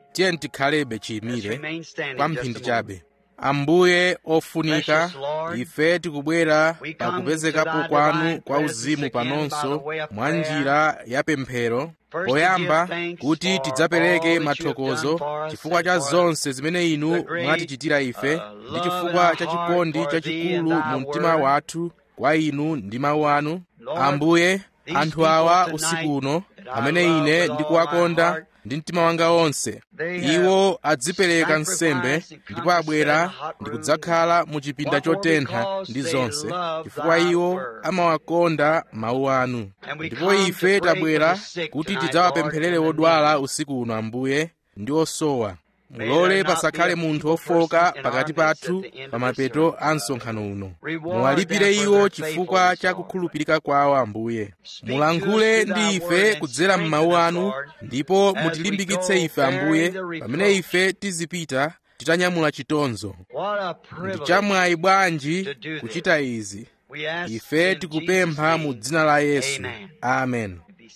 tiye tikhalebe chiyimire kwa mphindi chabe ambuye ofunika ife tikubwera pakupezekapo kwanu kwa uzimu panonso mwa njira ya pemphero poyamba kuti tidzapereke mathokozo chifukwa cha zonse zimene inu mwatichitira ife ndi chifukwa cha chikondi chachikulu mu mtima wathu kwa inu ndi mawu anu ambuye anthu awa usiku uno amene ine ndikuwakonda ndi mtima wanga wonse iwo adzipereka nsembe ndipo abwera ndi kudzakhala mu chipinda chotentha ndi zonse chifukwa iwo amawakonda mawu anu ndipo ife tabwera kuti tidzawapempherere odwala usiku uno ambuye ndi osowa mulole pasakhale munthu ofoka pakati pathu pa mapeto a msonkhano uno muwalipire iwo chifukwa cha kukhulupirika kwawo ambuye mulankhule ndi ife kudzera m'mawu anu ndipo mutilimbikitse ife ambuye pamene ife tizipita titanyamula chitonzo ndi chamwayi bwanji kuchita izi ife tikupempha mu dzina la yesu amen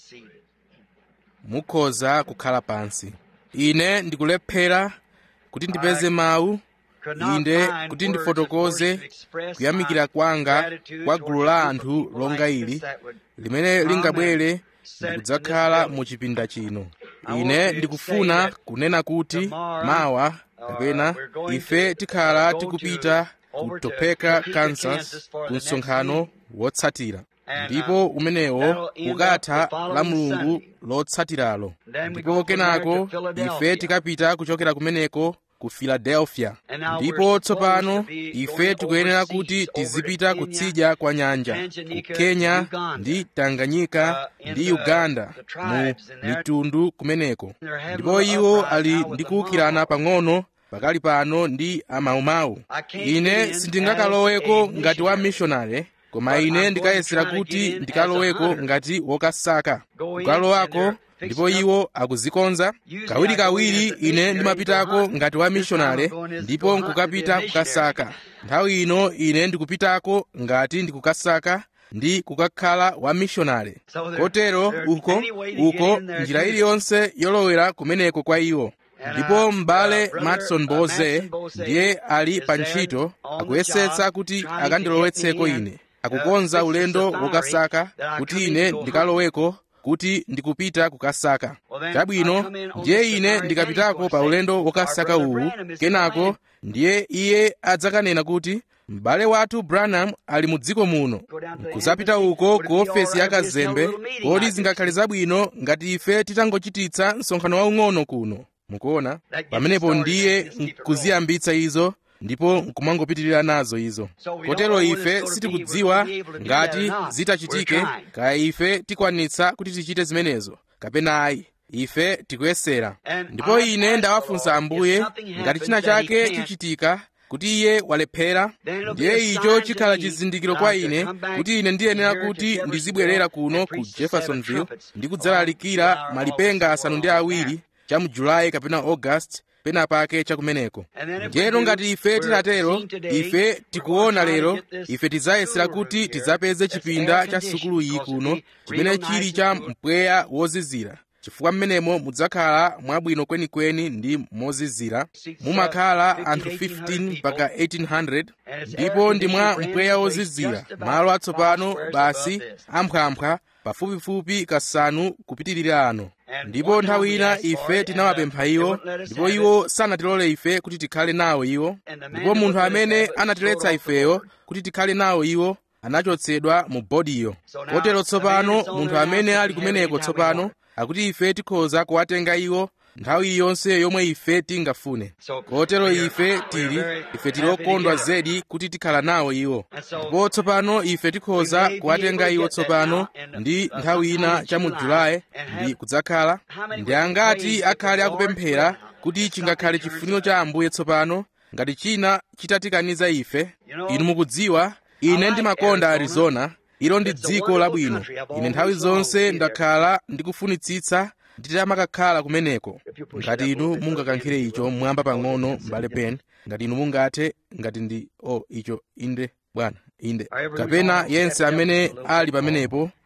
mukhoza kukhala pansi ine ndikulephera kuti ndipeze mawu inde kuti ndifotokoze kuyamikira kwanga kwa gulu la anthu longa ili limene lingabwere ndikudzakhala mu chipinda chino ine ndikufuna kunena kuti mawa kapena ife tikhala tikupita ku topeka kansas ku msonkhano wotsatira ndipo umenewo ukatha la mulungu lotsatiralo ndipo kenako ife tikapita kuchokera kumeneko ku philadelphia ndipo tsopano ife tikuyenera kuti tizipita kutsidya kwa nyanja ku kenya ndi tanganyika ndi uganda mu mitundu kumeneko ndipo iwo ali ndi kuwukirana pang'ono pakali pano ndi amaumau ine sindingakaloweko ngati wa missionary koma ine ndikayesera kuti ndikaloweko ngati wokasaka kukalowako ndipo iwo akuzikonza kawirikawiri ine ndimapitako ngati wa mishonale ndipo nkukapita kukasaka nthawi ino ine ndikupitako ngati ndikukasaka ndi kukakhala wa mishonale kotero uko uko njira iliyonse yolowera kumeneko kwa iwo ndipo m'bale matson boze ndiye ali pa ntchito akuyesetsa kuti akandilowetseko ine akukonza ulendo wokasaka kuti ine ndikaloweko kuti ndikupita kukasaka chabwino ndiye ine ndikapitako pa ulendo wokasaka uwu kenako ndiye iye adzakanena kuti m'bale wathu branham ali mu dziko muno nkuzapita uko ku ofesi ya kazembe kodi zingakhale zabwino ngati ife titangochititsa msonkhano waung'ono kuno mukuona pamenepo ndiye nkuziyambitsa izo ndipo nkumangopitirira nazo izo kotero ife sitikudziwa ngati zitachitike kaya ife tikwanitsa kuti tichite zimenezo kapena ayi ife tikuyesera ndipo ine ndawafunsa ambuye ngati china chake chichitika kuti iye walephera ndiye icho chikhala chizindikiro kwa ine kuti ine ndiyenera kuti ndizibwerera kuno ku jeffersonville ndi kudzalalikira malipenga asanu ndi awiri cha mu julayi kapena august pena pake chakumeneko ndiyeno ngati ife tinatero ife tikuona lero ife tidzayesera kuti tidzapeze chipinda cha sukulu iyi kuno chimene chili cha mpweya wozizira chifukwa mmenemo mudzakhala mwabwino kwenikweni ndi mozizira mumakhala anthu 15 mpaka 1800 ndipo ndi mwa mpweya wozizira malo atsopano basi amphwamphwa pafupifupi kasanu kupitirira ano ndipo nthawi ina ife tinawapempha iwo ndipo iwo sanatilole ife kuti tikhale nawo iwo ndipo munthu amene anatiletsa ifeyo kuti tikhale nawo iwo anachotsedwa mu bodiyo kotero tsopano munthu amene ali kumeneko tsopano akuti ife tikhoza kuwatenga iwo nthawi yonse yomwe ife tingafune kotero ife tili ife tili okondwa zedi kuti tikhala nawo iwo ndipo tsopano ife tikhoza kuwatenga iwo tsopano ndi nthawi ina cha mu julayi ndi kudzakhala ndi angati akhale akupemphera kuti chingakhale chifuniro cha ambuye tsopano ngati china chitatikaniza ife inu mukudziwa ine ndimakonda arizona ilo ndi dziko labwino ine nthawi zonse ndakhala ndikufunitsitsa nditamakakhala kumeneko ngati inu mungakankhire icho mwamba pang'ono m'bale ben ngati inu mungathe ngati ndi o oh, icho inde bwana inde kapena yense amene ali pamenepo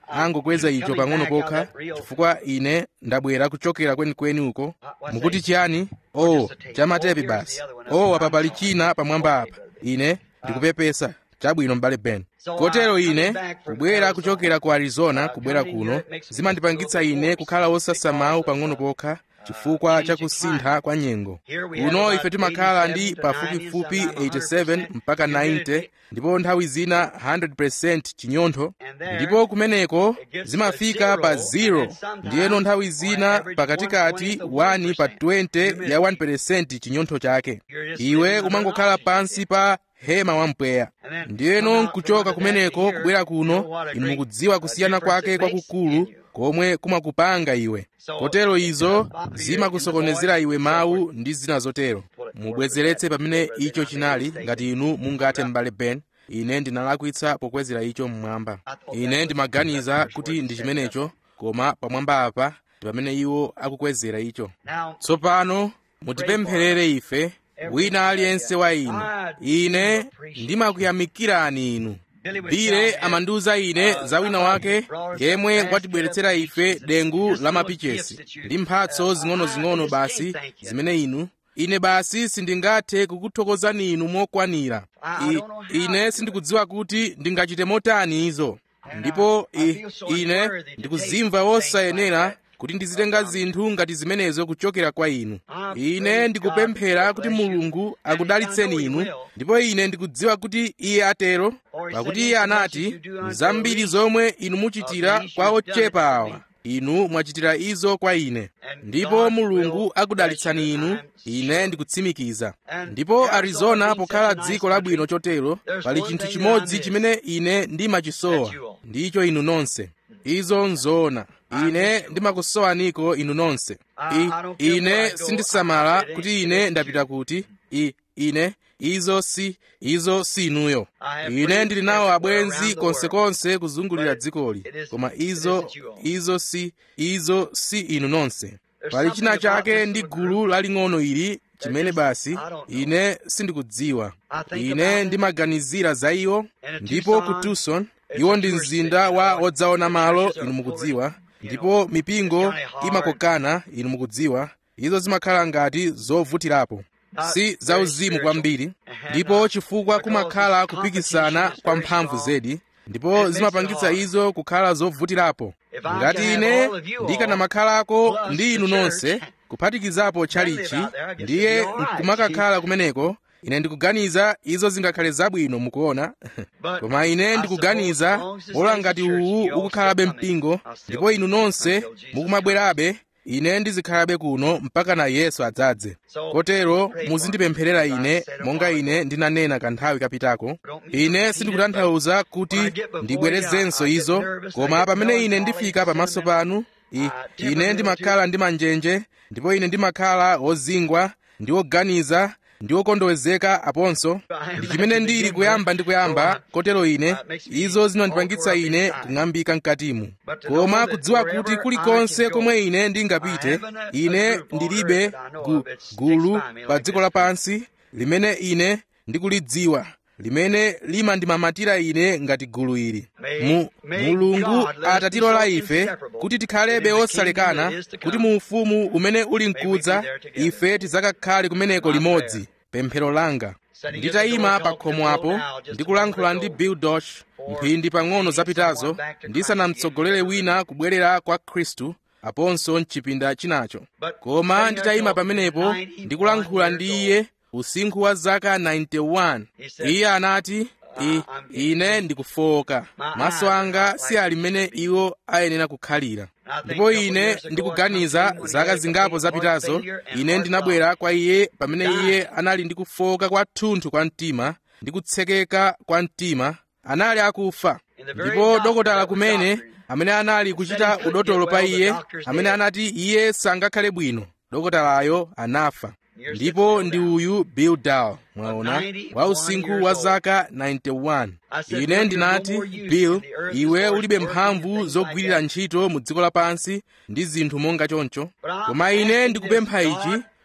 angokweza icho pang'ono pokha chifukwa ine ndabwera kuchokera kwenikweni uko mukuti chiyani oh chamatepi basi oh apa pali china pamwamba apa ine ndikupepesa chabwino m'bale ben kotero ine kubwera kuchokera ku arizona kubwera kuno zimandipangitsa ine kukhala wosasamawu pang'ono pokha chifukwa cha kusintha kwa nyengo kuno ife timakhala ndi pafupifupi 87 mpaka 90 ndipo nthawi zina 100% chinyontho ndipo kumeneko zimafika pa 0 ndiyeno nthawi zina pakatikati 1 pa 20 ya 1% chinyontho chake iwe umangokhala pansi pa hema wampweya ndiyeno nkuchoka kumeneko kubwera kuno inu mukudziwa kusiyana kwake kwakukulu komwe kumakupanga iwe kotero izo zimakusokonezera iwe mawu ndi zina zotero mubwezeretse pamene icho chinali ngati inu mungathe m'bale ben ine ndinalakwitsa pokwezera icho mmwamba ine ndimaganiza kuti ndi chimenecho koma pamwamba apa ndi pamene iwo akukwezera icho tsopano mutipempherere ife wina aliyense wa inu ine ndimakuyamikirani inu bile amandiwuza ine za wina wake yemwe watibweretsera ife dengu la mapichesi ndi mphatso zing'ono-zing'ono basi zimene inu ine basi sindingathe kukuthokozani inu mokwanira I, ine sindikudziwa kuti ndingachite motani izo ndipo I, ine ndikuzimva wosayenera kuti ndizitenga zinthu ngati zimenezo kuchokera kwa inu ine ndikupemphera kuti mulungu akudalitseni inu ndipo ine ndikudziwa kuti iye atero pakuti iye anati zambiri zomwe inu muchitira kwa ochepa awa inu mwachitira izo kwa ine ndipo mulungu akudalitsani inu ine ndikutsimikiza ndipo arizona pokhala dziko labwino chotero pali chinthu chimodzi chimene ine ndimachisowa ndicho inu nonse izo nzoona ine ndimakusowaniko inu nonse I, ine sindisamala kuti ine ndapita kuti I, ine izo si izo si inuyo ine ndili nawo abwenzi konsekonse kuzungulira dzikoli koma izo izo si izo si inu nonse pali china chake ndi gulu laling'ono ili chimene basi ine sindikudziwa ine ndimaganizira za iwo ndipo ku tucson iwo ndi mzinda wa wodzaona malo inu mukudziwa ndipo mipingo imakokana inu mukudziwa izo zimakhala ngati zovutirapo si zauzimu kwambiri ndipo chifukwa kumakhala kupikisana kwa mphamvu zedi ndipo zimapangitsa izo kukhala zovutirapo ngati ine ndikanamakhalako ndi inu nonse kuphatikizapo tchalichi ndiye nkumakakhala kumeneko ine ndikuganiza izo zingakhale zabwino mukuona koma ine ndikuganiza ola ngati uwu ukukhalabe mpingo ndipo inu nonse mukumabwerabe ine ndizikhalabe kuno mpaka na yesu adzadze kotero muzindipempherera ine monga ine ndinanena kanthawi kapitako ine sindikutanthauza kuti ndibwerezenso izo koma pamene ine ndifika pamaso panu I, ine ndimakhala ndi manjenje ndipo ine ndimakhala wozingwa ndi woganiza ndi wokondowezeka aponso ndi chimene ndili kuyamba ndi kuyamba kotero ine izo zinandipangitsa ine kung'ambika mkatimu koma kudziwa kuti kulikonse komwe ine ndingapite ine ndilibe gu, gulu pa dziko lapansi limene ine ndikulidziwa limene limandimamatira ine ngati gulu ili mu mulungu atatilola ife kuti tikhalebe osalekana kuti mu ufumu umene uli mkudza ife tidzakakhale kumeneko limodzi pemphero langa nditayima pa khomo apo ndikulankhula ndi bill dosh mphindi pang'ono zapitazo ndisanamtsogolere wina kubwerera kwa khristu aponso mchipinda chinacho koma nditayima pamenepo ndikulankhula ndi iye usinkhu wa zaka 91 iye anati I, ine ndikufoka maso anga si ali mmene iwo ayenera kukhalira ndipo ine ndikuganiza zaka zingapo zapitazo ine ndinabwera kwa iye pamene iye anali ndi kufoka kwathunthu kwa mtima ndi kutsekeka kwa mtima anali akufa ndipo dokotala kumene amene anali kuchita udotolo pa iye amene anati iye sangakhale bwino dokotalayo anafa ndipo ndi uyu bill dow mwaona wa usinkhu wa zaka 91 ine ndinati bill iwe ulibe mphamvu zogwirira ntchito mu dziko lapansi ndi zinthu monga choncho koma ine ndikupempha ichi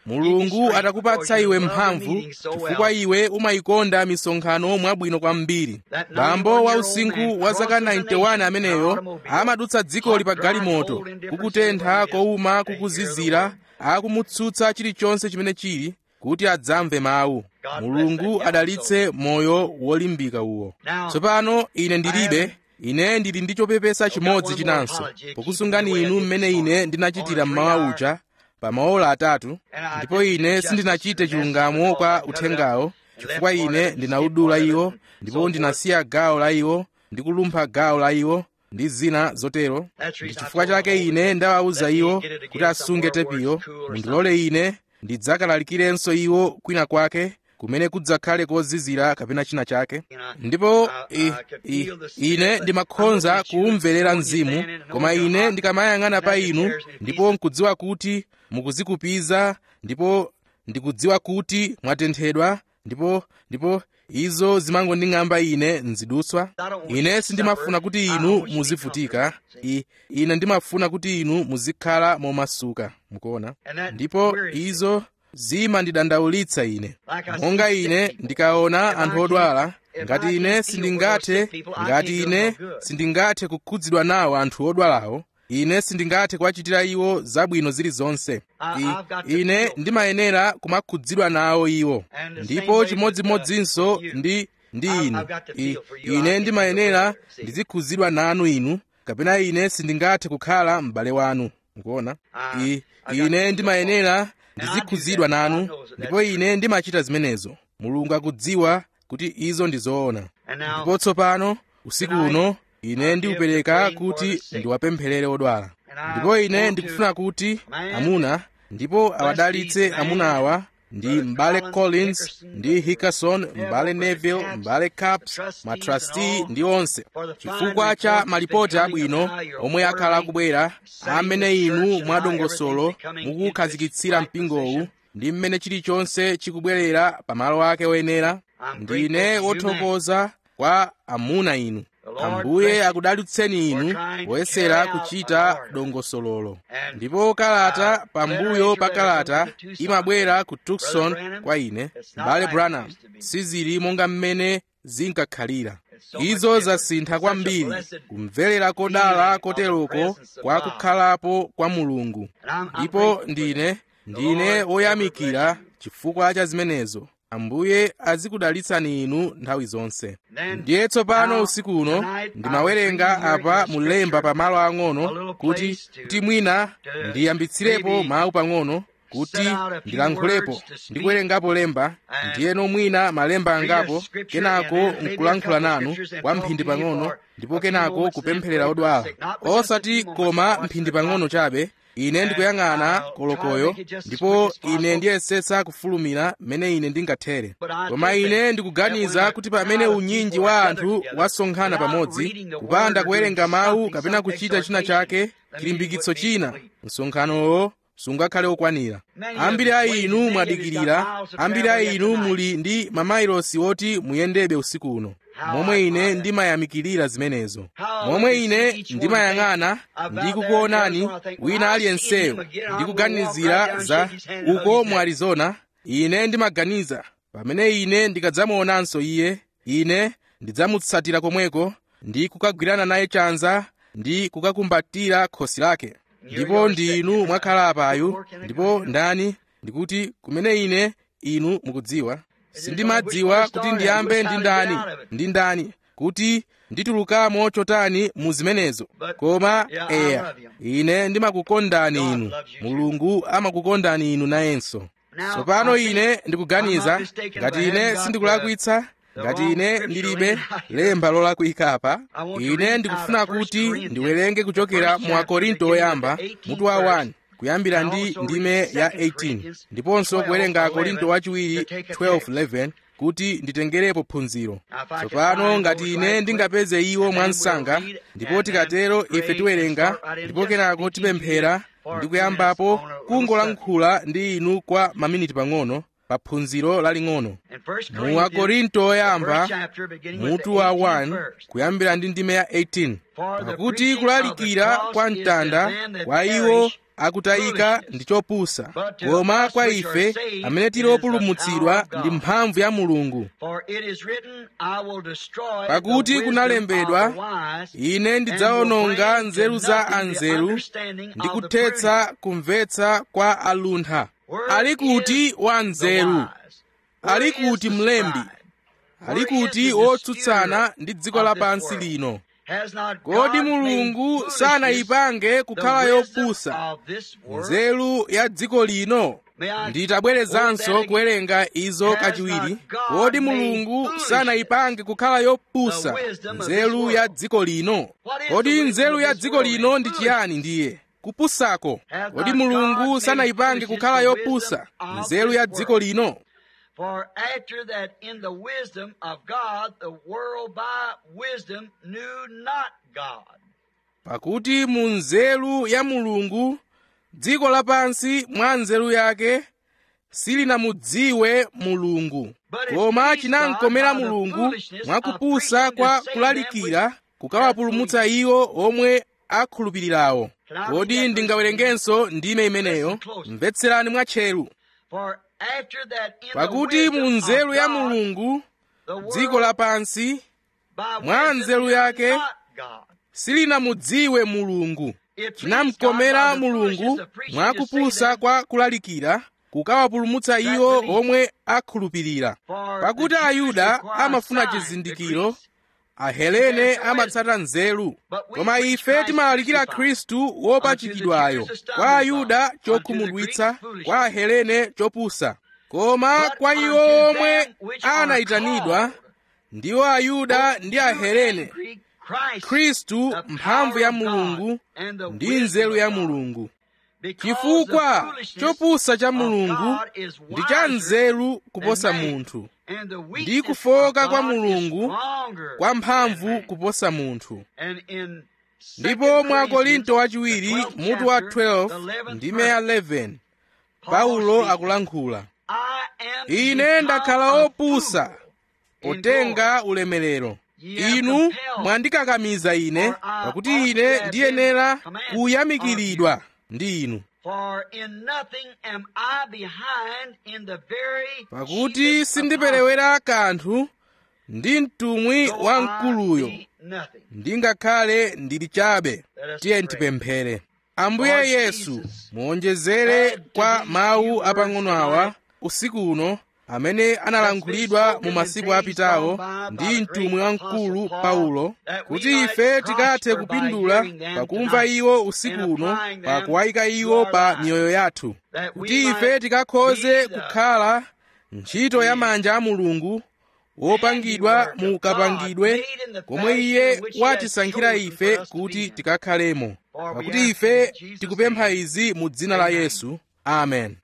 mulungu atakupatsa iwe mphamvu chifukwa iwe umayikonda misonkhano mwabwino kwambiri bambo wa usinkhu wa zaka 91 ameneyo amadutsa dzikoli pa galimoto kukutentha kowuma kukuzizira akumutsutsa chilichonse chimene chili kuti adzamve mawu mulungu adalitse moyo wolimbika uwo tsopano ine ndilibe ine ndili ndi chopepesa chimodzi chinanso pokusungani inu mmene ine ndinachitira mmawa uja pa maola atatu ndipo ine sindinachite chilungamo kwa uthengawo chifukwa ine ndinaudula iwo ndipo ndinasiya gawo la iwo ndi kulumpha gawo la iwo ndi zina zotero ndi chifukwa chake ine ndawawuza iwo kuti asunge tepiyo mundilole ine ndidzakalalikirenso iwo kwina kwake kumene kudzakhale kozizira kapena china chake ndipo i, i, ine ndimakhonza kuwumverera mzimu koma ine ndikamayang'ana pa inu ndipo nkudziwa kuti mukuzikupiza ndipo ndikudziwa kuti mwatenthedwa ndipo ndipo izo zimangonding'amba ine nzidutswa ine sindimafuna kuti inu muzivutika I, ine ndimafuna kuti inu muzikhala momasuka mukuona ndipo izo zimandidandaulitsa ine monga ine ndikaona anthu odwala ngati ine sindingathe ngati ine sindingathe kukhudzidwa nawo anthu odwalawo ine sindingathe kuwachitira iwo zabwino zilizonse I, ine ndimayenera kumakhudzidwa nawo iwo ndipo chimodzimodzinso ndi ndi inu I, ine ndimayenera ndizikhudzidwa nanu inu kapena ine sindingathe kukhala m'bale wanu mukuona I, ine ndimayenera ndizikhudzidwa nanu ndipo ine ndimachita zimenezo mulungu akudziwa kuti izo ndi zoona ndipo tsopano usiku uno ine ndiupereka kuti ndiwapempherere odwala ndipo ine ndikufuna kuti amuna ndipo awadalitse amuna awa ndi m'bale collins ndi hickerson m'bale neville m'bale caps matrasti ndi onse chifukwa cha malipoti abwino omwe akhala akubwera amene inu mwadongosolo mukukhazikitsira mpingowu ndi mmene chilichonse chikubwerera pamalo ake oyenera ndine wothokoza kwa amuna inu ambuye akudalitseni inu poyesera kuchita dongosololo ndipo kalata pambuyo pa kalata imabwera ku tucson kwa ine m'bale branham sizili monga mmene zinkakhalira izo zasintha kwambiri kumverera kodala koteroko kwa kukhalapo kwa mulungu ndipo ndine ndine woyamikira chifukwa cha zimenezo ambuye azikudalitsani inu nthawi zonse ndiye tsopano usiku uno ndimawerenga apa mulemba pamalo ang'ono kuti kuti mwina ndiyambitsirepo mawu pang'ono kuti ndilankhulepo ndi kuwerengapo lemba ndiyeno mwina malemba angapo kenako nkulankhula nanu kwa mphindi pang'ono ndipo kenako kupempherera odwala osati koma mphindi pang'ono chabe ine ndikuyang'ana kolokoyo ndipo ine ndiyesetsa kufulumira mmene ine ndingathere koma ine ndikuganiza kuti pamene unyinji wa anthu wasonkhana pamodzi kupanda kuwerenga mawu kapena kuchita china chake chilimbikitso china msonkhanowo sungakhale okwanira ambiri a inu mwadikirira ambiri a inu muli ndi mamayilosi oti muyendebe usiku uno momwe ine ndimayamikirira zimenezo momwe ine ndimayang'ana ndikukuonani wina aliyenseyo ndikuganizira za uko mu arizona ine ndimaganiza pamene ine ndikadzamuonanso iye ine ndidzamutsatira komweko ndi kukagwirana naye chanza ndi kukakumbatira khosi lake ndipo ndinu mwakhala apayu ndipo ndani ndikuti kumene ine inu mukudziwa sindimadziwa kuti ndiyambe ndi ndani ndi ndani kuti nditulukamo chotani mu zimenezo koma eya ine ndimakukondani inu mulungu amakukondani inu nayenso tsopano ine ndikuganiza ngati ine sindikulakwitsa ngati ine ndilibe lemba lolakwika apa ine ndikufuna kuti ndiwerenge kuchokera mu akorinto oyamba mutu wa 1 kuyambira ndi ndime ya 18 ndiponso kuwerenga akorinto wachiwiri 12:11 kuti nditengerepo phunziro tsopano ngati ine ndingapeze iwo mwansanga ndipo tikatero ife tiwerenga ndipo kenako tipemphera ndi kuyambapo kungolankhula ndi inu kwa maminiti pang'ono pa phunziro laling'ono mu akorinto oyamba mutu wa 1 kuyambira ndi ndime ya 18 pakuti kulalikira kwa mtanda kwa iwo akutayika ndi chopusa koma kwa ife amene tili opulumutsidwa ndi mphamvu ya mulungu pakuti kunalembedwa ine ndidzawononga nzeru za anzeru ndi kuthetsa kumvetsa kwa aluntha ali kuti wanzeru ali kuti mlembi ali kuti wotsutsana ndi dziko lapansi lino kodi mulungu sanayipange kukhala yopusa nzeru ya dziko lino nditabwerezanso kuwerenga izo kachiwiri kodi mulungu sanayipange kukhala yopusa nzeru ya dziko lino kodi nzeru ya dziko lino ndi chiyani ndiye kupusako kodi mulungu sanayipange kukhala yopusa nzeru ya dziko lino For after that in the wisdom of God, the world by wisdom knew not God. pakuti mu nzeru ya mulungu dziko lapansi mwa nzeru yake silinamudziwe mulungu koma chinamkomera mulungu mwakupusa kwa kulalikira kukawapulumutsa iwo omwe akhulupirirawo kodi ndingawerengenso ndime imeneyo mvetserani mwatcheru For after that in pakuti the mu wisdom nzeru of ya God, mulungu the world dziko lapansi by mwa wisdom nzeru knew yake, not God. silinamudziwe mulungu It pleased chinamkomera God by the mulungu foolishness of preaching mwa to save kupusa them kwa kulalikira kukawapulumutsa iwo omwe akhulupirira For pakuti the Jews ayuda require amafuna signs, chizindikiro the ahelene amatsata nzeru koma ife timalalikira khristu wopachikidwayo kwa ayuda chokhumudwitsa kwa ahelene chopusa koma kwa iwo omwe anayitanidwa ndiwo ayuda ndi ahelene khristu mphamvu ya mulungu ndi nzeru ya mulungu chifukwa chopusa cha mulungu ndi cha nzeru kuposa munthu ndi kufoka kwa mulungu kwa mphamvu kuposa munthu ndipo mwa korinto wachiwiri mutu wa 12 ndime ya 11 paulo akulankhula ine ndakhala opusa potenga ulemerero inu mwandikakamiza ine pakuti ine ndiyenera kuyamikiridwa ndi inu For in nothing am I behind in the very pakuti chiefest sindiperewera kanthu ndi mtumwi apostle, wa though I mkuluyo be nothing. ndingakhale ndili chabe tiye ntipemphere ambuye yesu muonjezere kwa mawu apang'ono awa usiku uno amene analankhulidwa mu masiku apitawo ndi mtumwi wamkulu paulo kuti ife tikathe kupindula pakumva iwo usiku uno pa kuwayika iwo pa miyoyo yathu kuti ife tikakhoze kukhala ntchito ya manja a mulungu wopangidwa mu kapangidwe komwe iye watisankhira ife kuti tikakhalemo pakuti ife tikupempha izi mu dzina la yesu amen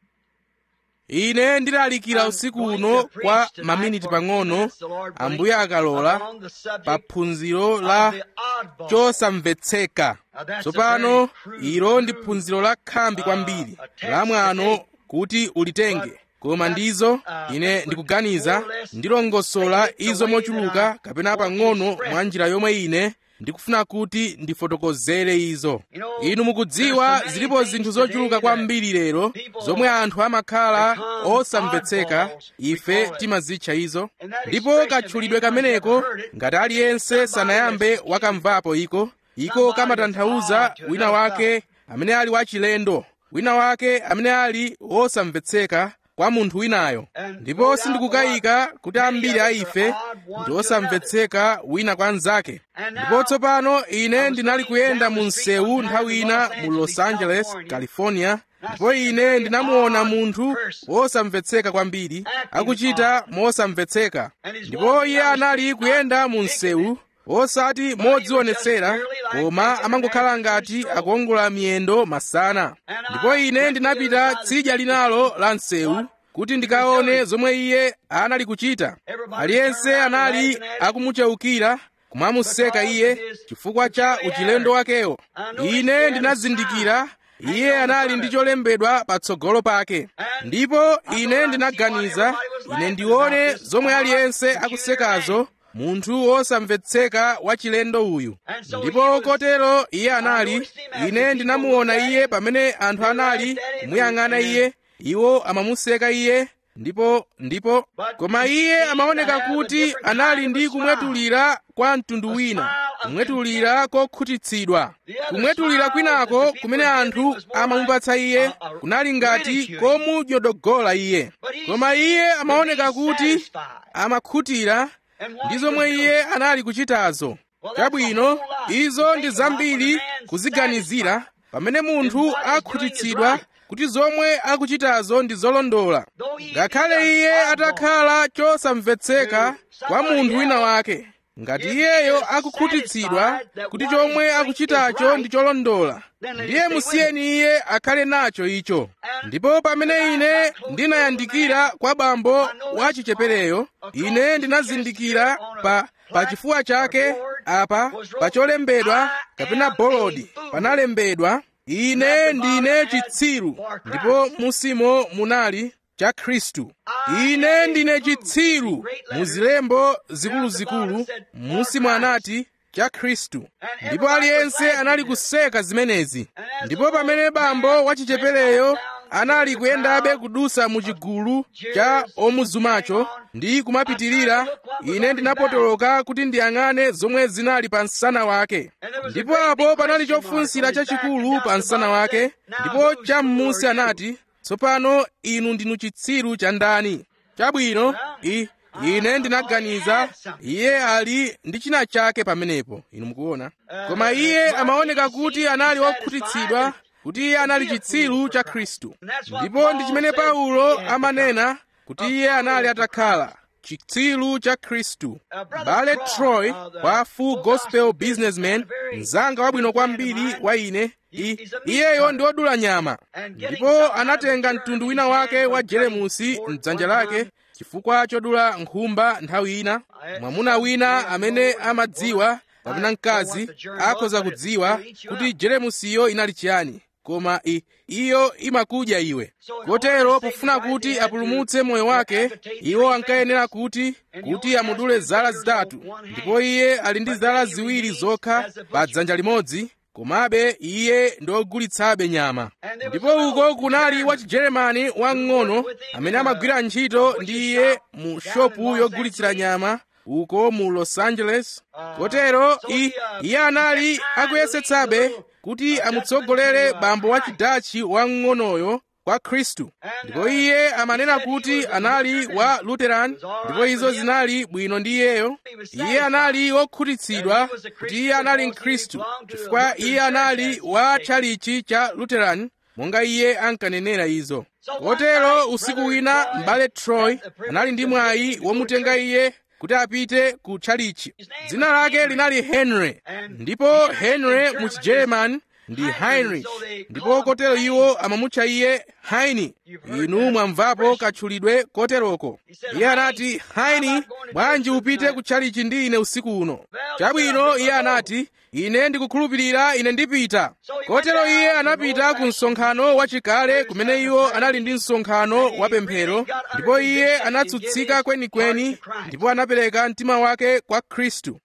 ine ndilalikira usiku uno kwa maminiti pang'ono ambuye akalola pa phunziro la chosamvetseka tsopano ilo ndi phunziro la khambi kwambiri la mwano kuti ulitenge koma ndizo ine ndikuganiza ndilongosola izo mochuluka kapena pang'ono mwa njira yomwe ine ndikufuna kuti ndifotokozere izo inu mukudziwa zilipo zinthu zochuluka kwambiri lero zomwe anthu amakhala osamvetseka ife timazitcha izo ndipo katchulidwe kameneko ngati aliyense sanayambe wakamvapo iko iko kamatanthauza wina wake amene ali wachilendo wina wake amene ali wosamvetseka kwa munthu winayo ndipo sindikukayika kuti ambiri a ife ndi osamvetseka wina kwa mnzake ndipo tsopano ine ndinali kuyenda mu msewu nthawi ina mu los angeles california ndipo ine ndinamuona munthu wosamvetseka kwambiri akuchita mosamvetseka ndipo iye anali kuyenda mu msewu osati modzionetsera koma amangokhala ngati akuongola miyendo masana ndipo ine ndinapita tsidya linalo la msewu kuti ndikaone zomwe iye anali kuchita aliyense anali akumucheukira kumamuseka iye chifukwa cha uchilendo wakewo ine ndinazindikira iye anali ndi cholembedwa patsogolo pake ndipo ine ndinaganiza ine ndione zomwe aliyense akusekazo munthu wosamvetseka wachilendo uyu ndipo kotero iye anali ine ndinamuona iye pamene anthu anali kumuyang'ana iye iwo amamuseka iye ndipo ndipo koma iye amaoneka kuti anali ndi kumwetulira kwa mtundu wina kumwetulira kokhutitsidwa kumwetulira kwinako kumene anthu amamupatsa iye kunali ngati komunyodogola iye koma iye amaoneka kuti amakhutira ndi zomwe iye anali kuchitazo chabwino izo ndi zambiri kuziganizira pamene munthu akhutitsidwa kuti zomwe akuchitazo ndi zolondola ngakhale iye atakhala chosamvetseka kwa munthu wina wake ngati iyeyo akukhutitsidwa kuti chomwe akuchitacho ndi cholondola ndiye musiyeni iye akhale nacho icho ndipo pamene ine ndinayandikira kwa bambo wa chichepereyo ine ndinazindikira pa pa chifuwa chake apa pa cholembedwa kapena bolodi panalembedwa ine ndine chitsiru ndipo musimo munali cha khristu ine ndine chitsiru muzilembo zikuluzikulu musimo anati cha khristu ndipo aliyense anali kuseka zimenezi ndipo pamene bambo wachichepereyo anali kuyendabe kudusa mu chigulu cha omuzumacho ndi kumapitirira ine ndinapotoloka kuti ndiyang'ane zomwe zinali pa msana wake ndipo apo panali chofunsira chachikulu pa msana wake ndipo cham'munsi anati tsopano inu ndinu chitsiru cha ndani chabwino i ine ndinaganiza iye ali ndi china chake pamenepo inu mukuona koma iye amaoneka kuti anali wokhutitsidwa kuti iye anali chitsiru cha khristu ndipo ndi chimene paulo amanena kuti iye anali atakhala chitsiru cha khristu bale troy wa full gospel businessman mzanga wabwino kwambiri wa ine I, iyeyo ndi wodula nyama ndipo anatenga mtundu wina wake wa jeremusi mdzanja lake chifukwa chodula nkhumba nthawi ina mwamuna wina amene amadziwa kapena mkazi akhoza kudziwa kuti jeremusiyo inali chiyani koma i, iyo imakudya iwe kotero pofuna kuti apulumutse moyo wake iwo ankayenera kuti kuti amudule zala zitatu ndipo iye ali ndi zala ziwiri zokha pa dzanja limodzi komabe iye ndiogulitsabe nyama ndipo uko kunali wachijeremani wamng'ono amene amagwira ntchito ndi iye mu shopu yogulitsira nyama uko mu los angeles kotero iye anali akuyesetsabe kuti amutsogolere bambo wa chidachi wamng'onoyo kwa khristu ndipo iye amanena kuti anali wa lutheran ndipo izo zinali bwino ndi iyeyo iye anali wokhutitsidwa kuti iye anali mkhristu chifukwa iye anali wa tchalichi cha lutheran monga iye ankanenera izo kotero usiku wina m'bale troy anali ndi mwayi womutenga iye kuti apite ku tchalichi dzina lake linali henry ndipo henry mu chigerman ndi heinrich ndipo kotero iwo amamutcha iye haini inu mwamvapo katchulidwe koteroko iye anati haini bwanji upite ku tchalichi ndi ine usiku uno chabwino iye anati ine ndikukhulupirira ine ndipita kotero iye anapita ku msonkhano wachikale kumene iwo anali ndi msonkhano wapemphero ndipo iye anatsutsika kwenikweni ndipo anapereka mtima wake kwa khristu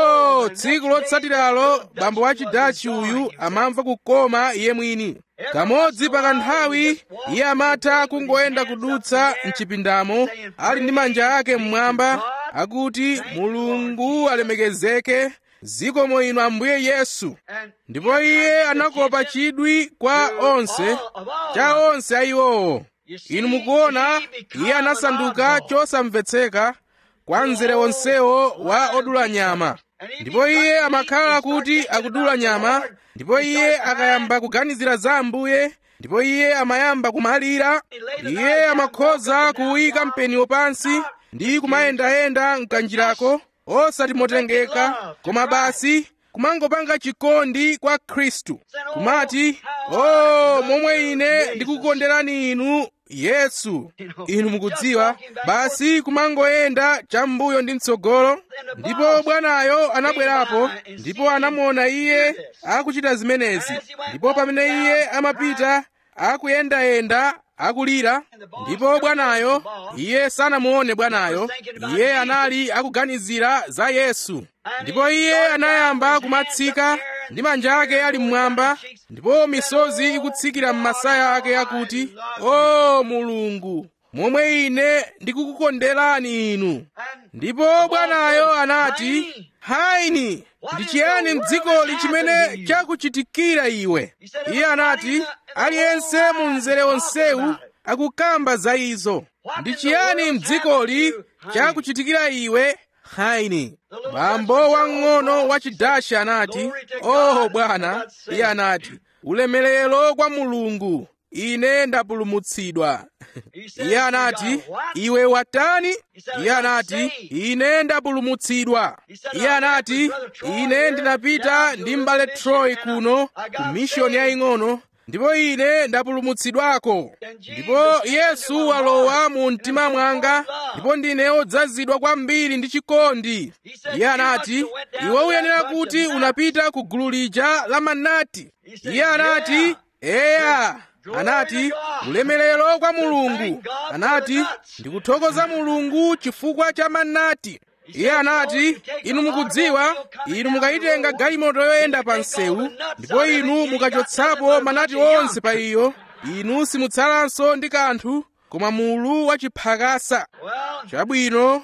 oh tsiku lotsatiralo bambo wa chidachi uyu amamva kukoma iye mwini kamodzi pakanthawi iye amatha kungoyenda kudutsa mchipindamo ali ndi manja ake mmwamba akuti mulungu alemekezeke zikomo inu ambuye yesu ndipo iye anakopa chidwi kwa onse cha onse a iwowo inu mukuona iye anasanduka chosamvetseka kwa mzere wonsewo wa odula nyama ndipo iye amakhala kuti akudula nyama ndipo iye akayamba kuganizira za ambuye ndipo iye amayamba kumalira iye amakhoza kuwika mpeniwo pansi ndi kumayendayenda mkanjirako osati motengeka koma basi kumangopanga chikondi kwa khristu kumati o oh, momwe ine ndikukonderani inu yesu inu mukudziwa basi kumangoyenda cham'mbuyo ndi mtsogolo ndipo bwanayo anabwerapo ndipo anamuona iye akuchita zimenezi ndipo pamene iye amapita akuyendayenda akulira ndipo bwanayo iye sanamuone bwanayo iye anali akuganizira za yesu ndipo iye anayamba kumatsika ndi manja ake ali mmwamba ndipo misozi ikutsikira m'masaya ake akuti o mulungu momwe ine ndikukukonderani inu ndipo bwanayo anati haini ndi chiyani mdzikoli chimene chakuchitikira iwe iye anati aliyense mu mzere onsewu akukamba za izo ndi chiyani mdzikoli chakuchitikira iwe haini bambo wang'ono wa chidashi anati oho bwana iye anati ulemerero kwa mulungu ine ndapulumutsidwa iye anati iwe watani iye anati ine ndapulumutsidwa iye anati ine ndinapita ndi m'bale troy kuno ku mishoni yaying'ono ndipo ine ndapulumutsidwako ndipo yesu walowa mu mtima mwanga ndipo ndine odzazidwa kwambiri ndi chikondi iye anati iwe uyenera kuti unapita ku gulu lija la manati iye anati eya anati ulemerero kwa mulungu anati ndikuthokoza mulungu chifukwa cha manati iye anati inu mukudziwa inu mukayitenga galimoto yoyenda pa msewu ndipo inu mukachotsapo manati onse pa iyo inu simutsalanso ndi kanthu koma mulu wachiphakasa chabwino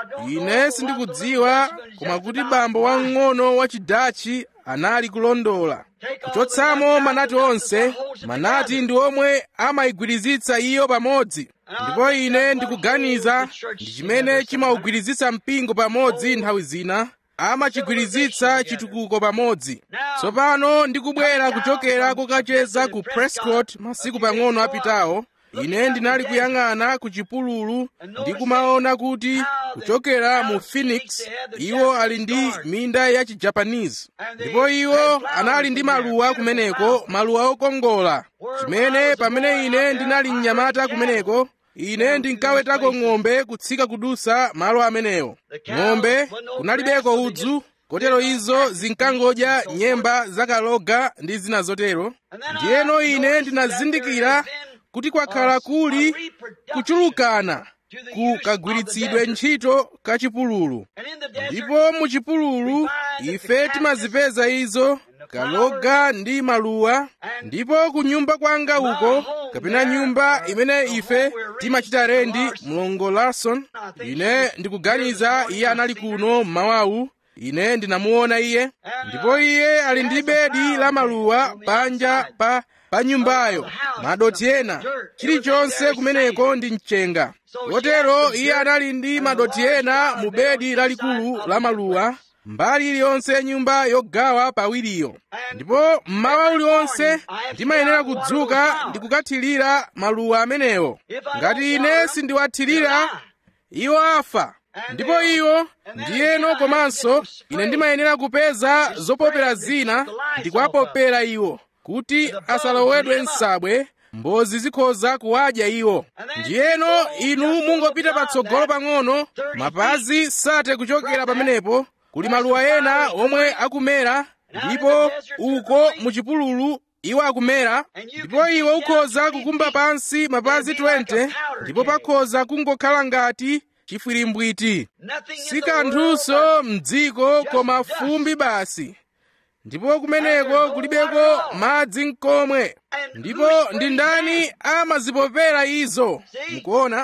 ine sindikudziwa koma kuti bambo wang'ono wa chidachi anali kulondola kuchotsamo manati onse manati ndi omwe amayigwirizitsa iyo pamodzi ndipo ine ndikuganiza ndi chimene chimawugwirizitsa mpingo pamodzi nthawi zina amachigwirizitsa chitukuko pamodzi tsopano ndikubwera kuchokera kokacheza ku prescott masiku pang'ono apitawo ine ndinali kuyang'ana ku chipululu ndi kumaona kuti kuchokera mu phoenix iwo ali ndi minda ya chijapanese ndipo iwo anali ndi maluwa kumeneko maluwa okongola chimene pamene ine ndinali mnyamata kumeneko ine ndinkawetako ng'ombe kutsika kudusa malo amenewo ng'ombe kunalibeko udzu kotero izo zinkangodya nyemba zakaloga ndi zina zotero ndiyeno ine ndinazindikira kuti kwakhala kuli kuchulukana ku kagwiritsidwe ntchito ka chipululu ndipo mu chipululu ife timazipeza izo kaloga ndi maluwa ndipo ku nyumba kwanga uko kapena nyumba imene ife timachita rendi mlongo larson ine ndikuganiza iye anali kuno mmawawu ine ndinamuona iye ndipo iye ali ndi bedi la maluwa panja pa pa nyumbayo madoti ena chilichonse kumeneko ndi mchenga kotero iye anali ndi madoti ena mu bedi lalikulu la maluwa mbali iliyonse ya nyumba yogawa pawiriyo ndipo mmawa uliwonse ndimayenera kudzuka ndi kukathirira maluwa amenewo ngati ine sindiwathirira iwo afa ndipo iwo ndiyeno komanso ine ndimayenera kupeza zopopera zina ndi kuwapopera iwo kuti asalowedwe nsabwe mbozi zikhoza kuwadya iwo ndiyeno inu mungopita patsogolo pang'ono mapazi sate kuchokera pamenepo kuli maluwa ena omwe akumera ndipo uko muchipululu iwo akumera ndipo iwe ukhoza kukumba pansi mapazi 20 ndipo pakhoza kungokhala ngati chifwirimbwiti si kanthunso mdziko koma fumbi basi ndipo kumeneko kulibeko madzi nkomwe ndipo ndi ndani amazipopera izo mukuona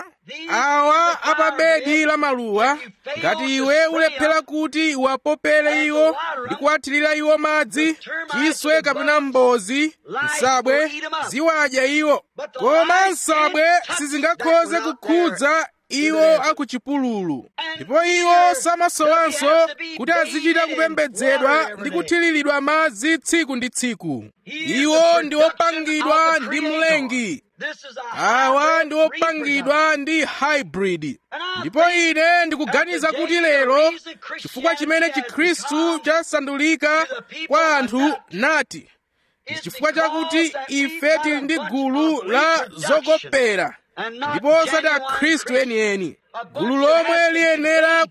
awa apabedi la maluwa ngati iwe ulephera kuti uwapopere iwo ndi kuwathirira iwo madzi chiswe kapena mbozi nsabwe ziwadya iwo koma nsabwe sizingakhoze kukhudza iwo akuchipululu ndipo iwo samasowanso kuti azichita kupembedzedwa ndi kuthiriridwa madzi tsiku ndi tsiku iwo ndi opangidwa ndi mlengi awa ndi opangidwa ndi hybrid ndipo ine ndikuganiza kuti lero chifukwa chimene chikhristu chasandulika kwa anthu nati ndi chifukwa chakuti ife tili ndi gulu la zokopera ndipo osati akhristu enieni gulu lomwe liyenera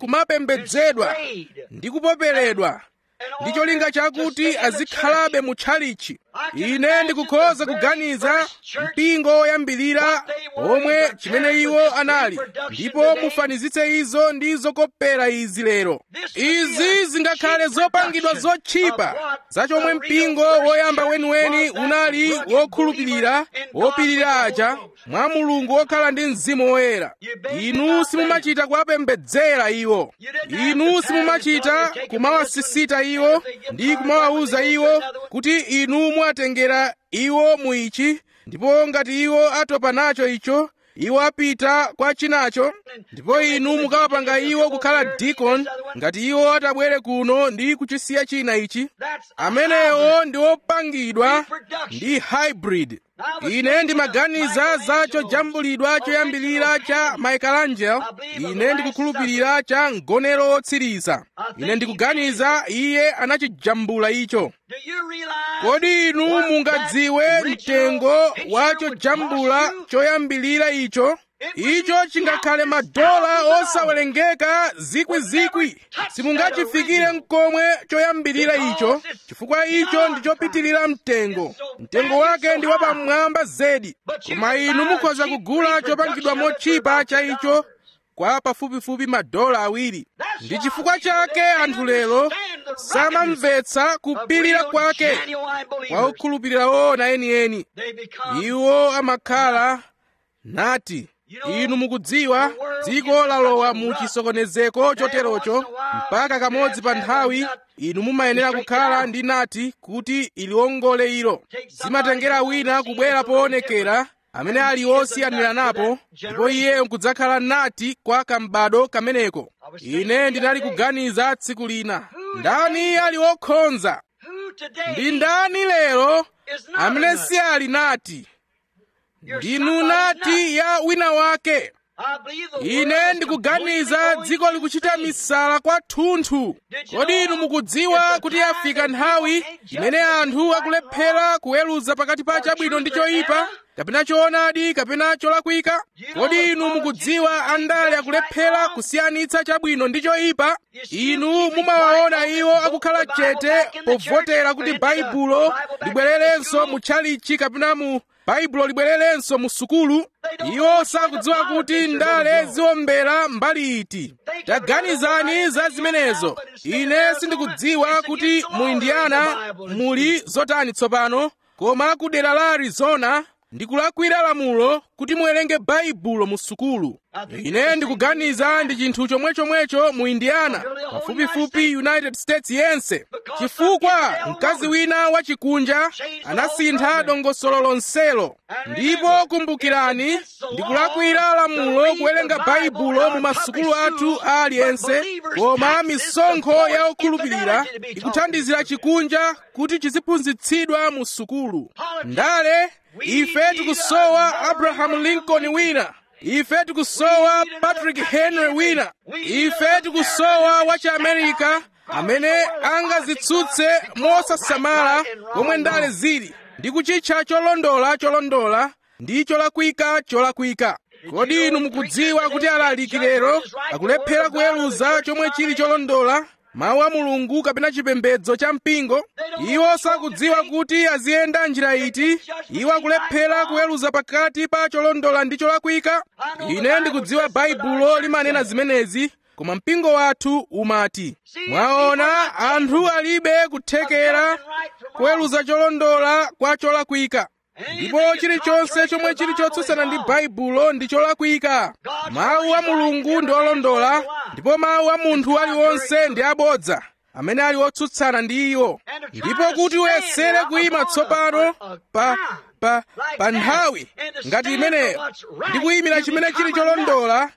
kumapembedzedwa ndi kupoperedwa ndi cholinga chakuti azikhalabe mu tchalichi ine ndikukhoza kuganiza mpingo woyambirira omwe chimene iwo anali ndipo mufanizitse izo ndi zokopera izi lero izi zingakhale zopangidwa zotchipa za chomwe mpingo woyamba weniweni unali wokhulupirira wopirira aja mwa mulungu wokhala ndi mzimu woyera inu simumachita kuwapembedzera iwo inu simumachita kumawasisita iwo ndi kumawawuza iwo kuti inu muwatengera iwo mu ichi ndipo ngati iwo atopa nacho icho iwo apita kwa chinacho ndipo inu mukawapanga iwo kukhala dikon ngati iwo atabwere kuno ndi kuchisiya china ichi amenewo ndi opangidwa ndi hybrid ine ndimaganiza za chojambulidwa choyambirira cha michelangelo ine ndikukhulupirira cha mgonero wotsiriza ine ndikuganiza iye anachijambula icho kodi inu mungadziwe mtengo wa chojambula choyambirira icho icho chingakhale madola osawerengeka zikwizikwi simungachifikire mkomwe choyambirira icho chifukwa icho ndi chopitirira mtengo mtengo wake ndi wapamwamba zedi koma inu mukhoza kugula chopangidwa mochipa cha icho kwa pafupifupi madola awiri ndi chifukwa chake anthu lero samamvetsa kupirira kwake kwa okhulupirira woona enieni iwo amakhala nati inu mukudziwa dziko lalowa mu chisokonezeko choterocho mpaka kamodzi pa nthawi inu mumayenera kukhala ndi nati kuti iliwongole ilo zimatengera wina kubwera poonekera amene ali osiyanira napo ndipo iye nkudzakhala nati kwa kambado kameneko ine ndinali kuganiza tsiku lina ndani ali wokhonza ndi ndani lero amene si ali nati ndinu nati ya wina wake ine ndikuganiza dziko likuchita misala kwathunthu kodi inu mukudziwa kuti yafika nthawi imene anthu akulephera kuweruza pakati pa chabwino ndi choyipa kapena choonadi kapena cholakwika kodi inu mukudziwa andale akulephera kusiyanitsa chabwino ndi choyipa inu mumawaona iwo akukhala chete povotera kuti baibulo libwererenso mu tchalichi kapena mu baibulo libwererenso mu sukulu iwo sakudziwa kuti ndale ziwombera mbali iti taganizani za zimenezo ine sindikudziwa kuti mu indiana muli zotani tsopano koma ku dera la arizona ndikulakwira lamulo kuti muwerenge baibulo mu sukulu ine ndikuganiza ndi chinthu chomwechomwecho mu indiana pafupifupi united states yense chifukwa mkazi wina wachikunja anasintha dongosolo lonselo ndipo kumbukirani ndikulakwira lamulo kuwerenga baibulo mu masukulu athu aliyense koma misonkho ya okhulupirira ikuthandizira chikunja kuti chiziphunzitsidwa mu sukulu ndale ife tikusowa abrahamu lincoln wina ife tikusowa patrick henry wina ife tikusowa wachiamerika amene angazitsutse mosasamala komwe ndale zili ndi kuchitcha cholondola cholondola ndi cholakwika cholakwika kodi inu mukudziwa kuti alaliki lero akulephera kuweruza chomwe chili cholondola mawu a mulungu kapena chipembedzo cha mpingo iwo sakudziwa kuti aziyenda njira iti iwo akulephera kuweruza pakati pa cholondola ndi cholakwika ine ndikudziwa baibulo limanena zimenezi koma mpingo wathu umati mwaona anthu alibe kuthekera kuweruza cholondola kwa cholakwika ndipo chilichonse chomwe chili chotsutsana ndi baibulo ndi cholakwika mawu a mulungu ndi olondola ndipo mawu a munthu aliwonse ndi abodza amene ali otsutsana ndi iwo ndipo kuti uyesere kuyima tsopano pa pa pa nthawi ngati imeneyo ndi kuyimira chimene chili cholondola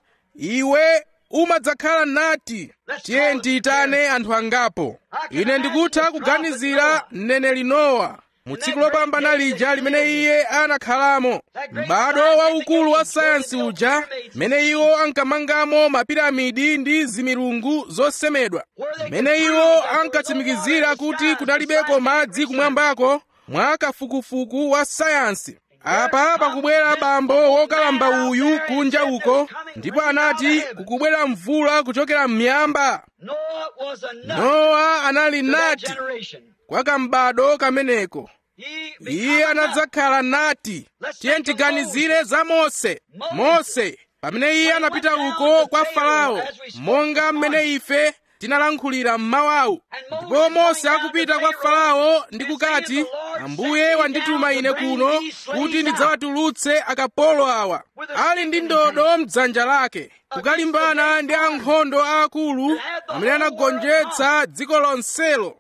iwe umadzakhala nati tiye ndiyitane anthu angapo ine ndikutha kuganizira mneneri nowa mu tsiku lopambana lija limene iye anakhalamo m'bado waukulu wa sayansi uja mmene iwo ankamangamo mapiramidi ndi zimilungu zosemedwa mmene iwo ankatsimikizira kuti kunalibeko madzi kumwambako mwa kafukufuku wa sayansi apa pakubwera bambo wokalamba uyu kunja uko ndipo anati kukubwera mvula kuchokera m'miyamba nowa anali nati kwa kambado kameneko iye anadzakhala nati tiye tiganizire za mose mose pamene iye anapita uko kwa farao monga mmene ife tinalankhulira mmawawu ndipo mose akupita kwa farao ndi kukati ambuye wandituma ine kuno kuti ndidzawatulutse akapolo awa ali ndi ndodo mdzanja lake kukalimbana ndi ankhondo aakulu amene anagonjetsa dziko lonselo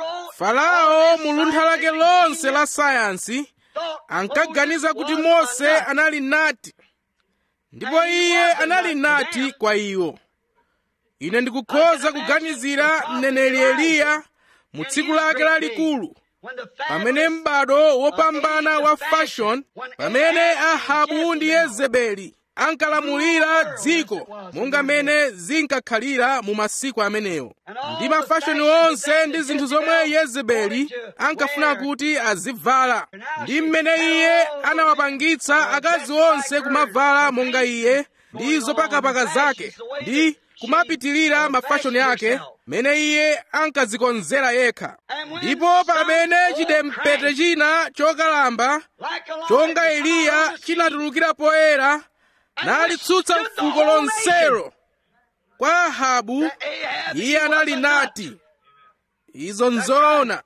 farao mu luntha lake lonse la sayansi ankaganiza kuti mose anali nati ndipo iye anali nati kwa iwo ine ndikukhoza kuganizira mneneri eliya mu tsiku lake lalikulu pamene m'bado wopambana wa fashion pamene ahabu ndi yezebeli ankalamulira dziko monga mmene zinkakhalira mu masiku amenewo ndi mafashoni onse ndi zinthu zomwe yezebeli ankafuna kuti azivala ndi mmene iye anawapangitsa akazi onse kumavala monga iye ndi zopakapaka zake ndi kumapitilira mafashoni ake mene iye ankadzikonzera yekha ndipo pamene chidempete china chokalamba chonga eliya chinatulukira poyera nalitsutsa fuko lonselo kwa ahabu iye anali nati izo nzoona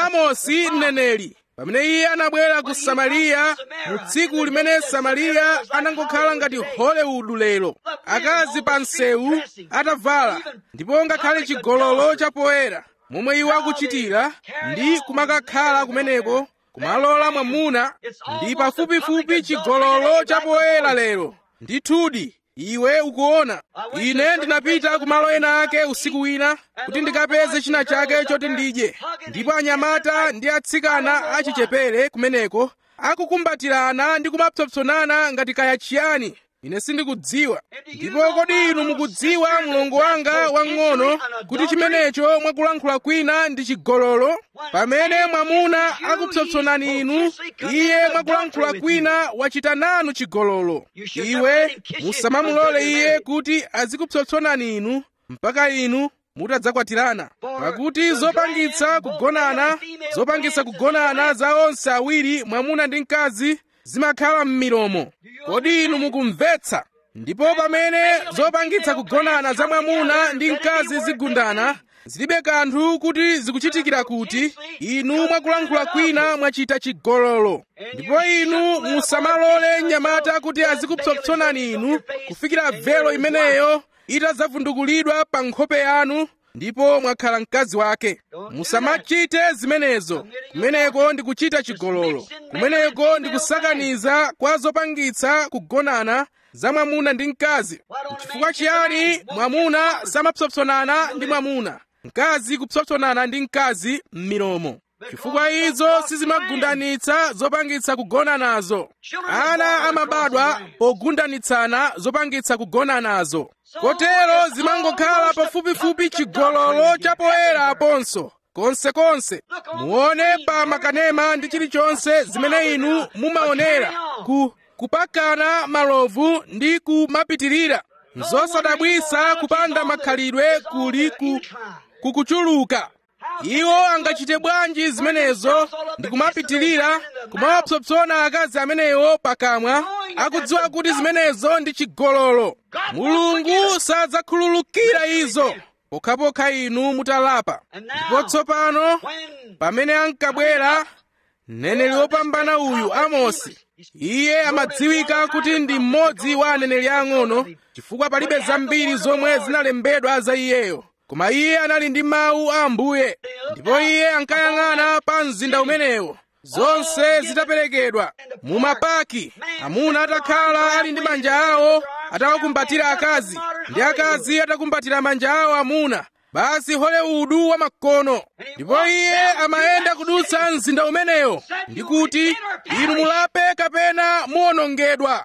amosi mneneri pamene iye anabwera ku samariya mu tsiku limene samariya anangokhala ngati hollywood lero akazi pa msewu atavala ndipo ngakhale chigololo chapoyera momwe iwo akuchitira ndi kumakakhala kumeneko kumalola mwamuna ndi pafupifupi chigololo chapoyera lero ndithudi iwe ukuona ine ndinapita kumalo ena ake usiku wina kuti ndikapeze china chake choti ndidye ndipo anyamata ndi atsikana achichepere kumeneko akukumbatirana ndi kumapsopsonana ngati kaya chiyani ine sindikudziwa ndipo kodi inu mukudziwa mlongo wanga wang'ono kuti chimenecho mwakulankhula kwina ndi chigololo pamene mwamuna akupsopsonani inu iye mwakulankhula kwina wachita nanu chigololo iwe musamamulole iye kuti azikupsopsonani inu mpaka inu mutadzakwatirana pakuti zopangitsa kugonana zopangitsa kugonana za onse awiri mwamuna ndi mkazi zimakhala m'milomo kodi inu mukumvetsa ndipo pamene zopangitsa kugonana za mwamuna ndi mkazi zigundana zilibe kanthu kuti zikuchitikira kuti inu mwakulankhula kwina mwachita chigololo ndipo inu musamalole mnyamata kuti azikupsopsonani inu kufikira velo imeneyo itadzavundukulidwa pa nkhope yanu ndipo mwakhala mkazi wake musamachite zimenezo kumeneko ndi kuchita chigololo kumeneko ndi kusakaniza kwa zopangitsa kugonana za mwamuna ndi mkazi chifukwa chiyani mwamuna samapsopsonana ndi mwamuna mkazi kupsopsonana ndi mkazi m'milomo chifukwa izo sizimagundanitsa zopangitsa kugonanazo ana amabadwa pogundanitsana zopangitsa kugonanazo kotero zimangokhala pafupifupi chigololo chapoyera aponso konsekonse muone pa makanema ndi chilichonse zimene inu mumaonera ku kupakana malovu ndi kumapitirira nzosadabwisa kupanda makhalidwe kuli ku kukuchuluka iwo angachite bwanji zimenezo ndi kumapitirira kumawapsopsona akazi amenewo pakamwa akudziwa kuti zimenezo ndi chigololo mulungu sadzakhululukira izo pokhapokha inu mutalapa ndipo tsopano pamene ankabwera mneneri wopambana uyu amosi iye amadziwika kuti ndi mmodzi wa aneneri ang'ono chifukwa palibe zambiri zomwe zinalembedwa za iyeyo koma iye anali ndi mawu a ambuye ndipo iye ankayang'ana pa mzinda umenewo zonse zitaperekedwa mu mapaki amuna atakhala ali ndi manja awo atawakumbatira akazi ndi akazi atakumbatira manja awo amuna basi hollywood wa makono ndipo iye amayenda kudutsa mzinda umenewo ndi kuti inu mulape kapena muwonongedwa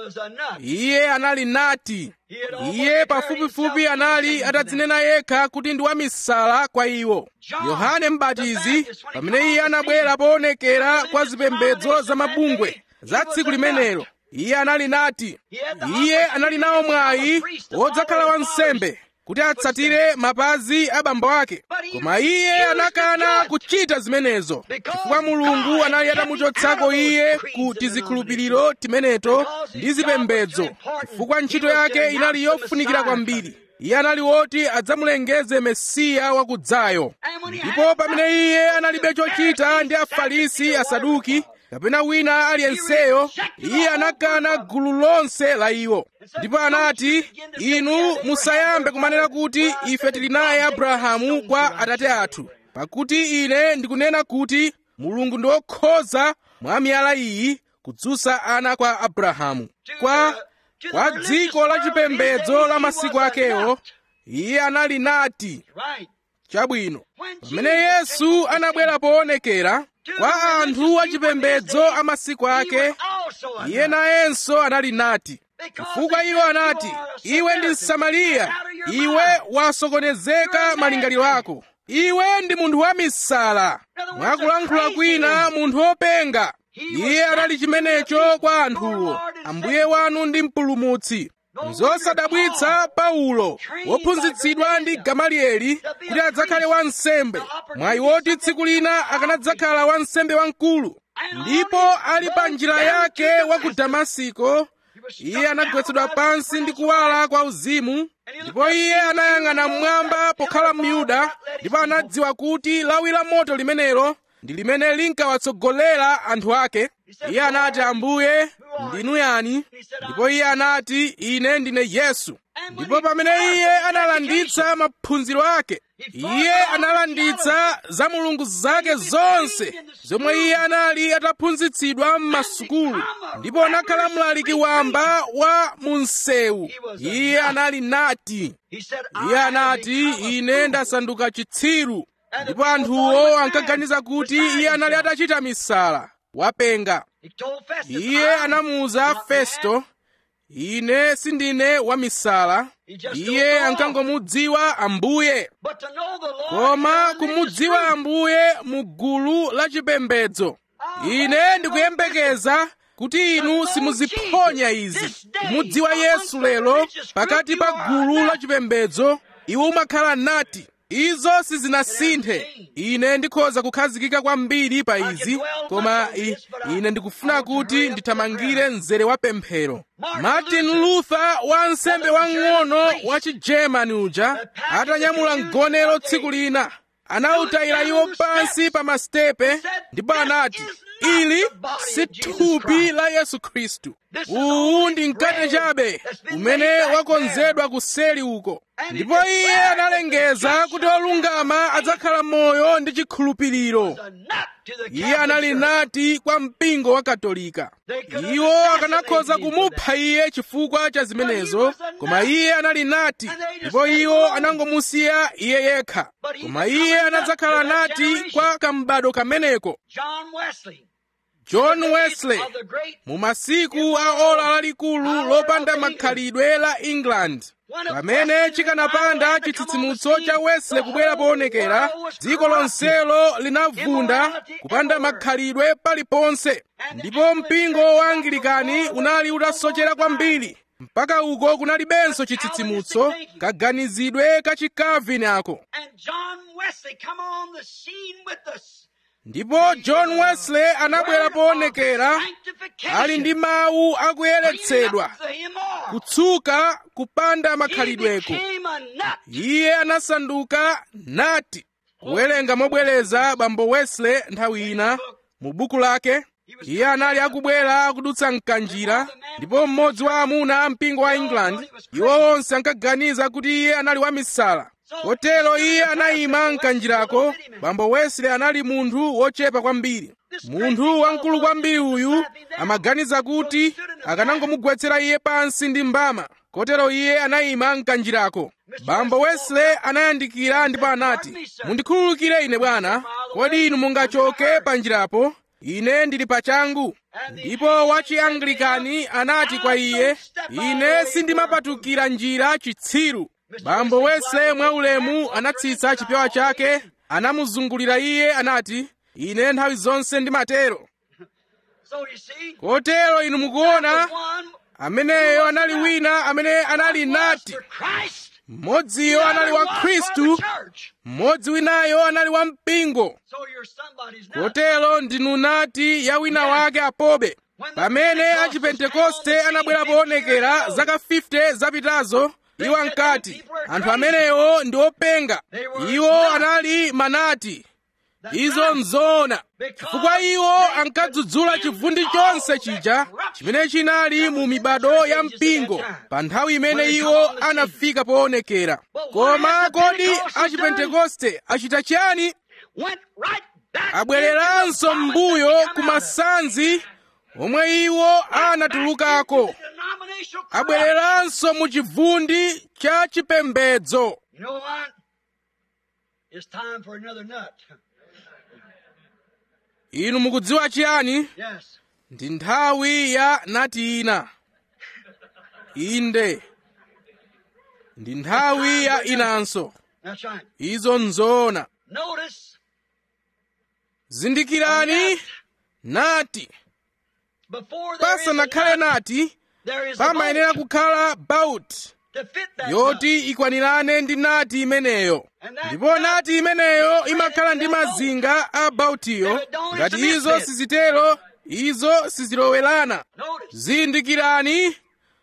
iye anali nati iye pafupifupi anali atadzinena yekha kuti ndi wamisala kwa iwo yohane mbatizi pamene iye anabwera poonekera kwa zipembedzo za mabungwe za tsiku limenelo iye anali nati iye anali nawo mwayi wodzakhala wansembe kuti atsatire mapazi a bambo ake koma iye anakana kuchita zimenezo chifukwa mulungu anali atamuchotsako iye ku tizikhulupiriro timeneto ndi zipembedzo chifukwa ntchito yake inali yofunikira kwambiri iye anali woti adzamulengeze mesiya wakudzayo ndipo pamene iye analibe chochita ndi afarisi asaduki kapena wina aliyenseyo iye anakana gulu lonse la iwo ndipo anati inu musayambe kumanena kuti ife tili naye abrahamu kwa atate athu pakuti ine ndikunena kuti mulungu ndi wokhoza mwa miyala iyi kudzutsa ana kwa abrahamu kwa kwa dziko la chipembedzo la masiku akewo iye anali nati chabwino pamene yesu anabwera poonekera kwa anthu achipembedzo a masiku ake iye nayenso anali nati chifukwa iwo anati iwe ndi msamariya iwe wasokonezeka malingaliro ako iwe ndi munthu wamisala mwakulankhula kwina munthu wopenga iye anali chimenecho kwa anthuwo ambuye wanu ndi mpulumutsi zosadabwitsa paulo wophunzitsidwa ndi gamalieli kuti adzakhale wansembe mwayi woti tsiku lina akanadzakhala wansembe wamkulu ndipo ali pa njira yake wa ku damasiko iye anagwetsedwa pansi ndi kuwala kwa uzimu ndipo iye anayang'ana mmwamba pokhala myuda ndipo anadziwa kuti lawi la moto limenelo ndi limene linkawatsogolera anthu ake iye anati ambuye ndinu yani ndipo iye anati ine ndine yesu ndipo pamene iye analanditsa maphunziro ake iye analanditsa za mulungu zake zonse zomwe iye anali ataphunzitsidwa m'masukulu ndipo anakhala mlaliki wamba wa munsewu iye anali nati iye anati ine ndasanduka chitsiru ndipo anthuwo ankaganiza kuti iye anali atachita misala wapenga iye anamuwuza festo ine sindine wamisala iye ankangomudziwa ambuye koma kumudziwa ambuye mu gulu la chipembedzo ine ndikuyembekeza kuti inu simuziphonya izi kumudziwa yesu lero pakati pa gulu la chipembedzo iwo umakhala nati izo sizinasinthe ine ndikhoza kukhazikika kwambiri pa izi koma i, ine ndikufuna kuti ndithamangire mzere wa pemphero martin luther wansembe wang'ono wa chigermani uja atanyamula mgonero tsiku lina anawutayira iwo pansi pa masitepe ndipo anati ili si thupi la yesu khristu uwu ndi mkate chabe umene wakonzedwa kuseli uko ndipo iye analengeza kuti olungama adzakhala moyo ndi chikhulupiriro iye anali nati kwa mpingo wa katolika iwo akanakhoza kumupha iye chifukwa cha zimenezo koma iye anali nati ndipo iwo anangomusiya iye yekha koma iye anadzakhala nati kwa kambado kameneko john wesley mu masiku a ola lalikulu lopanda makhalidwe la england pamene chikanapanda chitsitsimutso cha wesley kubwera poonekera dziko lonselo linavunda kupanda makhalidwe paliponse ndipo mpingo wa angilikani unali utasochera kwambiri mpaka uko kunalibenso chitsitsimutso kaganizidwe ka chikavini ako ndipo john wesley anabwera poonekera ali ndi mawu akuyeretsedwa kutsuka kupanda makhalidweko iye anasanduka nati kuwerenga mobwereza bambo wesley nthawi ina mu buku lake iye anali akubwera akudutsa mkanjira ndipo mmodzi wa amuna a mpingo wa england iwo onse ankaganiza kuti iye anali wamisala kotero iye anayima mkanjirako bambo wesley anali munthu wochepa kwambiri munthu wamkulu kwambiri uyu amaganiza kuti akanangomugwetsera iye pansi ndi mbama kotero iye anayima mkanjirako bambo wesley anayandikira ndipo anati mundikhululukire ine bwana kodi inu mungachoke panjirapo ine ndili pachangu ndipo wachianglikani anati kwa iye ine sindimapatukira njira chitsiru bambo wesley mwaulemu anatsitsa chipewa chake anamuzungulira iye anati ine nthawi zonse ndimatero kotero inu mukuona ameneyo anali wina amene anali nati mmodziyo anali wa khristu mmodzi winayo anali wa mpingo kotero ndinu nati ya wina wake apobe pamene achipentekoste anabwera poonekera zaka 50 zapitazo iwo ankati anthu amenewo ndi openga iwo anali manati izo nzoona chifukwa iwo ankadzudzula chivundi chonse chija chimene chinali mu mibado ya mpingo pa nthawi imene iwo anafika poonekera koma kodi achipentekoste achita chiyani abwereranso m'mbuyo ku masanzi omwe iwo anatulukako abwereranso mu chivundi cha chipembedzo You know what? It's time for another nut. inu mukudziwa chiyani Yes. ndi nthawi ya nati ina inde ndi nthawi ya inanso That's right. izo nzoona Notice zindikirani nati before there is a pasanakhale nut, nati there is a pamayenera bolt kukhala bout to fit that nut. yoti ikwanirane ndi nati imeneyo ndipo nati imeneyo imakhala ndi mazinga a bautiyo ngati izo sizitero izo sizilowerana Notice. zindikirani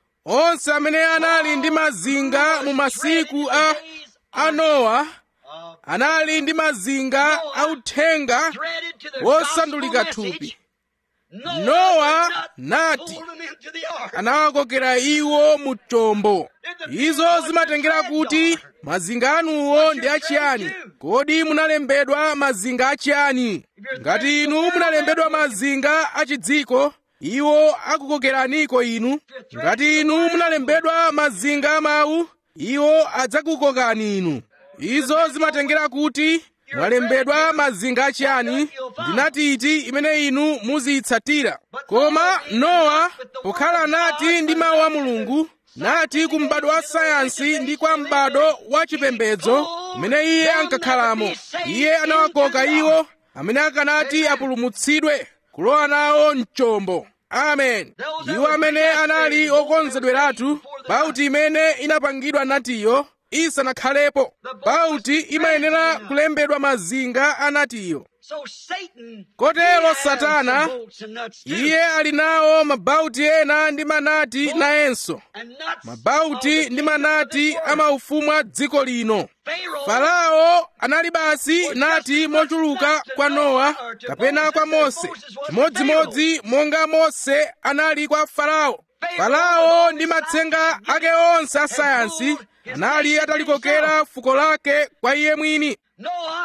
onse amene anali ndi mazinga mu masiku a a nowa Uh, anali ndi mazinga authenga threaded to the wosandulika gospel thupi message. Noah, Noah, the nut, nati. pulled them into the ark. anawakokera iwo mu chombo izo zimatengera kuti mazinga anuwo ndi achiyani kodi munalembedwa mazinga achiyani ngati inu munalembedwa mazinga achidziko iwo akukokeraniko inu ngati inu munalembedwa mazinga amawu iwo adzakukokani inu izo zimatengera kuti mwalembedwa mazinga achiyani ndinati iti imene inu muziyitsatira koma nowa pokhala nati ndi mawu a mulungu nati ku m'bado wa sayansi ndi kwa m'bado wa chipembedzo umene iye ankakhalamo iye anawakoka iwo amene akanati apulumutsidwe kulowa nawo mchombo amen iwo amene anali okonzedweratu bauti imene inapangidwa natiyo isanakhalepo bauti imayenera kulembedwa mazinga a natiyo So Satan, Kotero he has Satana, some bolts and nuts too. iye ali nawo mabauti ena ndi manati nayenso And nuts mabauti of the ndi kingdom of manati this world. amaufumu a dziko lino Pharaoh farao anali basi nati mochuluka kwa nowa kapena kwa mose chimodzimodzi monga mose anali kwa farao farao ndi matsenga ake onse a sayansi anali atalikokera fuko lake kwa iye mwini Noah,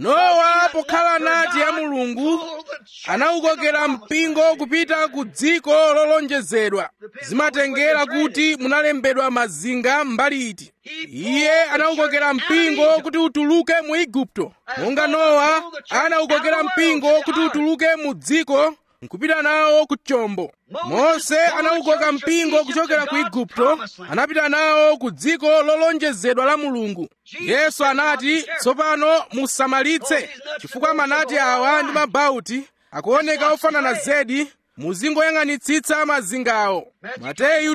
nowa pokhala nati ya mulungu anawukokera mpingo kupita ku dziko lolonjezedwa zimatengera kuti munalembedwa mazinga mbali iti iye anawukokera mpingo kuti utuluke mu igupto monga nowa anawukokera mpingo kuti utuluke mu dziko nkupita nawo ku chombo mose anawukoka mpingo kuchokera ku igupto anapita nawo ku dziko lolonjezedwa la mulungu yesu anati tsopano musamalitse chifukwa manati awa ndi mabauti akuoneka ofanana zedi muzingoyang'anitsitsa mazingawo mateyu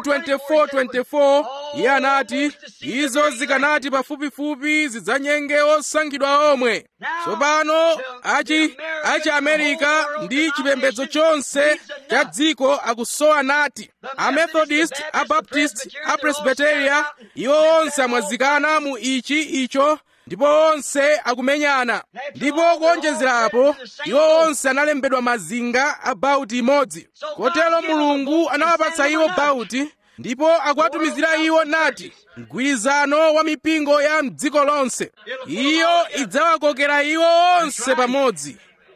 24:24 iye anati izo zikanati pafupifupi zidzanyenge osankhidwa omwe tsopano achi achi amerika ndi chipembedzo chonse cha dziko akusowa nati amethodist abaptist apresbiteria iwo onse amwazikana mu ichi icho ndipo onse akumenyana ndipo kuonjezerapo iwo onse analembedwa mazinga a bauti imodzi kotero mulungu anawapatsa iwo bauti ndipo akuwatumizira iwo nati mgwirizano wa mipingo ya mdziko lonse iyo idzawakokera iwo onse pamodzi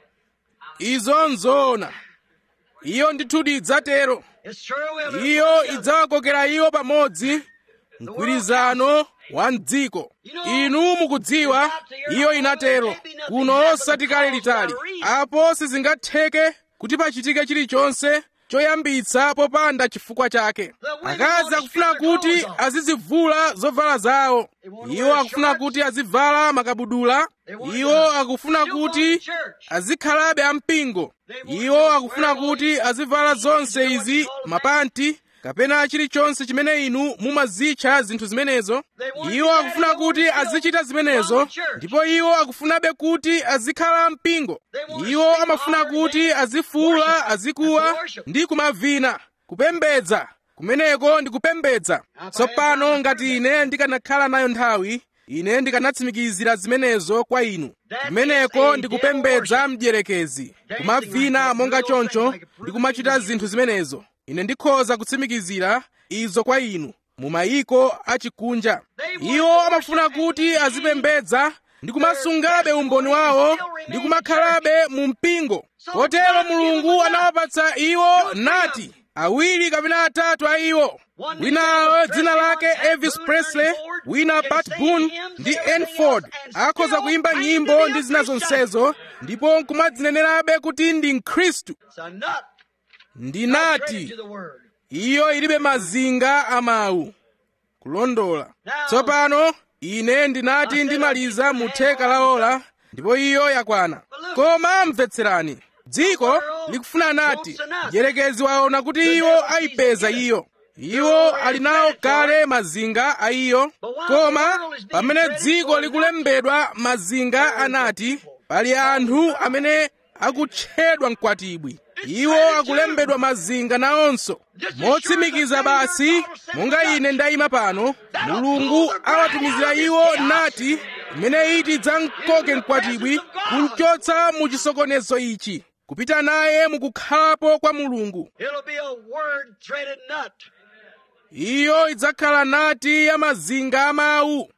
izo nzoona iyo ndithudi idzatero it sure will. iyo idzawakokera iwo pamodzi mgwirizano wa mdziko inu mukudziwa iyo inatero kuno osati kale litali apo sizingatheke kuti pachitike chilichonse choyambitsa popanda chifukwa chake akazi akufuna kuti azizivula zovala zawo iwo akufuna kuti azivala makabudula iwo akufuna kuti azikhalabe ampingo iwo akufuna kuti azivala zonse izi mapanti kapena chilichonse chimene inu mumazitcha zinthu zimenezo iwo akufuna kuti azichita zimenezo ndipo iwo akufunabe kuti azikhala mpingo iwo amafuna kuti azifuula azikuwa ndi kumavina kupembedza kumeneko ndi kupembedza tsopano ngati ine ndikanakhala nayo nthawi ine ndikanatsimikizira zimenezo kwa inu kumeneko ndi kupembedza mdierekezi kumavina monga choncho ndi kumachita zinthu zimenezo ine ndikhoza kutsimikizira izo kwa inu mu mayiko achikunja iwo amafuna kuti azipembedza ndi kumasungabe umboni wawo ndi kumakhalabe mu mpingo kotero mulungu anawapatsa iwo nati awiri kapena atatu a iwo winayo dzina lake elvis presley wina pat boone ndi enford akhoza kuimba nyimbo ndi zina zonsezo ndipo nkumadzinenerabe kuti ndi mkhristu ndinati iyo ilibe mazinga a mawu kulondola tsopano ine ndinati ndimaliza mu theka la ola ndipo iyo yakwana koma mvetserani dziko likufuna nati mdierekezi waona kuti iwo ayipeza iyo iwo ali nawo kale mazinga a iyo koma pamene dziko likulembedwa mazinga anati pali anthu amene akutchedwa mkwatibwi iwo akulembedwa mazinga nawonso motsimikiza basi monga ine ndayima pano mulungu awatumizira iwo nati imene iti dzamkoke mkwatibwi kumchotsa mu chisokonezo ichi kupita naye mukukhalapo kwa mulungu iyo idzakhala nati ya mazinga amawu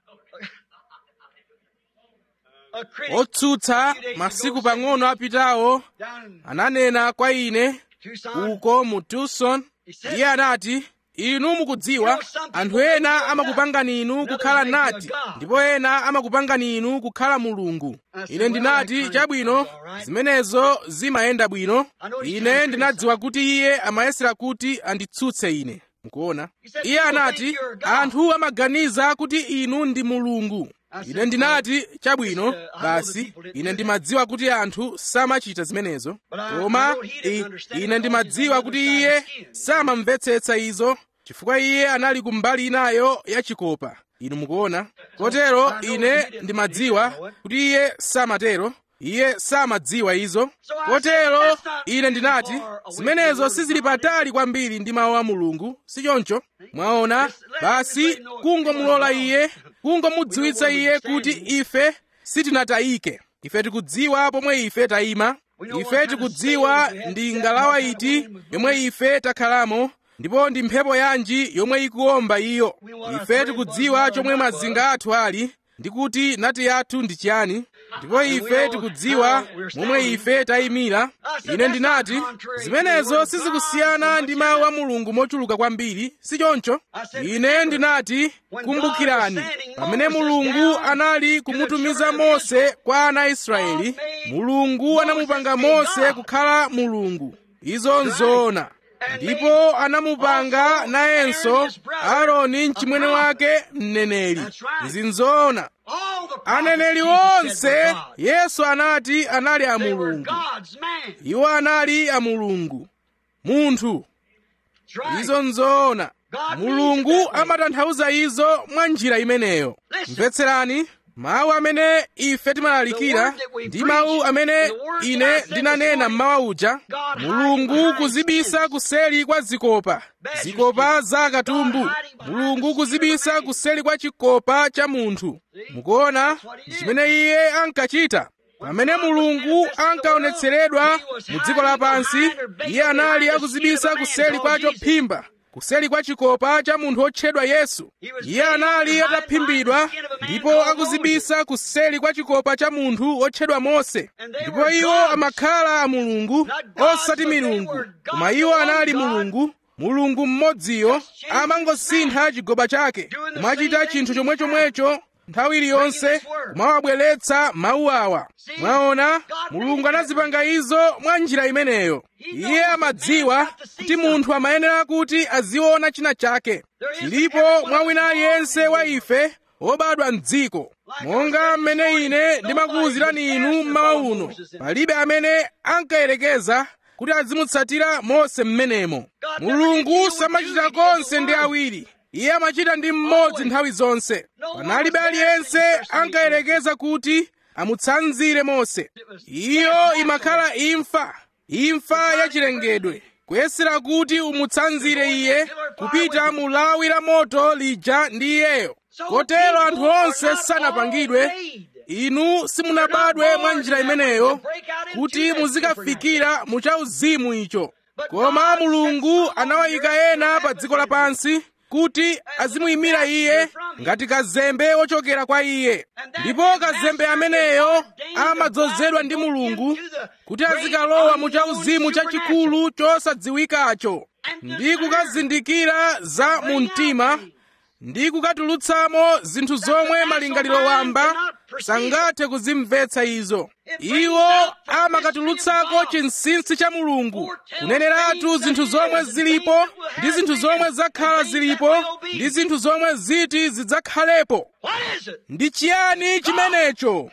otsutsa masiku pang'ono apitawo ananena kwa ine uko mu tucson iye anati inu mukudziwa anthu ena amakupangani inu kukhala nati ndipo ena amakupangani inu kukhala mulungu ine ndinati chabwino zimenezo zimayenda bwino ine ndinadziwa kuti iye amayesera kuti anditsutse ine mukuona iye anati anthu amaganiza kuti inu ndi mulungu ine ndinati chabwino basi ine ndimadziwa kuti anthu samachita zimenezo koma ine ndimadziwa kuti iye samamvetsetsa izo chifukwa iye anali kumbali inayo ya chikopa inu mukuona kotero ine ndimadziwa kuti iye samatero iye samadziwa izo kotero ine ndinati zimenezo sizili patali kwambiri ndi mawu a mulungu sichoncho mwaona basi kungomulola iye kungomudziwitsa iye kuti ife sitinatayike ife tikudziwa pomwe ife tayima ife tikudziwa ndi ngalawa iti yomwe ife takhalamo ndipo ndi mphepo yanji yomwe ikuwomba iyo ife tikudziwa chomwe mazinga athu ali ndi kuti nati yathu ndi chiyani ndipo ife tikudziwa momwe ife tayimira ine ndinati zimenezo sizikusiyana ndi mawu a mulungu mochuluka kwambiri sichoncho ine ndinati kumbukirani pamene mulungu anali kumutumiza mose kwa ana a israeli mulungu anamupanga mose kukhala mulungu izo nzoona ndipo anamupanga nayenso aaroni mchimwene wake mneneri izi nzoona aneneri onse yesu anati anali a mulungu iwo anali a mulungu munthu izo nzoona mulungu amatanthauza izo mwa njira imeneyo mvetserani mawu amene ife timalalikira ndi mawu amene ine ndinanena mmawa uja mulungu kuzibisa kuseli kwa zikopa zikopa za katumbu mulungu kuzibisa kuseli kwa chikopa cha munthu mukuona ndi chimene iye ankachita pamene mulungu ankaonetseredwa mu dziko lapansi iye anali akuzibisa kuseli kwa chophimba kuseli kwa chikopa cha munthu otchedwa yesu iye anali ataphimbidwa ndipo akuzibisa kuseli kwa chikopa cha munthu otchedwa mose ndipo iwo amakhala a mulungu osati milungu koma iwo anali mulungu mulungu mmodziyo amangosintha chigoba chake kumachita chinthu chomwechomwecho nthawi iliyonse kumawabweretsa mawu awa mwaona mulungu anazipanga izo mwa njira imeneyo iye amadziwa kuti munthu amayenera kuti aziona china chake chilipo mwa wina aliyense wa ife wobadwa m'dziko monga mmene ine ndimakuwuzirani inu mmawa uno palibe amene ankayerekeza kuti azimutsatira mose mmenemo mulungu samachita konse ndi awiri iye amachita ndi mmodzi nthawi zonse panalibe aliyense ankayerekeza kuti amutsanzire mose iyo imakhala imfa imfa yachilengedwe kuyesera kuti umutsanzire iye kupita mu lawi la moto lija ndi iyeyo kotero anthu onse sanapangidwe inu simunabadwe mwa njira imeneyo kuti muzikafikira mu chauzimu icho koma mulungu anawayika ena pa dziko lapansi kuti azimuyimira iye ngati kazembe wochokera kwa iye ndipo kazembe ameneyo amadzozedwa ndi mulungu kuti azikalowa mu chauzimu chachikulu chosadziwikacho ndi kukazindikira za mu mtima ndi kukatulutsamo zinthu zomwe malingaliro wamba sangathe kuzimvetsa izo iwo amakatulutsako chinsinsi cha mulungu kuneneratu zinthu zomwe zilipo ndi zinthu zomwe zakhala zilipo ndi zinthu zomwe ziti zidzakhalepo ndi chiyani chimenecho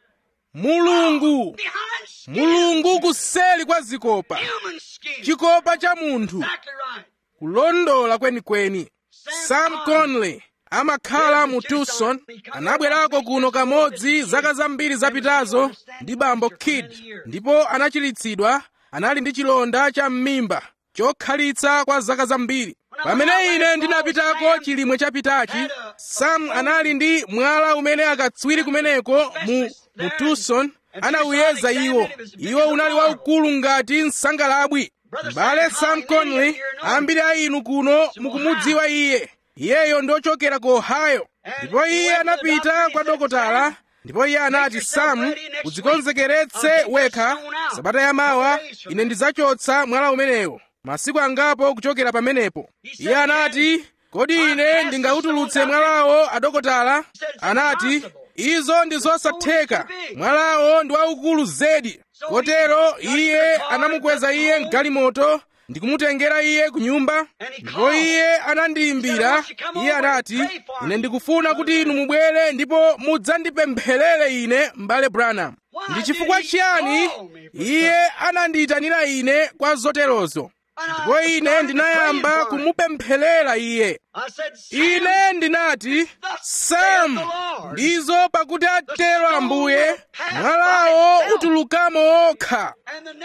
mulungu mulungu kuseli kwa zikopa chikopa cha munthu kulondola kwenikweni sam conley amakhala mu tucson anabwerako kuno kamodzi zaka zambiri zapitazo ndi bambo kid ndipo anachiritsidwa anali ndi chilonda cha m'mimba chokhalitsa kwa zaka zambiri pamene ine ndinapitako chilimwe chapitachi sam anali ndi mwala umene akatswiri kumeneko mu, mu tucson anawuyeza iwo iwo unali waukulu ngati msangalabwi m'bale sam conley ambiri a inu kuno mukumudziwa iye iyeyo ndochokera ku ohio ndipo iye anapita kwa dokotala ndipo iye anati sam udzikonzekeretse wekha sabata yamawa ine ndidzachotsa mwala umenewo masiku angapo kuchokera pamenepo iye anati kodi ine ndingautulutse mwalawo adokotala anati izo ndi zosatheka mwalawo ndi waukulu zedi kotero iye anamukweza iye mgalimoto ndikumutengera iye ku nyumba ndipo iye anandiyimbira iye anati ine ndikufuna kuti inu mubwere ndipo mudzandipempherere ine m'bale branham ndi chifukwa chiyani iye anandiyitanira ine kwa zoterozo ndipo ine ndinayamba kumupempherera iye ine ndinati sam ndizo pakuti atero ambuye mwalawo utulukamo okha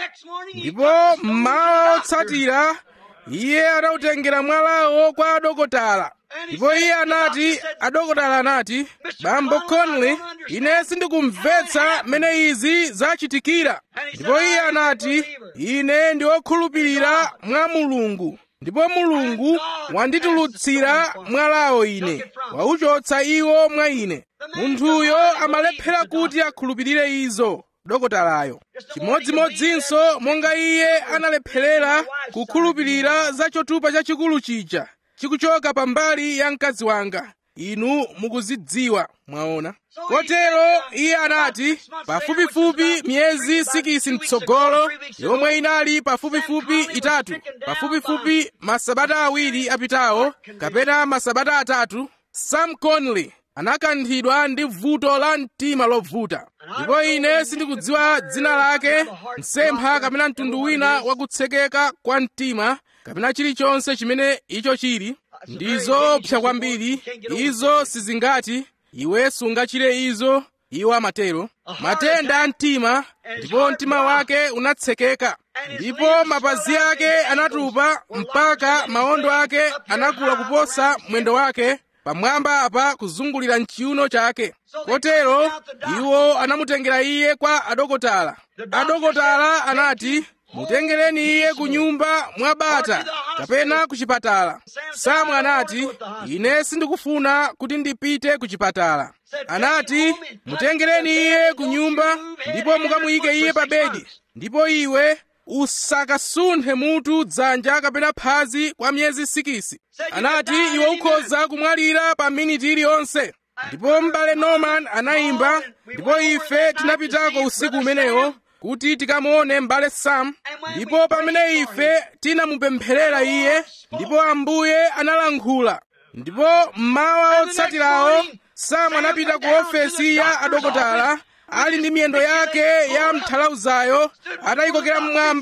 ndipo mmawa otsatira iye anawutengera mwalawo kwa adokotala ndipo iye anati adokotala anati bambo conley ine sindikumvetsa mmene izi zachitikira ndipo iye anati ine ndi wokhulupirira mwa mulungu ndipo mulungu wanditulutsira mwalawo ine wauchotsa iwo mwa ine munthuyo amalephera kuti akhulupirire izo dokotalayo chimodzimodzinso monga iye analepherera kukhulupirira za chotupa chachikulu chija chikuchoka pambali ya mkazi wanga inu mukuzidziwa mwaona kotero iye anati pafupifupi miyezi sikisi mtsogolo yomwe inali pafupifupi itatu pafupifupi masabata awiri apitawo kapena masabata atatu sam conley anakanthidwa ndi vuto la mtima lovuta ndipo ine sindikudziwa dzina lake msempha kapena mtundu wina wakutsekeka kwa mtima kapena chilichonse chimene icho chili ndizopsa kwambiri izo sizingati iwe sungachire izo iwo amatero matenda a mtima ndipo mtima wake unatsekeka ndipo mapazi ake anatupa mpaka mawondo ake anakula kuposa mwendo wake pamwamba apa kuzungulira mchiuno chake kotero iwo anamutengera iye kwa adokotala adokotala anati mutengereni iye ku nyumba mwa bata kapena ku chipatala samu anati ine sindikufuna kuti ndipite ku chipatala anati mutengereni iye ku nyumba ndipo mukamuyike iye pa bedi ndipo iwe usakasunthe mutu dzanja kapena phazi kwa miyezi sikisi anati iwe ukhoza kumwalira pa miniti iliyonse ndipo m'bale norman anayimba ndipo ife tinapitako usiku umenewo kuti tikamuone m'bale sam ndipo pamene ife tinamupempherera iye ndipo ambuye analankhula ndipo mmawa otsatirawo sam anapita ku ofesi ya adokotala ali ndi miyendo yake ya mthalauzayo atayikokera mmwamba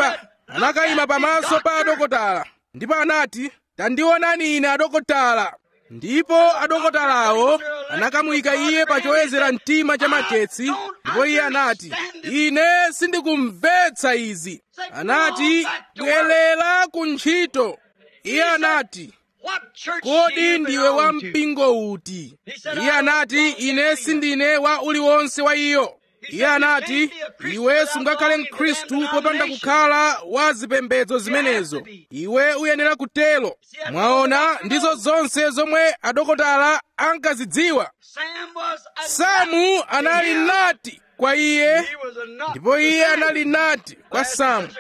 anakayima pamaso pa adokotala ndipo anati tandionani ine adokotala ndipo adokotalawo anakamuyika iye pa choyezera mtima cha magetsi ndipo iye anati ine sindikumvetsa izi anati bwerera ku ntchito iye anati kodi ndiwe wa mpingo uti iye anati ine sindine wa uliwonse wa iyo iye anati iwe sungakhale mkhristu popanda kukhala wa zipembedzo zimenezo iwe uyenera kutero mwaona ndizo zonse zomwe adokotala ankazidziwa samu anali nati kwa iye ndipo iye anali nati kwa samu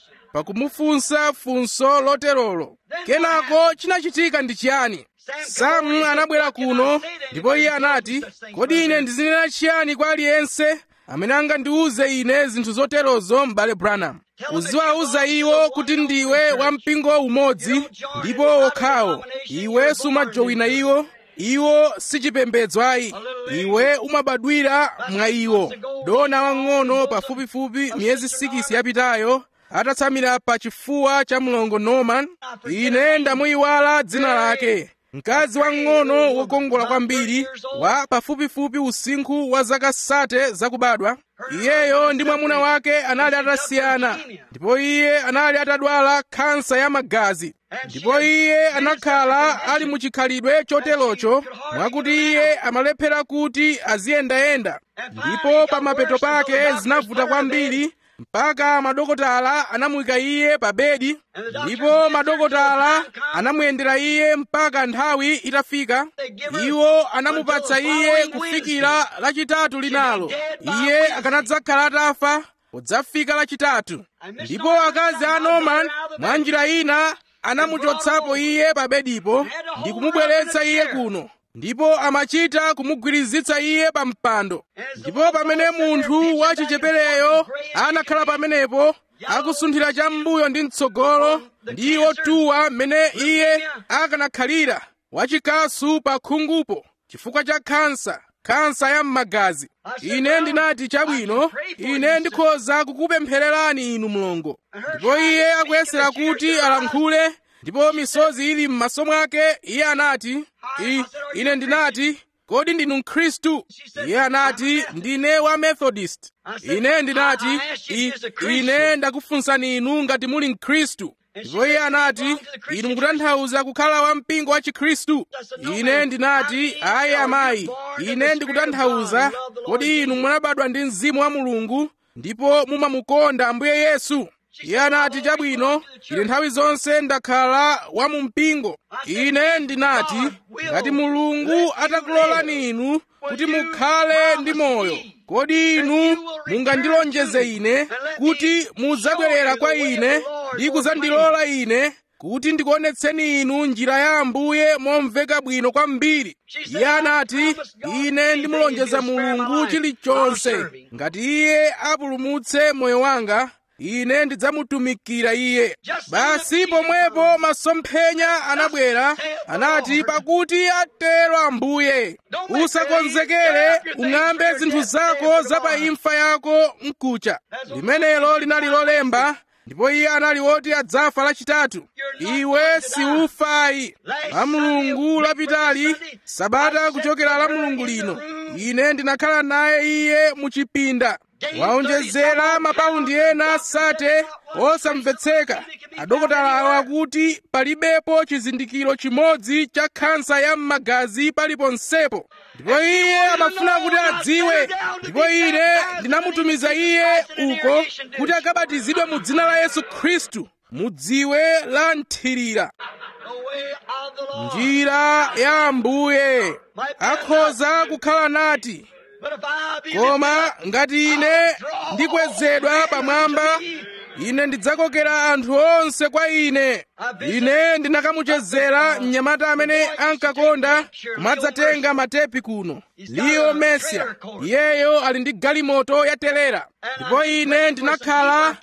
pakumufunsa funso loterolo kenako chinachitika ndi chiyani samu anabwera kuno ndipo iye anati kodi ine ndizinena chiyani kwa aliyense amene angandiuze ine zinthu zoterozo m'bale branham uziwauza iwo kuti ndiwe wa mpingo umodzi ndipo wokhawo iwe sumajowina iwo iwo sichipembedzo ayi iwe umabadwira mwa iwo dona wang'ono pafupifupi miyezi 6 yapitayo atatsamira pa chifuwa cha mlongo norman ine ndamuyiwala dzina lake mkazi wang'ono wokongola kwambiri wa pafupifupi usinkhu wa zaka sate zakubadwa iyeyo ndi mwamuna wake anali atasiyana ndipo iye anali atadwala khansa ya magazi ndipo iye anakhala ali muchikhalidwe choterocho mwakuti iye amalephera kuti aziyendayenda ndipo pa mapeto pake zinavuta kwambiri mpaka madokotala anamuyika iye pa bedi ndipo madokotala anamuyendera iye mpaka nthawi itafika iwo anamupatsa iye kufikira lachitatu linalo iye akanadzakhala atafa podzafika lachitatu ndipo akazi a norman mwa njira ina anamuchotsapo iye pa bedipo ndi kumubweretsa iye kuno ndipo amachita kumugwirizitsa iye pa mpando ndipo pamene munthu wachichepereyo anakhala pamenepo akusunthira cham'mbuyo ndi mtsogolo ndi otuwa mmene iye akanakhalira wachikasu pa khungupo chifukwa cha khansa khansa ya m'magazi ine ndinati chabwino ine ndikhoza kukupemphererani inu mlongo ndipo iye akuyesera kuti alankhule ndipo misozi ili m'maso mwake iye anati I, ine ndinati kodi ndinu mkhristu iye anati ndine wa methodist ine ndinati I, ine ndakufunsani inu ngati muli mkhristu ndipo iye anati inu mukutanthauza kukhala wa mpingo wa chikhristu ine ndinati ayi amayi ine ndikutanthauza kodi inu munabadwa ndi mzimu wa mulungu ndipo mumamukonda ambuye yesu iye anati chabwino ine nthawi zonse ndakhala wa mu mpingo ine ndinati ngati mulungu atakulolani inu kuti mukhale ndi moyo kodi inu mungandilonjeze ine kuti mudzabwerera kwa ine ndi kudzandilola ine kuti ndikuonetseni inu njira ya ambuye momveka bwino kwambiri iye anati ine ndimulonjeza mulungu chilichonse ngati iye apulumutse moyo wanga ine ndidzamutumikira iye basi pomwepo masomphenya anabwera anati pakuti atero ambuye usakonzekere ung'ambe zinthu zako za pa imfa yako mkucha limenelo linali lolemba ndipo iye anali woti adzafa lachitatu iwe siufayi la mulungu lapitali sabata kuchokera la mulungu lino ine ndinakhala naye iye muchipinda waonjezera mapaundi ena sate osamvetseka adokotalawo akuti palibepo chizindikiro chimodzi cha khansa ya m'magazi paliponsepo ndipo iye amafuna kuti adziwe ndipo ine ndinamutumiza iye uko kuti akabatizidwe mu dzina la yesu khristu mu dziwe la nthirira njira ya ambuye akhoza kukhala nati koma ngati ine ndikwezedwa pamwamba ine ndidzakokera anthu onse kwa ine ine ndinakamuchezera mnyamata amene ankakonda kumadzatenga matepi kuno liyo mesia iyeyo ali ndi galimoto yatelera ndipo ine ndinakhala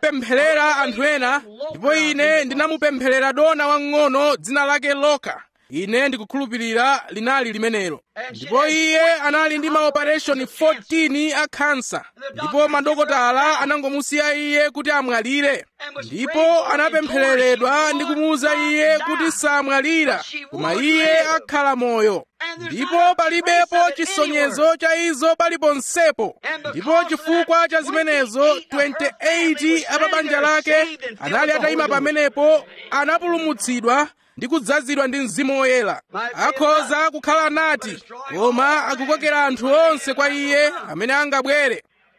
ndikuwapempherera anthu ena ndipo ine ndinamupempherera dona wang'ono dzina lake loka ine ndikukhulupirira linali limenelo ndipo iye anali ndi maoperation 14 a khansa ndipo madokotala anangomusiya iye kuti amwalire ndipo anapemphereredwa ndi kumuwuza iye kuti samwalira koma iye akhala moyo ndipo palibepo chisonyezo cha izo paliponsepo ndipo chifukwa cha zimenezo 28 a pa banja lake anali atayima pamenepo anapulumutsidwa ndi kudzazidwa ndi mzimu woyera akhoza kukhala nati koma akukokera anthu onse kwa iye amene angabwere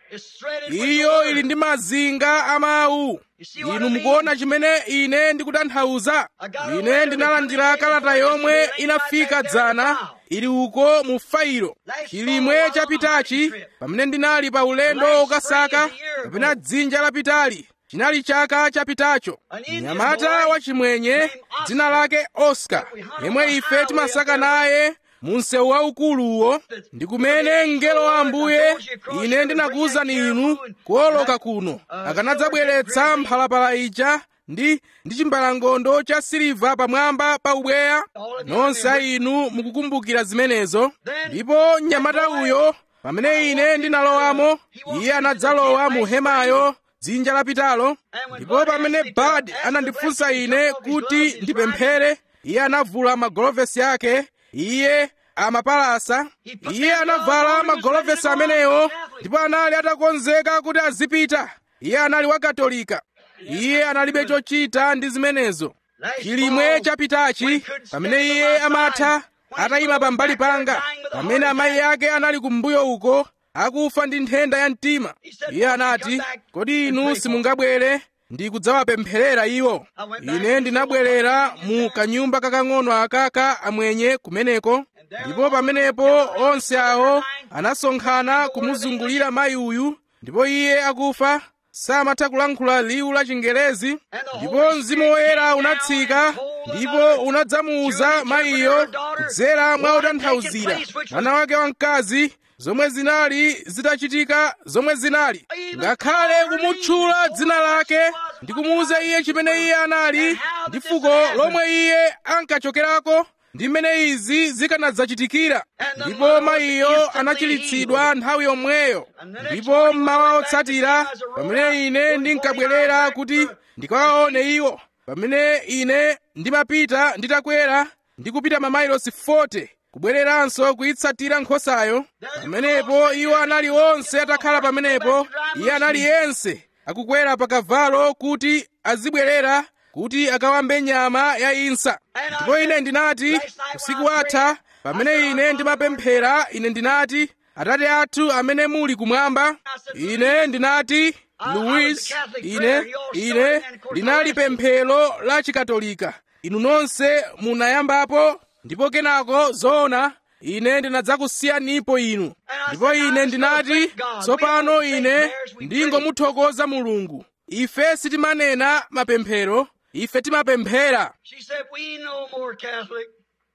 iyo ili ndi mazinga a mawu inu mukuona chimene ine ndikutanthauza ine ndinalandira kalata yomwe inafika dzana ili uko mu failo chilimwe chapitachi pamene ndinali pa ulendo ukasaka kapena dzinja lapitali chinali chaka chapitacho mnyamata wachimwenye dzina lake oscar yemwe ife timasaka naye mu msewu waukuluwo ndi kumene mngelo wa ambuye ine ndinakuwuzani inu kuoloka kuno akanadzabweretsa mphalapala ija ndi ndi chimbalangondo cha siliva pamwamba pa ubweya nonse a inu mukukumbukira zimenezo ndipo mnyamata uyo pamene ine ndinalowamo iye anadzalowa mu hemayo dzinja lapitalo ndipo pamene bad anandifunsa ine kuti ndipemphere iye anavula magolovesi ake iye amapalasa iye anavala magolovesi amenewo ndipo anali atakonzeka kuti azipita iye anali wakatolika iye analibe chochita ndi zimenezo chilimwe chapitachi pamene iye amatha atayima pambali panga pamene amayi ake anali kumbuyo uko akufa ndi nthenda ya mtima iye anati kodi inu simungabwere ndi kudzawapempherera iwo ine ndinabwerera mu kanyumba kakang'ono akaka amwenye kumeneko ndipo pamenepo onse awo anasonkhana kumuzungulira mayi uyu ndipo iye akufa samatha kulankhula liwu la chingerezi ndipo mzimu woyera unatsika ndipo unadzamuwuza mayiyo kudzera mwa utanthauzira mwana wake wamkazi zomwe zinali zitachitika zomwe zinali ngakhale kumutchula dzina lake ndi kumuwuza iye chimene iye anali ndi fuko lomwe iye ankachokerako ndi mmene izi zikanadzachitikira ndipo mayiyo anachiritsidwa nthawi yomweyo ndipo mmawa otsatira pamene ine ndinkabwerera kuti ndikawaone iwo pamene ine ndimapita nditakwera ndikupita mamayilosi 40 kubwereranso kuyitsatira nkhosayo pamenepo iwo anali onse atakhala pamenepo iye anali yense akukwera pa kavalo kuti azibwerera kuti akawambe nyama ya insa ndipo ine ndinati usiku watha pamene ine ndimapemphera ine ndinati atate athu amene muli kumwamba ine ndinati louis ine ine linali pemphero la chikatolika inu nonse munayambapo ndipo kenako zoona ine ndinadzakusiyanipo inu ndipo ine ndinati tsopano ine ndingomuthokoza mulungu ife sitimanena mapemphero ife timapemphera She said, We no more Catholic.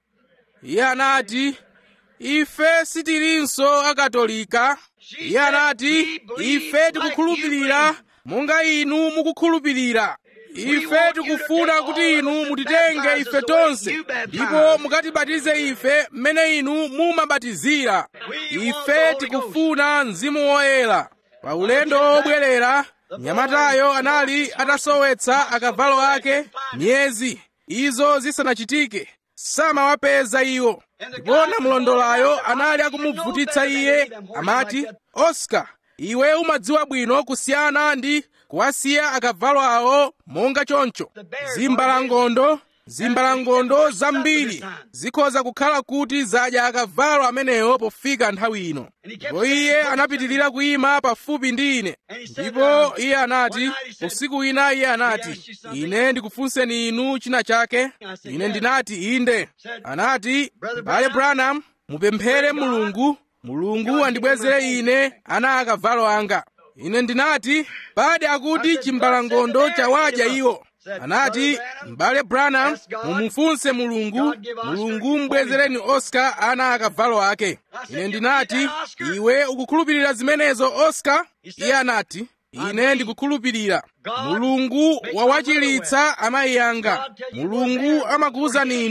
iye anati ife sitilinso akatolika iye anati ife tikukhulupirira monga inu mukukhulupirira ife tikufuna kuti inu mutitenge ife tonse ndipo mukatibatize ife mmene inu mumabatizira ife tikufuna mzimu woyera pa ulendo wobwerera mnyamatayo anali atasowetsa akavalo ake miyezi izo zisanachitike samawapeza iwo ndipo namlondolayo anali akumuvutitsa iye amati oscar iwe umadziwa bwino kusiyana ndi kuwasiya akavalo awo monga choncho zimbalangondo zimbalangondo zambiri zikhoza kukhala kuti zadya akavalo amenewo pofika nthawi ino ndipo iye anapitirira kuyima pafupi ndi ine ndipo iye anati usiku wina iye anati ine ndikufunseni inu china chake ine ndinati inde anati bale branham mupemphere mulungu mulungu andibwezere ine ana akavalo anga ine ndinati pade akuti chimbalangondo chawadya iwo anati m'bale branham mumufunse mulungu mulungu mbwezereni oscar ana akavalo ake ine ndinati iwe ukukhulupirira zimenezo oscar iye anati ine ndikukhulupirira mulungu wawachiritsa amayi anga mulungu amakuwuzani inu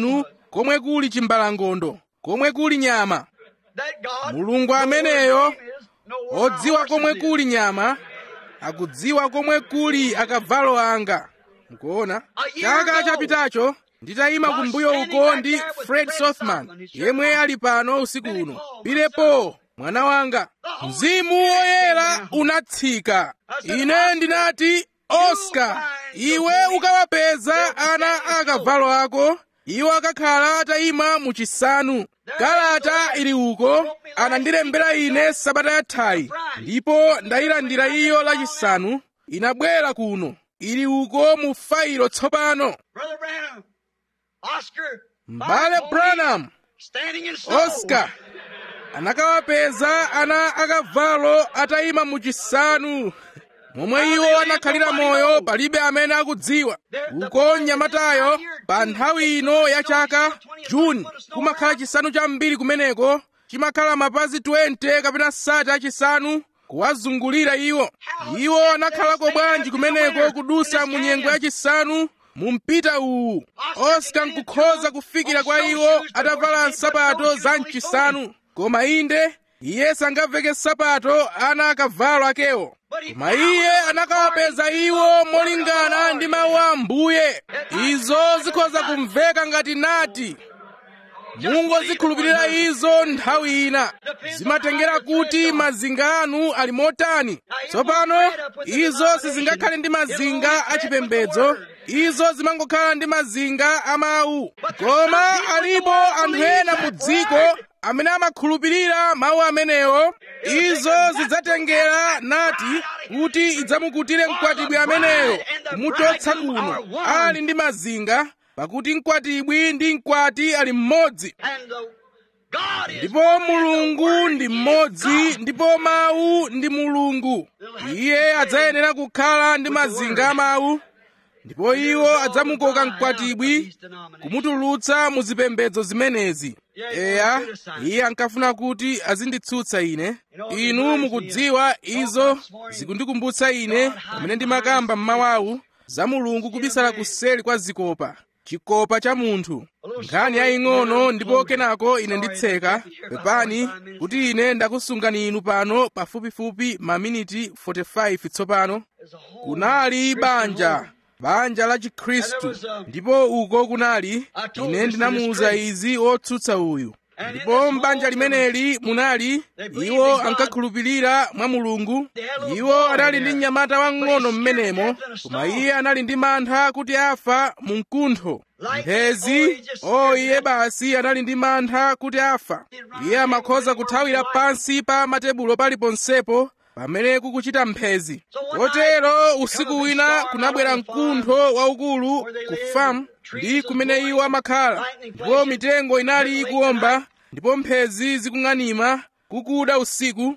komwe kuli chimbalangondo komwe kuli nyama That God, mulungu ameneyo know where our odziwa horses komwe is. kuli nyama akudziwa komwe kuli akavalo anga mukuona chaka chapitacho nditayima kumbuyo uko ndi fred sothman yemwe ali pano usiku uno pilepo mwana wanga mzimu woyera unatsika ine ndinati oscar iwe ukawapeza ana akavalo ako iwo akakhala atayima muchisanu kalata ili uko anandilembera ine sabata yathayi ndipo ndayilandira iyo lachisanu inabwera kuno ili uko mu failo tsopano Brother Branham, Oscar, mbale branham standing in snow. oscar anakawapeza ana akavalo atayima muchisanu momwe iwo anakhalira moyo palibe amene akudziwa uko mnyamatayo pa nthawi ino ya chaka juni kumakhala chisanu chambiri kumeneko chimakhala mapazi 20 kapena sati achisanu kuwazungulira iwo iwo anakhalako bwanji kumeneko kudusa mu nyengo yachisanu mu mpita uwu oscar nkukhoza kufikira kwa iwo atavala nsapato za mchisanu koma inde iye sangaveke nsapato ana akavalo akewo koma iye anakawapeza iwo molingana ndi mawu a ambuye izo zikhoza kumveka ngati nati mungozikhulupirira izo nthawi ina zimatengera kuti mazinga anu ali motani tsopano izo sizingakhale ndi mazinga achipembedzo izo zimangokhala ndi mazinga a mawu koma alipo anthu ena mu dziko amene amakhulupirira mawu amenewo izo zidzatengera nati kuti idzamukutire mkwatibwi ameneyo kumuchotsa kuno ali ndi mazinga pakuti mkwatibwi ndi mkwati ali mmodzi And the God is ndipo mulungu ndi mmodzi ndipo mawu ndi mulungu iye adzayenera kukhala ndi mazinga a mawu ndipo iwo adzamukoka mkwatibwi kumutulutsa mu zipembedzo zimenezi eya iye ankafuna kuti azinditsutsa ine inu mukudziwa izo zikundikumbutsa ine pamene ndimakamba mmawawu za mulungu kubisala kuseli kwa zikopa chikopa cha munthu nkhani yaying'ono ndipo kenako ine nditseka pepani kuti ine ndakusungani inu pano pafupifupi maminiti 45 tsopano There's a whole kunali banja banja la chikhristu ndipo uko kunali ine ndinamuuza izi wotsutsa uyu ndipo m'banja limeneli munali iwo ankakhulupirira mwa mulungu iwo anali ndi mnyamata wang'ono m'menemo koma iye anali ndi mantha kuti afa mu mkuntho mphezi o iye basi anali ndi mantha kuti afa iye amakhoza kuthawira pansi pa matebulo paliponsepo pamene kukuchita mphezi kotero usiku wina kunabwera mkuntho waukulu ku famu ndi kumene iwo amakhala ndipo mitengo inali ikuwomba ndipo mphezi zikung'anima kukuda usiku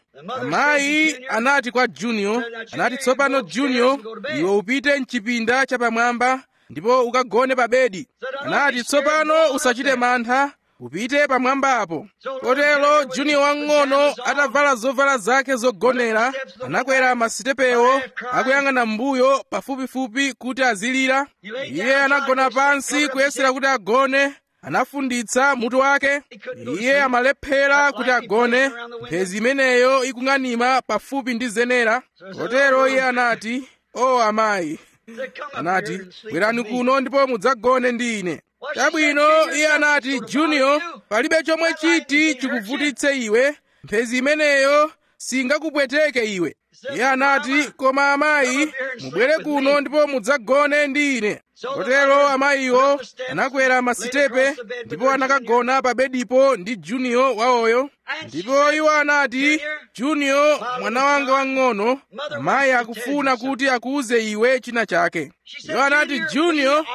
amayi anati kwa junior anati tsopano junior iwe upite mchipinda chapamwamba ndipo ukagone pa bedi anati tsopano usachite mantha upite pamwambapo kotero junior wang'ono atavala zovala zake zogonera anakwera masitepewo akuyang'ana m'mbuyo pafupifupi kuti azilira iye anagona pansi kuyesera kuti agone anafunditsa mutu wake iye amalephera kuti agone mphezi imeneyo ikung'anima pafupi ndi zenera kotero iye anati o amayi anati bwerani kuno ndipo mudzagone ndi ine chabwino iye anati junior palibe chomwe chiti chikuvutitse iwe mphezi imeneyo singakupweteke iwe iye anati koma amayi mubwere kuno ndipo mudzagone ndi ine kotero amayiwo anakwera masitepe ndipo anakagona pa bedipo ndi junior wawoyo ndipo iwo anati junior mwana wanga wang'ono amayi akufuna kuti akuuze iwe china chake iwo anati junior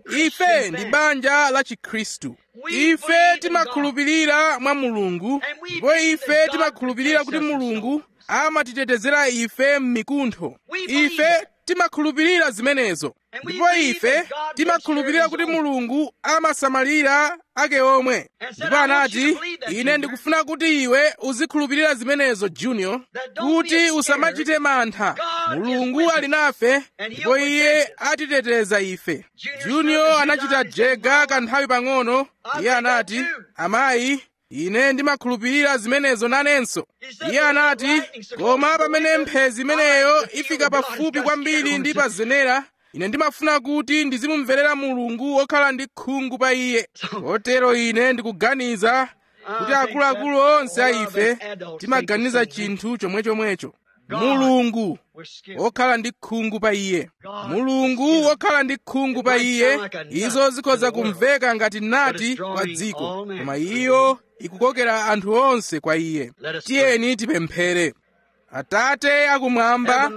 ife ndi banja la chikhristu ife timakhulupirira mwa mulungu ndipo ife timakhulupirira kuti mulungu amatitetezera ife m'mikuntho ife timakhulupirira zimenezo ndipo ife timakhulupirira kuti mulungu amasamalira ake omwe ndipo anati ine ndikufuna kuti iwe uzikhulupirira zimenezo junior kuti usamachite mantha mulungu ali nafe ndipo iye atiteteza ife junior anachita jega kanthawi pang'ono iye anati amayi ine ndimakhulupirira zimenezo nanenso iye anati koma pamene mphezi imeneyo ifika pafupi kwambiri ndi pa zenera ine ndimafuna kuti ndizimumverera mulungu wokhala ndi khungu pa iye kotero ine ndikuganiza kuti akuluakulu onse a ife timaganiza chinthu chomwechomwecho mulungu wokhala ndi khungu pa iye mulungu wokhala ndi khungu pa iye izo zikhoza kumveka ngati nati kwa dziko koma iyo ikukokera anthu onse kwa iye tiyeni tipemphere atate akumwamba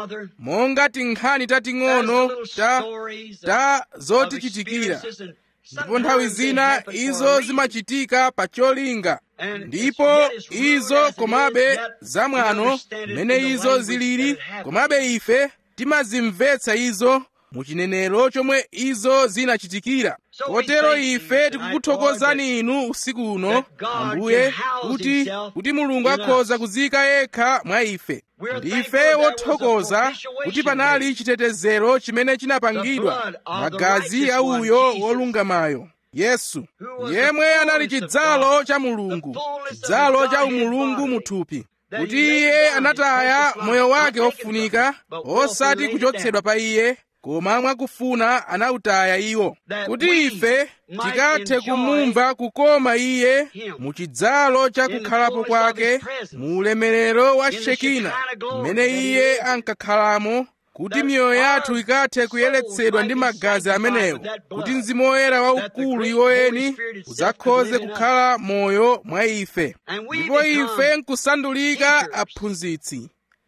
monga tinkhani tating'ono ta, ta zotichitikira ndipo nthawi zina izo zimachitika pa cholinga ndipo izo komabe zamwano mmene izo zilili komabe ife timazimvetsa izo muchinenero chomwe izo zinachitikira kotero ife tikukuthokozani inu usiku uno ambuye kuti kuti mulungu akhoza kuzika yekha mwa ife ndife wothokoza kuti panali chitetezero chimene chinapangidwa magazi a uyo wolungamayo yesu yemwe anali chidzalo cha mulungu chidzalo cha umulungu muthupi kuti iye anataya moyo wake ofunika osati kuchotsedwa pa iye koma mwakufuna anawutaya iwo kuti ife tikathe kumumva kukoma iye mu chidzalo cha kukhalapo kwake mu ulemerero wa shekina mmene iye ankakhalamo kuti miyoyo yathu ikathe kuyeretsedwa ndi magazi amenewo kuti mzimu woyera waukulu iwoyeni udzakhoze kukhala moyo mwa ife ndipo ife nkusandulika aphunzitsi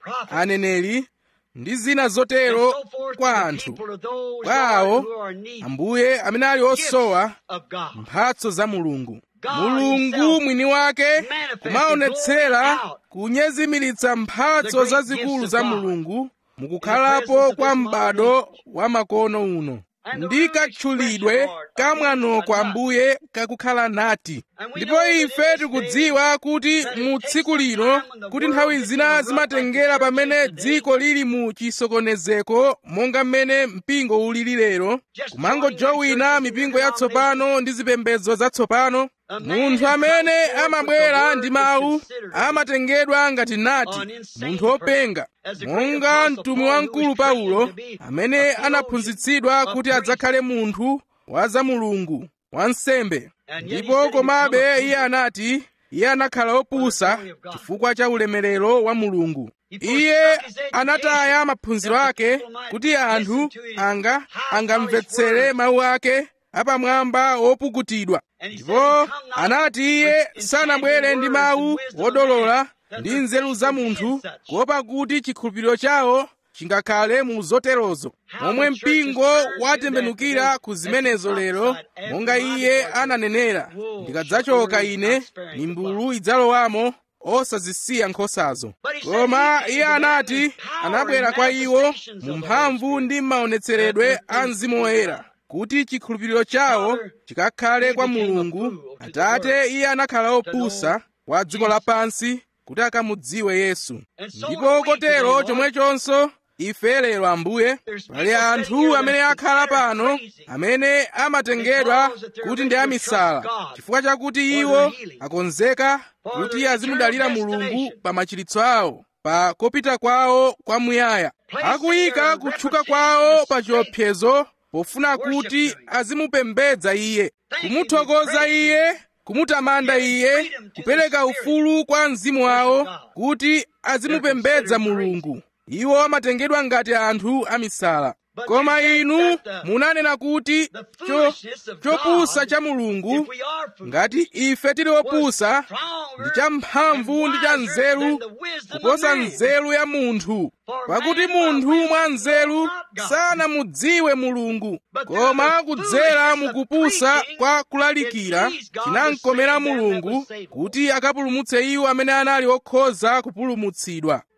aneneri ndi zina zotero kwa anthu kwa awo ambuye amene ali osowa mphatso za mulungu mulungu mwini wake kumaonetsera kunyezimiritsa mphatso zazikulu za mulungu mukukhalapo kwa m'bado wa makono uno ndi katchulidwe kamwanoko ambuye kakukhala nati ndipo ife tikudziwa kuti mu tsiku lino kuti nthawi zina zimatengera pamene dziko lili mu chisokonezeko monga mmene mpingo ulili lero kumangojowina mipingo yatsopano ndi zipembedzo zatsopano munthu amene amabwera ndi mawu amatengedwa ngati nati munthu wopenga monga mtumwi wamkulu paulo amene anaphunzitsidwa kuti adzakhale munthu wa za mulungu wansembe ndipo komabe iye anati iye anakhala opusa chifukwa cha ulemerero wa mulungu iye anataya maphunziro ake kuti anthu anga angamvetsere mawu ake apamwamba wopukutidwa ndipo anati iye sanabwere ndi mawu wodolola ndi nzeru za munthu kuopa kuti chikhulupiriro chawo chingakhale mu zoterozo momwe mpingo watembenukira ku zimenezo lero monga iye ananenera ndikadzachoka ine mimbulu idzalowamo osazisiya nkhosazo koma iye anati anabwera kwa iwo mu mphamvu ndi maonetseredwe a mzimu woyera kuti chikhulupiriro chawo chikakhale kwa mulungu atate iye anakhala opusa wa dziko lapansi kuti akamudziwe yesu ndipo kotero chomwechonso ife lero ambuye pali anthu amene akhala pano amene amatengedwa kuti ndi amisala chifukwa chakuti iwo akonzeka kuti azimudalira mulungu pa machiritso awo pa kopita kwawo kwamuyaya akuyika kutchuka kwawo pa chiopsezo pofuna kuti azimupembedza iye kumuthokoza iye kumutamanda iye kupereka ufulu kwa mzimu wawo kuti azimupembedza mulungu iwo amatengedwa ngati anthu amisala koma inu munanena kuti cho, chopusa cha mulungu ngati ife tili opusa ndi cha mphamvu ndi cha nzeru kuposa nzeru ya munthu pakuti munthu mwa nzeru sanamudziwe mulungu koma kudzera mukupusa kwa kulalikira chinamkomera mulungu kuti akapulumutse iwo amene anali okhoza kupulumutsidwa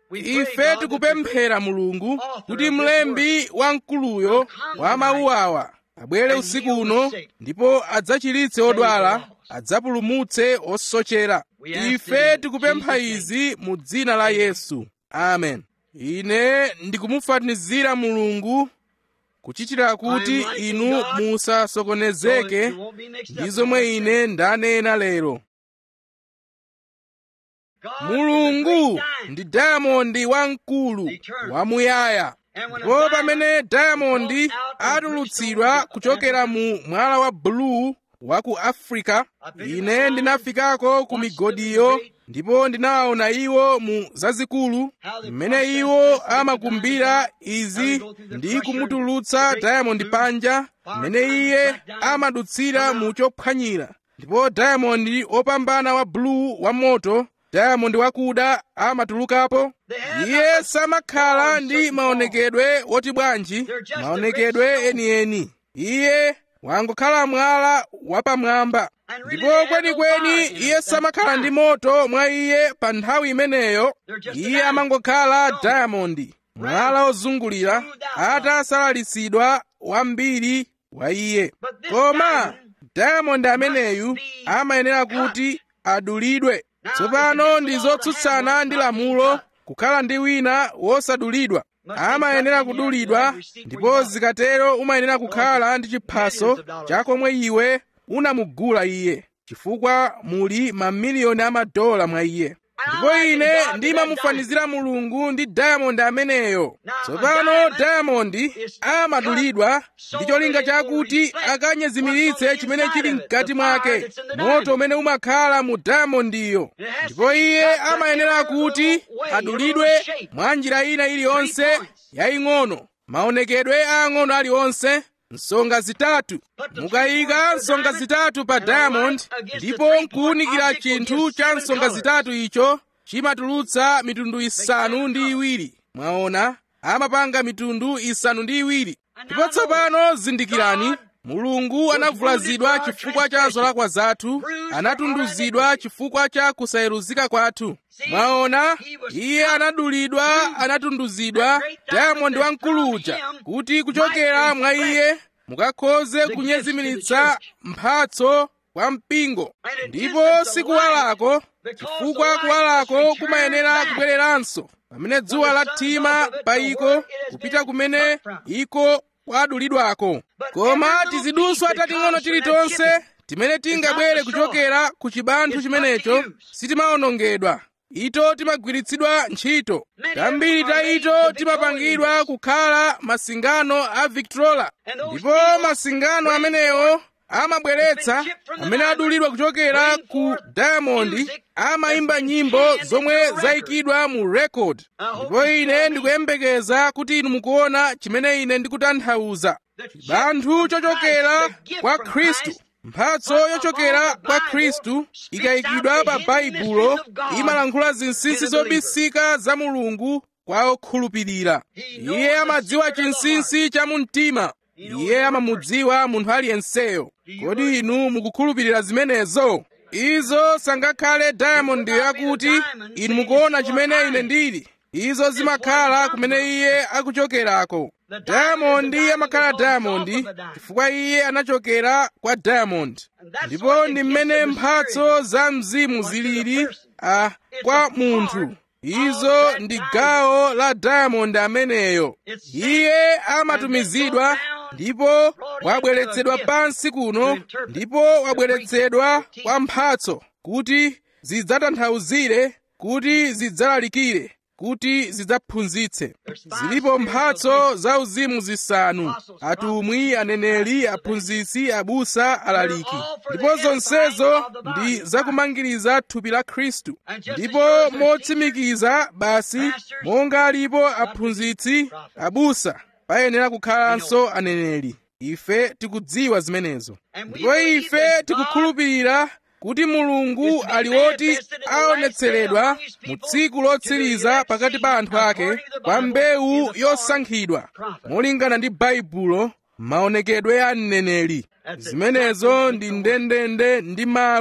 ife tikupemphera mulungu kuti mlembi wamkuluyo wa mawu awa abwere usiku uno ndipo adzachiritse odwala adzapulumutse osochera ife tikupempha izi mu dzina la yesu amen ine ndikumufanizira mulungu kuchitira kuti inu musasokonezeke ndi zomwe ine ndanena lero mulungu ndi dayamondi wamkulu wamuyaya ndipo pamene dayamondi atulutsidwa kuchokera mu mwala wa buluu wa ku afrika ine ndinafikako ku migodiyo ndipo ndinawaona iwo mu zazikulu mmene iwo amakumbira izi ndi kumutulutsa dayamondi panja mmene iye amadutsira mu chophwanyira ndipo dayamondi opambana wa buluu wa moto dayamondi wakuda amatulukapo iye samakhala ndi maonekedwe woti bwanji maonekedwe enieni iye wangokhala mwala wapamwamba ndipo kwenikweni iye samakhala ndi moto mwa iye pa nthawi imeneyo iye amangokhala dayamondi mwala ozungulira atasalalitsidwa wambiri wa iye koma dayamondi ameneyu amayenera kuti adulidwe tsopano ndi zotsutsana ndi lamulo kukhala ndi wina wosadulidwa amayenera kudulidwa ndipo zikatero umayenera kukhala ndi chiphaso chakomwe iwe unamugula iye chifukwa muli mamiliyoni amadola mwa iye ndipo ine ndimamufanizira mulungu ndi dayamondi ameneyo tsopano dayamondi amadulidwa ndi cholinga chakuti akanyezimiritse chimene chili mkati mwake moto umene umakhala mu dayamondiyo ndipo iye amayenera kuti adulidwe mwa njira ina iliyonse yaying'ono maonekedwe aang'ono aliwonse nsonga zitatu mukayika nsonga zitatu pa diamond ndipo nkuwunikira chinthu cha nsonga zitatu icho chimatulutsa mitundu isanu ndi iwiri mwaona amapanga mitundu isanu ndi iwiri ndipo tsopano zindikirani mulungu anavulazidwa chifukwa cha zolakwa zathu anatunduzidwa chifukwa cha kusayeruzika kwathu mwaona iye anadulidwa anatunduzidwa diamond wamkulu uja kuti kuchokera mwa iye mukakhoze kunyezimiritsa mphatso kwa mpingo ndipo sikuwalako chifukwa kuwalako kumayenera kubwereranso pamene dzuwa lathima pa iko kupita kumene iko kwadulidwako koma tiziduswa tating'ono tilitonse timene tingabwere kuchokera ku chibanthu chimenecho sitimawonongedwa ito timagwiritsidwa ntchito tambiri ta ito timapangidwa kukhala masingano a victrola ndipo masingano amenewo amabweretsa amene adulidwa kuchokera ku diamond amayimba nyimbo zomwe zayikidwa mu record ndipo ine ndikuyembekeza kuti inu mukuona chimene ine ndikutanthauza chibanthu chochokera kwa khristu mphatso yochokera kwa khristu ikayikidwa pa baibulo imalankhula zinsinsi zobisika za mulungu kwa okhulupirira iye amadziwa chinsinsi cha mumtima iye amamudziwa munthu aliyenseyo kodi inu mukukhulupirira zimenezo izo sangakhale diamond yakuti inu mukuona chimene ine ndili izo zimakhala kumene iye akuchokerako diamond amakhala diamond chifukwa iye anachokera kwa diamond ndipo ndi mmene mphatso za mzimu zilili a kwa munthu izo ndi gawo la diamond ameneyo iye amatumizidwa ndipo wabweretsedwa pansi kuno ndipo wabweretsedwa kwa mphatso kuti zidzatanthauzire kuti zidzalalikire kuti zidzaphunzitse zilipo mphatso za uzimu zisanu atumwi aneneri aphunzitsi abusa alaliki ndipo zonsezo ndi zakumangiriza thupi la khristu ndipo motsimikiza basi monga alipo aphunzitsi abusa payenera kukhalanso aneneri ife tikudziwa zimenezo ndipo ife tikukhulupirira kuti mulungu ali woti aonetseredwa mu tsiku lotsiriza pakati pa anthu ake kwa mbewu yosankhidwa molingana ndi baibulo maonekedwe a mneneri zimenezo ndi ndendende ndi mawu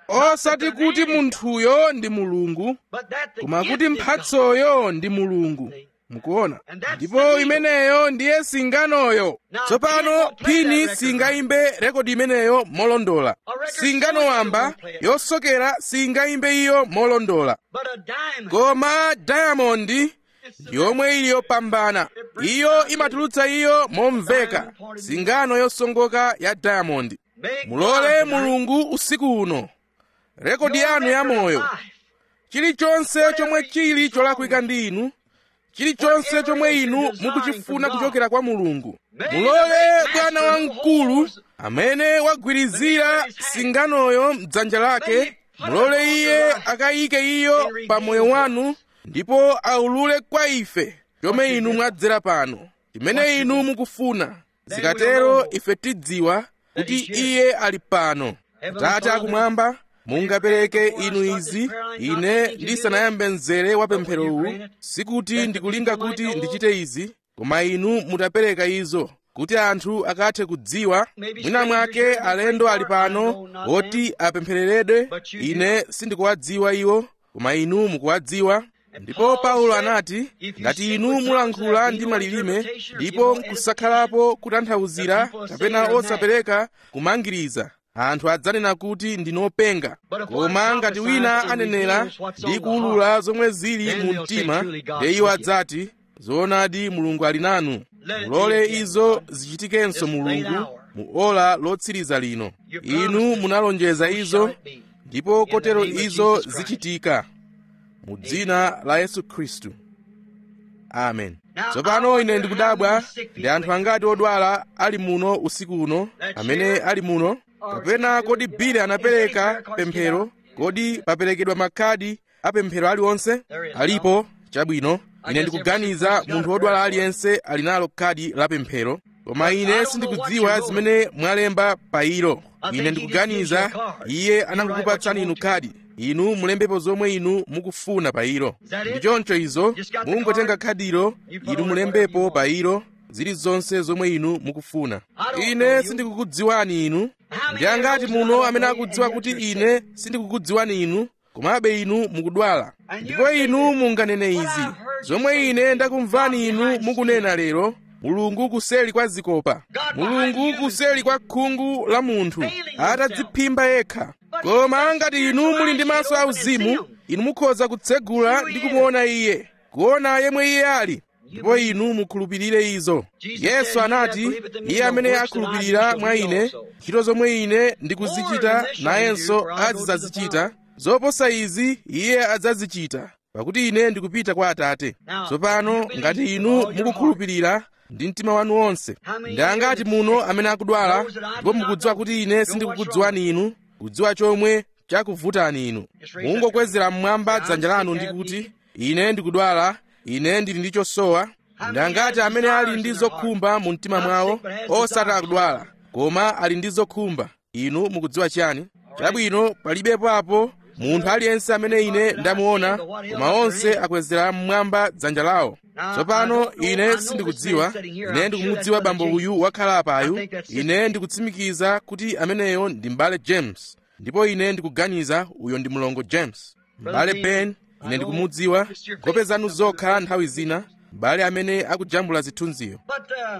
osati kuti munthuyo ndi mulungu but that the koma gift kuti is God. mphatsoyo ndi mulungu mukuona ndipo imeneyo ndiye singanoyo tsopano phini singayimbe rekodi imeneyo molondola singano wamba yosokera singayimbe iyo molondola But a diamond koma diamond yomwe ili yopambana iyo imatulutsa iyo momveka singano yosongoka ya diamond make mulole God mulungu usiku uno rekodi your yanu ya record of moyo life. chilichonse chomwe chili cholakwika ndi inu chilichonse chomwe inu mukuchifuna kuchokera kwa mulungu mulole bwana wamkulu amene wagwirizira singanoyo mdzanja lake mulole iye akayike iyo pa moyo wanu ndipo aulule kwa ife chomwe inu mwadzera pano chimene inu mukufuna zikatero ife tidziwa kuti iye ali pano tate akumwamba mungapereke inu izi ine ndisanayambe mzere wa pempherowu sikuti ndikulinga kuti ndichite izi koma inu mutapereka izo kuti anthu akathe kudziwa mwina mwake alendo ali pano oti apemphereredwe ine sindikuwadziwa iwo koma inu mukuwadziwa ndipo paulo anati ngati inu mulankhula ndi malilime ndipo nkusakhalapo kutanthauzira kapena osapereka kumangiriza anthu adzanena kuti ndinopenga koma ngati wina anenera ndi kuwulula zomwe zili mu mtima nde iwo adzati zoonadi mulungu ali nanu mulole izo zichitikenso mulungu mu ola lotsiriza lino inu munalonjeza izo ndipo kotero izo zichitika mu dzina la yesu khristu amen tsopano ine ndikudabwa ndi anthu angati odwala ali muno usiku uno amene ali muno kapena kodi bile anapereka pemphero kodi paperekedwa makhadi apemphero aliwonse alipo chabwino ine ndikuganiza munthu wodwala aliyense ali nalo khadi la pemphero koma ine sindikudziwa zimene mwalemba pa ilo ine ndikuganiza iye anangokupatsani inu khadi inu mulembepo zomwe inu mukufuna pa ilo ndi choncho izo mungotenga khadilo inu mulembepo pa ilo zilizonse zomwe inu mukufuna ine sindikukudziwani inu ndi angati muno amene akudziwa kuti ine sindikukudziwani inu komabe inu mukudwala ndipo inu munganene izi zomwe ine ndakumvani inu mukunena lero mulungu kuseli kwa zikopa mulungu kuseli kwa khungu la munthu atadziphimba yekha koma ngati inu muli ndi maso auzimu inu mukhoza kutsegula ndi kumuona iye kuona yemwe iye ali ndipo inu mukhulupirire izo yesu anati iye amene akhulupirira mwa ine ntchito zomwe ine ndikuzichita nayenso azidzazichita zoposa izi iye adzazichita pakuti ine ndikupita kwa atate tsopano ngati inu mukukhulupirira ndi mtima wanu wonse ndi angati muno amene akudwala ndipo mukudziwa kuti ine sindikukudziwani inu kudziwa chomwe chakuvutani inu mungokwezera mmwamba dzanja lanu ndi kuti ine ndikudwala ine ndili ndi chosowa ndi angati amene ali ndi zokhumba mu mtima mwawo osati akudwala koma ali ndi zokhumba inu mukudziwa chiyani chabwino palibepo apo munthu aliyense amene ine ndamuona koma onse akwezera mmwamba dzanja lawo tsopano ine sindikudziwa ine ndikumudziwa bambo uyu wakhala apayu ine ndikutsimikiza kuti ameneyo ndi m'bale james ndipo ine ndikuganiza uyo ndi mlongo james m'bale ben ine ndikumudziwa nkhope zanu zokha nthawi zina m'bale amene akujambula zithunziyo But uh,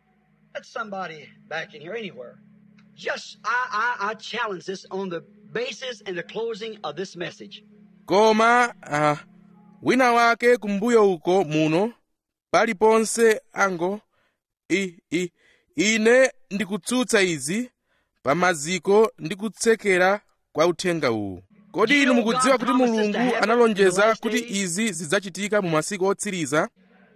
let somebody back in here anywhere. Just I, I I challenge this on the basis and the closing of this message. koma uh, wina wake kumbuyo uko muno paliponse ango i, i, ine ndikutsutsa izi pa maziko ndi kutsekera kwa uthenga uwu kodi inu mukudziwa kuti mulungu analonjeza kuti izi zidzachitika mu masiku otsiriza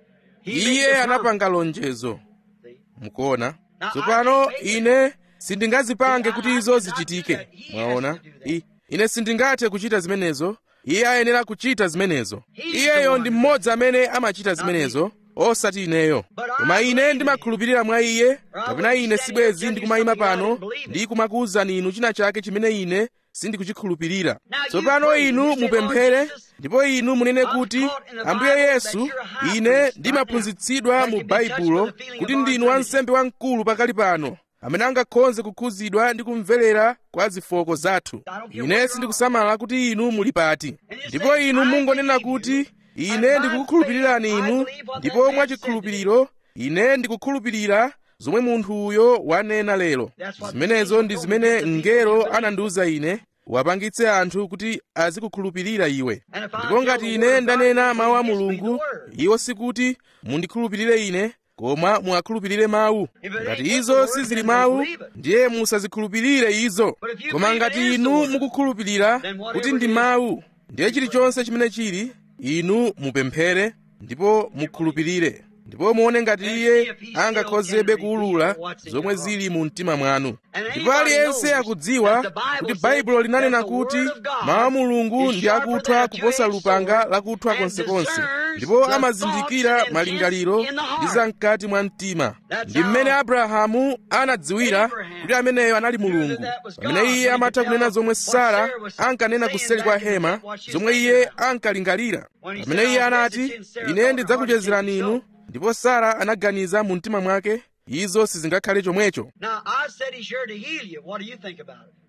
iye anapanga lonjezo mukuona tsopano ine sindingazipange kuti izo zichitike mwaona I, ine sindingathe kuchita zimenezo iye ayenera kuchita zimenezo iyeyo ndi mmodzi amene amachita zimenezo osati ineyo koma ine ndimakhulupirira mwa iye kapena ine sibwezi ndikumayima pano ndi kumakuwuzani inu china chake chimene ine sindikuchikhulupirira tsopano inu mupemphere ndipo inu munene kuti ambuye yesu ine ndimaphunzitsidwa mu baibulo kuti ndinu wansembe wamkulu pakali pano amene angakhoze kukhuzidwa ndi kumverera kwa zifoko zathu ine sindikusamala kuti inu muli pati ndipo inu mungonena kuti ine ndikukukhulupirirani inu ndipo mwachikhulupiriro ine ndikukhulupirira zomwe munthu uyo wanena lero zimenezo ndi zimene mngelo anandiwuza ine wapangitse anthu kuti azikukhulupirira iwe ndipo ngati ine ndanena mawu a mulungu iwo sikuti mundikhulupirire ine koma muwakhulupirire mawu ngati izo sizili mawu ndiye musazikhulupirire izo koma ngati inu mukukhulupirira kuti ndi mawu ndiye chilichonse chimene chili inu mupemphere ndipo mukhulupirire ndipo muone ngati iye angakhozebe kuwulula zomwe zili mu mtima mwanu ndipo aliyense akudziwa kuti baibulo linanena kuti mawu a mulungu ndi akuthwa kuposa lupanga lakuthwa konsekonse ndipo amazindikira malingaliro ndi zam'kati mwa mtima ndi mmene abrahamu anadziwira kuti ameneyo anali mulungu pamene iye amatha kunena zomwe sara ankanena kuseli kwa hema zomwe iye ankalingalira pamene iye anati ine ndidzakuchezerani inu ndipo sara anaganiza mu mtima mwake izo sizingakhale chomwecho Now, I said he's here to heal you. What do you think about it?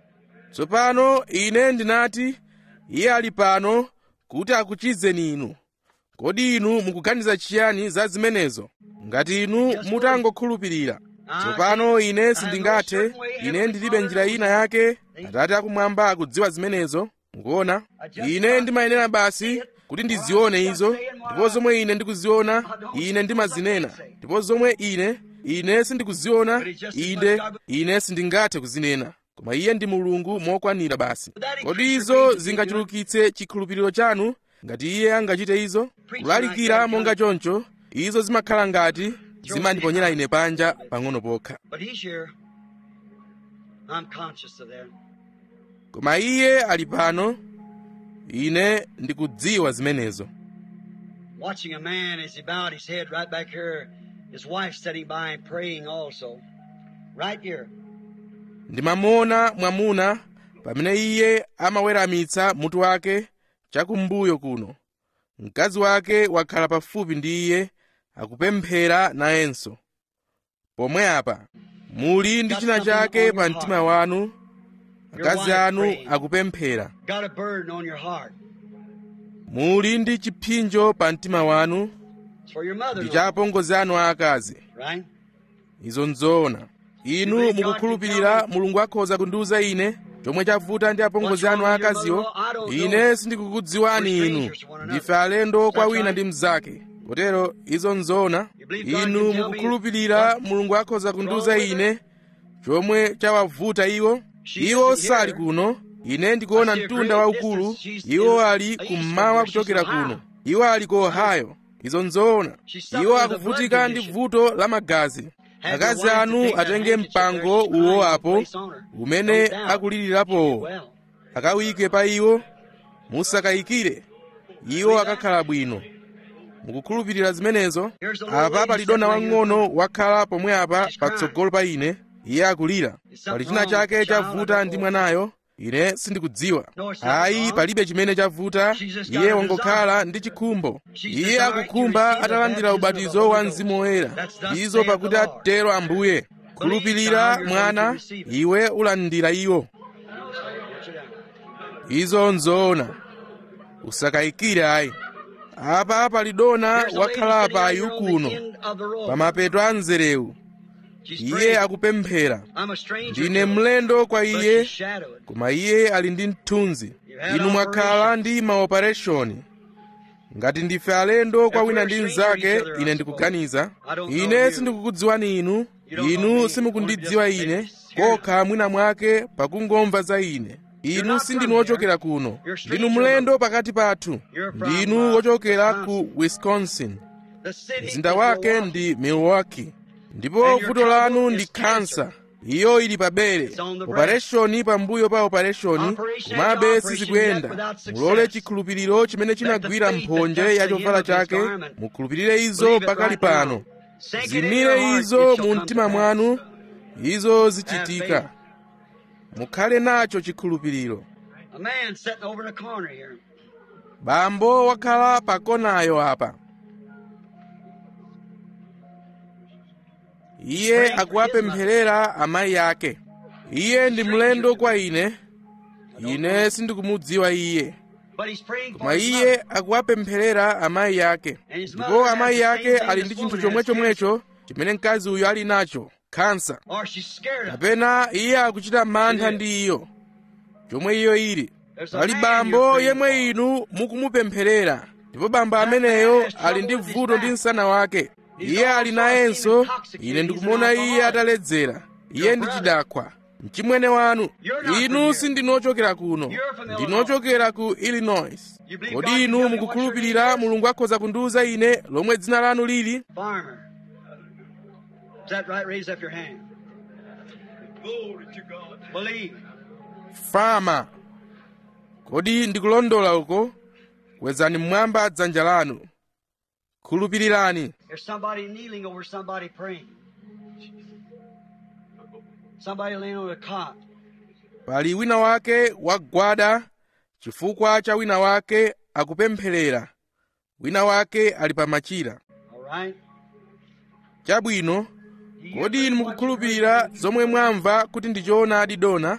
tsopano ine ndinati iye ali pano kuti akuchizeni inu kodi inu mukuganiza chiyani za zimenezo ngati inu mutangokhulupirira tsopano ine sindingathe ine ndilibe njira ina yake atate akumwamba akudziwa zimenezo mukuona ine ndimayenera basi kuti ndizione izo ndipo zomwe ine ndikuziona ine ndimazinena ndipo zomwe ine ine sindikuziona inde ine sindingathe kuzinena koma iye ndi mulungu mokwanira basi kodi izo zingachulukitse chikhulupiriro chanu ngati iye angachite izo kulalikira monga choncho izo zimakhala ngati zimandiponyera ine panja pang'ono pokha But he's here. I'm conscious of that. koma iye ali pano ine ndikudziwa zimenezo Watching a man as he bowed his head right back here, his wife sitting by and praying also. Right here. ndimamuona mwamuna pamene iye amaweramitsa mutu wake chakumbuyo kuno mkazi wake wakhala pafupi ndi iye akupemphera nayenso pomwe apa muli ndi china chake pa mtima wanu akazi anu akupemphera Got a burden on your heart. muli ndi chipsinjo pa mtima wanu It's for your mother. ndi cha apongozi anu aakazi Right? izo nzoona inu mukukhulupirira mulungu akhoza kundiwuza ine chomwe chavuta ndi apongozi anu aakaziwo ine sindikukudziwani inu ndife alendo kwa wina ndi mnzake kotero izo nzoona inu mukukhulupirira mulungu akhoza kundiwuza ine chomwe chawavuta iwo iwo sali kuno ine ndikuona mtunda waukulu iwo ali kummawa kuchokera kuno iwo ali ku ohio izo nzoona iwo akuvutika ndi vuto la magazi akazi anu atenge mpango uwo apo umene akulirirapowo akawike pa iwo musakayikire iwo akakhala bwino mukukhulupirira zimenezo apa pali dona wang'ono wakhala pomwe apa patsogolo pa ine iye akulira pali china chake chavuta ndi mwanayo ine sindikudziwa ayi palibe chimene chavuta iye wangokhala ndi chikhumbo iye akukhumba atalandira ubatizo wa mzimu woyera izo pakuti atero ambuye khulupirira mwana iwe ulandira iwo izo nzoona usakayikire ayi apa pali dona wakhala payu kuno pamapeto a mzerewu iye akupemphera ndine mlendo kwa iye koma iye ali ndi mthunzi inu mwakhala ndi maopereshoni ngati ndife alendo kwa wina ndi mnzake ine ndikuganiza ine sindikukudziwani inu inu simukundidziwa ine kokha mwina mwake pakungomva za ine inu sindinu wochokera kuno ndinu mlendo pakati pathu ndinu wochokera ku wisconsin mzinda wake ndi milwaukee ndipo vuto lanu ndi khansa iyo ili pabere opereshoni pambuyo pa opereshoni komabe sizikuyenda mulole chikhulupiriro chimene chinagwira mphonje ya chovala chake mukhulupirire izo pakali pano zimire izo mu mtima mwanu izo zichitika mukhale nacho chikhulupiriro A man sitting over in a corner here. bambo wakhala pakonayo apa iye akuwapempherera amayi ake iye ndi mlendo kwa ine ine sindikumudziwa iye But he's praying for koma his iye mother. akuwapempherera amayi ake ndipo amayi ake ali ndi chinthu chomwechomwecho chimene mkazi uyu ali nacho khansa Or she's scared of it. kapena iye akuchita mantha ndi iyo chomwe iyo ili There's a pali man bambo you're praying yemwe for. inu mukumupempherera ndipo bambo ameneyo ali ndi vuto ndi msana wake iye ali nayenso ine ndikumuona iye ataledzera iye ndi chidakwa mchimwene wanu inu sindinochokera kuno ndinochokera ku illinois kodi inu mukukhulupirira mulungu akhoza kundiwuza ine lomwe dzina lanu lili Farmer. Is that right? Raise up your hand. Glory to God. Believe. fama kodi ndikulondola uko kwezani mmwamba dzanja lanu khulupirirani There's somebody kneeling over somebody praying. Somebody laying on a cot. pali wina wake wagwada chifukwa cha wina wake akupempherera wina wake ali pa machira All right? chabwino Do you kodi believe inu what you mukukhulupirira heard? zomwe mwamva kuti ndi choonadi dona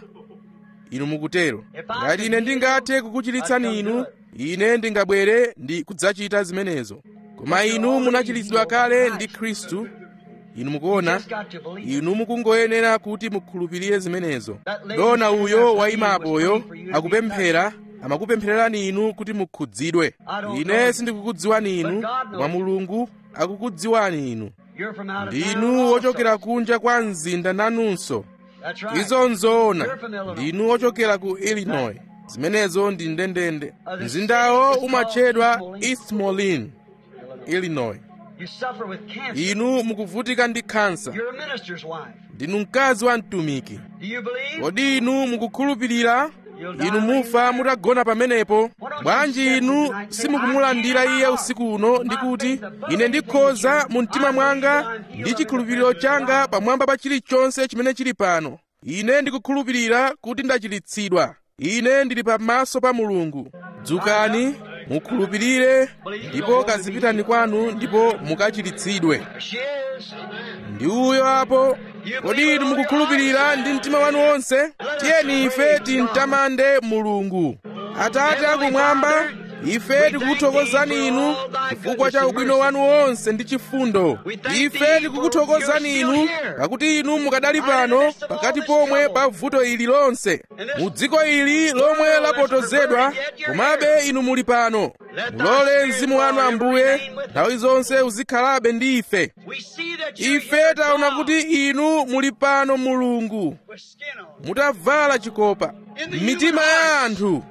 inu mukutero ngati ine ndingathe kukuchiritsani inu ine ndingabwere ndi kudzachita zimenezo koma inu munachiritsidwa kale ndi khristu inu mukuona Just got to believe. inu mukungoyenera kuti mukhulupirire zimenezo dona uyo wayimapoyo akupemphera amakupemphererani inu kuti mukhudzidwe ine sindikukudziwani inu koma mulungu akukudziwani inu You're from out of ndinu town ochokera also. kunja kwa mzinda nanunso That's right. izo nzoona You're from Illinois. ndinu ochokera ku illinois zimenezo ndi ndendende mzindawo umatchedwa east moline illinois You suffer with cancer. inu mukuvutika ndi khansa You're a minister's wife. ndinu mkazi wa mtumiki Do you believe? kodi inu mukukhulupirira inu mufa mutagona pamenepo bwanji inu simukumulandira iye usiku uno ndi kuti ine ndikhoza mu mtima mwanga ndi chikhulupiriro changa pamwamba pa chilichonse chimene chili pano ine ndikukhulupirira kuti ndachiritsidwa ine ndili pamaso pa mulungu dzukani mukhulupirire ndipo kazipitani kwanu ndipo mukachiritsidwe There she is. ndi uyo apo kodi inu mukukhulupirira ndi mtima wanu wonse tiyeni ife timtamande mulungu atate akumwamba ife tikukuthokozani inu chifukwa cha ubwino wanu wonse ndi chifundo ife tikukuthokozani inu pakuti inu mukadali pano pakati pomwe pa vuto ili lonse mu dziko ili lomwe lapotozedwa komabe inu muli pano mulole mzimu wanu ambuye nthawi zonse uzikhalabe ndi ife We see that you're ife here, taona God, kuti inu muli pano mulungu with skin on. mutavala chikopa m'mitima ya anthu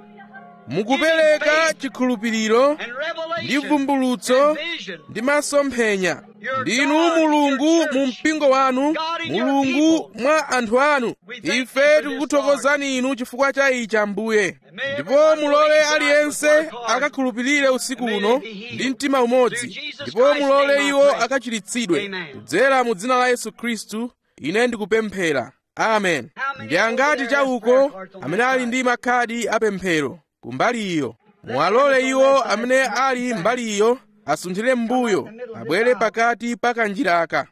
mukupereka chikhulupiriro And ndi revelation. vumbulutso and vision. ndi masomphenya ndinu mulungu mu mpingo wanu mulungu mwa anthu anu ife tikukuthokozani inu chifukwa cha ichi ambuye ndipo mulole aliyense akakhulupirire usiku uno ndi mtima umodzi ndipo mulole iwo akachiritsidwe kudzera mu dzina la yesu khristu ine ndikupemphera amen ndi angati chauko amene ali ndi makhadi apemphero kumbali iyo muwalole iwo amene ali mbali iyo asunthire m'mbuyo abwere pakati pa kanjiraka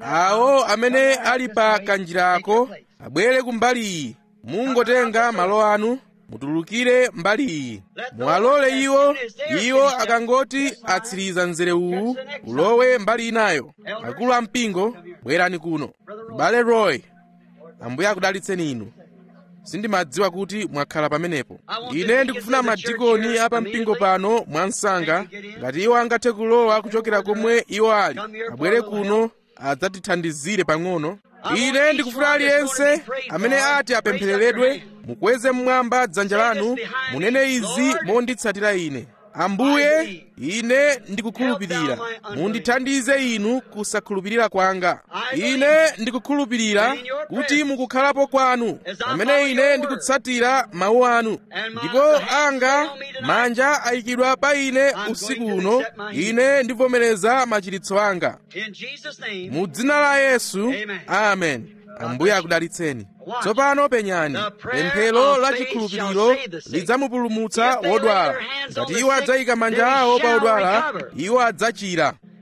awo amene ali pa kanjirako abwere kumbali iyi mungotenga malo anu mutulukire mbali iyi muwalole iwo iwo akangoti atsiriza mzere uwu ulowe mbali inayo akulu ampingo bwerani kuno bale roy ambuye akudalitseni inu sindimadziwa kuti mwakhala pamenepo ine ndikufuna madikoni a pampingo pano mwansanga ngati iwo angathe kulowa kuchokera komwe iwo ali abwere kuno adzatithandizire pang'ono ine ndikufuna aliyense amene ati apemphereredwe mukweze mmwamba dzanja lanu munene izi monditsatira ine ambuye ine ndikukhulupirira mundithandize inu kusakhulupirira kwanga ine ndikukhulupirira kuti mukukhalapo kwanu pamene ine ndikutsatira mawu anu ndipo anga manja ayikidwa pa ine usiku uno ine ndivomereza machiritso anga In Jesus' name. mu dzina la yesu amen ambuye akudalitseni tsopano penyani pemphero la chikhulupiriro lidzamupulumutsa wodwala ngati iwo adzayika manja awo pa odwala iwo adzachira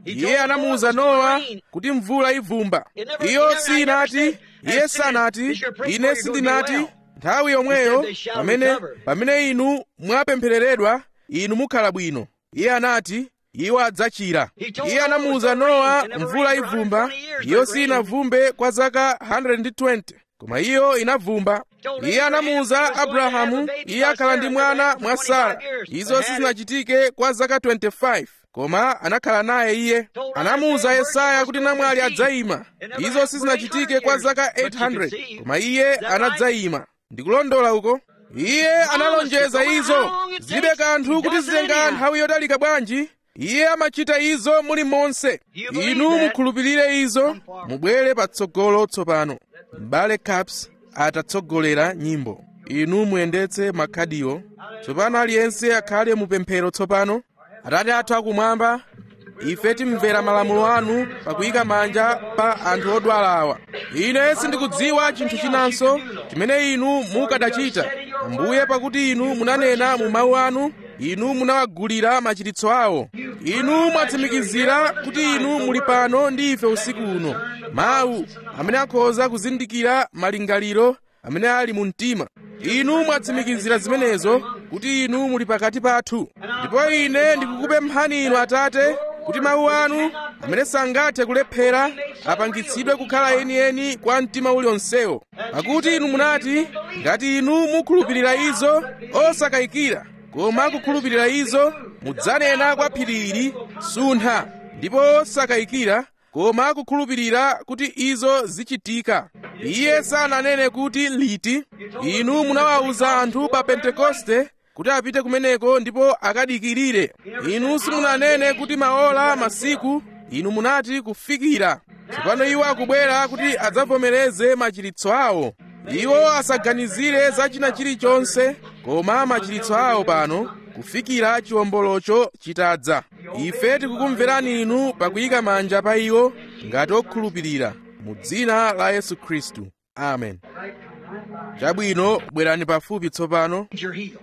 iye anamuwuza nowa kuti mvula ivumba iyo sinati iye sanati ine sindinati nthawi yomweyo pamene pamene inu mwapemphereredwa inu mukhala bwino iye anati iwo adzachira iye anamuwuza nowa mvula ivumba iyo sinavumbe kwa zaka 120 koma iyo inavumba iye anamuwuza abrahamu iye akhala ndi mwana mwa sara izo sizinachitike kwa zaka 25 koma anakhala naye iye anamuwuza yesaya kuti namwali adzayima izo sizinachitike kwa zaka 800 koma iye anadzayima ndikulondola uko iye analonjeza izo zilibe kanthu kuti zitenga nthawi yotalika bwanji iye amachita izo muli monse inu mukhulupirire izo mubwere patsogolo tsopano m'bale caps atatsogolera nyimbo inu muyendetse makhadiwo tsopano aliyense akhale mupemphero tsopano atate athu akumwamba ife timvera malamulo anu pakuyika manja pa anthu odwala awa ine sindikudziwa chinthu chinanso chimene inu mukadachita ambuye pakuti inu munanena mu mawu anu inu munawagulira machiritso awo inu mwatsimikizira kuti inu muli pano ndi ife usiku uno mawu amene akhoza kuzindikira malingaliro amene ali mu mtima inu mwatsimikizira zimenezo kuti inu muli pakati pathu ndipo ine ndikukupemphani inu atate kuti mawu anu amene sangathe kulephera apangitsidwe kukhala enieni kwa mtima uliwonsewo pakuti inu munati ngati inu mukhulupirira izo osakayikira koma kukhulupirira izo mudzanena kwa phiri ili suntha ndipo osakayikira koma kukhulupirira kuti izo zichitika iye sananene kuti liti inu munawawuza anthu pa pentekoste kuti apite kumeneko ndipo akadikirire inu simunanene kuti maola masiku inu munati kufikira tsopano iwo akubwera kuti adzavomereze machiritso awo iwo asaganizire za china chilichonse koma machiritso awo pano kufikira chiwombolocho chitadza ife tikukumverani inu pakuyika manja pa iwo ngati okhulupirira mu dzina la yesu khristu amen chabwino bwerani pafupi tsopano You're healed.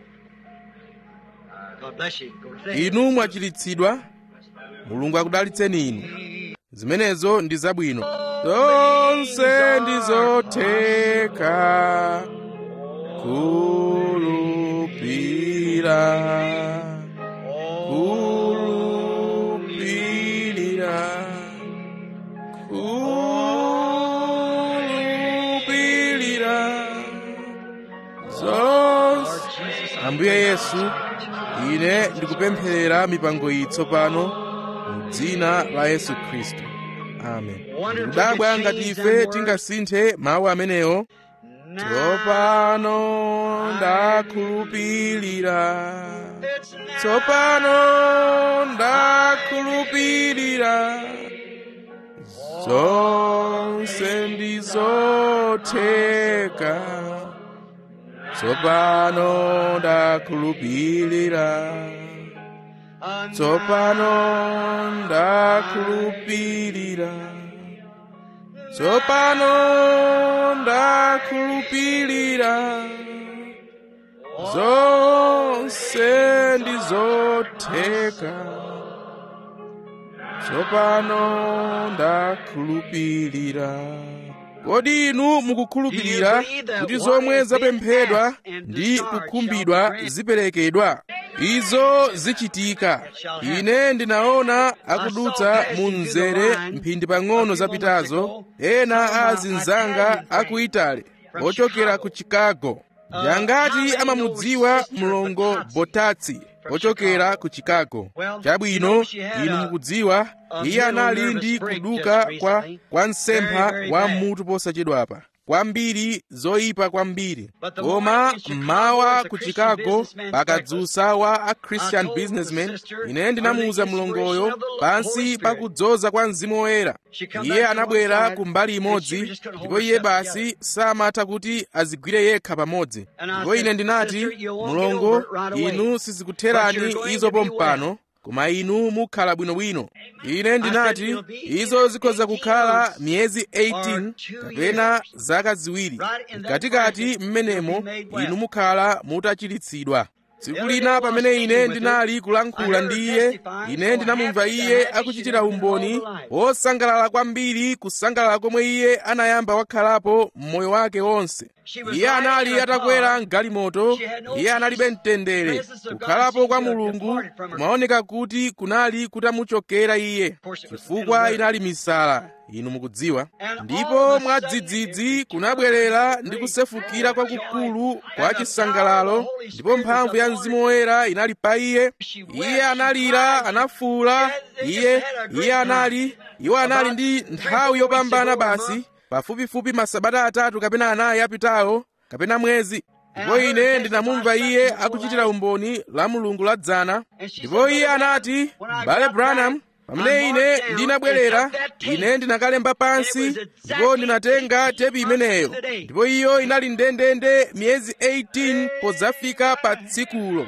God bless you. Go to sleep. inu mwachiritsidwa mulungu akudalitseni inu zimenezo ndi zabwino zonse ndi zotheka kulupira kulupirira kulupirira zonse ambuye yesu ine ndikupempherera mipango iyi tsopano mu dzina la yesu khristu amen ndikudabwa ngati ife tingasinthe mawu amenewo tsopano ndakhulupirira tsopano ndakhulupirira zonse ndi zotheka tsopano ndakhulupirira tsopano ndakhulupirira tsopano ndakhulupirira zonse ndi zotheka tsopano ndakhulupirira kodi inu mukukhulupirira kuti zomwe zapemphedwa ndi kukhumbidwa ziperekedwa izo zichitika ine ndinaona akudutsa mu mzere mphindi pang'ono zapitazo ena a azinzanga aku itali ochokera ku chicago yangati amamudziwa mlongo botatsi ochokera ku chicago chabwino inu mukudziwa iye anali ndi kuduka kwa, kwa msempha wa mutu posachedwapa kwambiri zoyipa kwambiri koma mmawa ku chicago pakadzusa wa a christian businessman ine ndinamuwuza mlongoyo pansi pakudzoza kwa mzimu woyera iye anabwera ku mbali imodzi ndipo iye basi samatha kuti azigwire yekha pamodzi ndipo ine ndinati mlongo inu sizikutherani izo pompano koma inu mukhala bwinobwino ine ndinati izo zikhoza kukhala miyezi 18 kapena zaka ziwiri mkatikati mmenemo inu mukhala mutachiritsidwa tsiku lina pamene ine ndinali kulankhula ndi iye ine ndinamumva iye akuchitira umboni wosangalala kwambiri kusangalala komwe iye anayamba wakhalapo m'moyo wake wonse iye anali atakwera mgalimoto iye analibe mtendere kukhalapo kwa mulungu kumaoneka kuti kunali kutamuchokera iye chifukwa inali misala inu mukudziwa ndipo mwadzidzidzi kunabwerera ndi kusefukira kwakukulu kwa chisangalalo ndipo mphamvu ya mzimu woyera inali pa iye iye analira anafuula iye iye anali iwo anali ndi nthawi yopambana basi pafupifupi masabata atatu kapena anayi apitawo kapena mwezi ndipo ine ndinamumva iye akuchitira umboni la mulungu la dzana ndipo iye anati m'bale branham pamene ine ndinabwerera ine ndinakalemba pansi ndipo ndinatenga tepi imeneyo ndipo iyo inali ndendende miyezi 18 podzafika pa tsikulo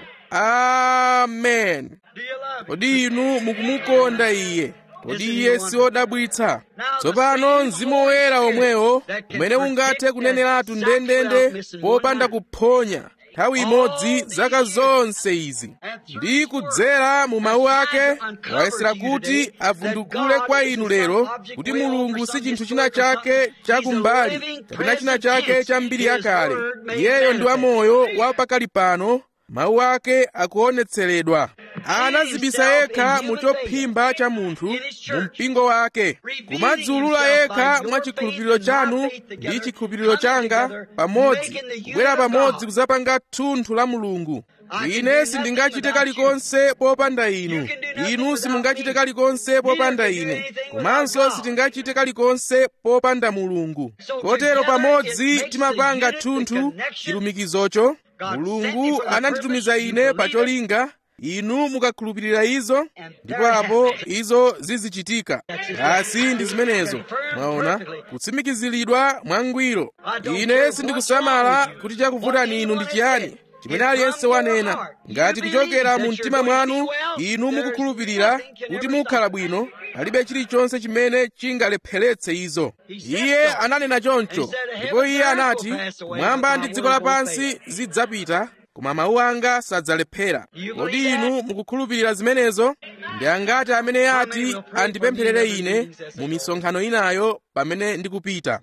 amen kodi inu mukumukonda iye kodi iye si wodabwitsa tsopano mzimu woyera omwewo umene ungathe kuneneratu ndendende popanda kuphonya nthawi imodzi zaka zonse izi ndi kudzera mu mawu ake wayesera kuti avundukule kwa inu lero kuti mulungu si chinthu china chake chakumbali kapena china chake cha mbiri yakale iyeyo ndi wamoyo wa pakali pano mawu ake akuonetseredwa anazibisa yekha mu chophimba cha munthu mu mpingo wake kumadzulula yekha mwa chikhulupiriro chanu ndi chikhulupiriro changa pamodzi kubwera pamodzi kudzapanga thunthu la mulungu ine sindingachite kalikonse popanda inu inu simungachite kalikonse popanda ine komanso sitingachite kalikonse popanda mulungu kotero pamodzi timapanga thunthu chilumikizocho mulungu ananditumiza ine pa cholinga inu mukakhulupirira izo ndipo apo izo zizichitika asi ndi zimenezo mwaona kutsimikiziridwa mwangwiro ine sindikusamala kuti chakuvutani inu ndi chiyani chimene aliyense wanena ngati kuchokera mu mtima mwanu inu mukukhulupirira kuti mukhala bwino palibe chilichonse chimene chingalepheretse izo iye ananena choncho ndipo iye anati kumwamba ndi dziko lapansi zidzapita koma mawu anga sadzalephera kodi inu mukukhulupirira zimenezo ndi angati amene ati andipempherere ine mu misonkhano inayo pamene ndikupita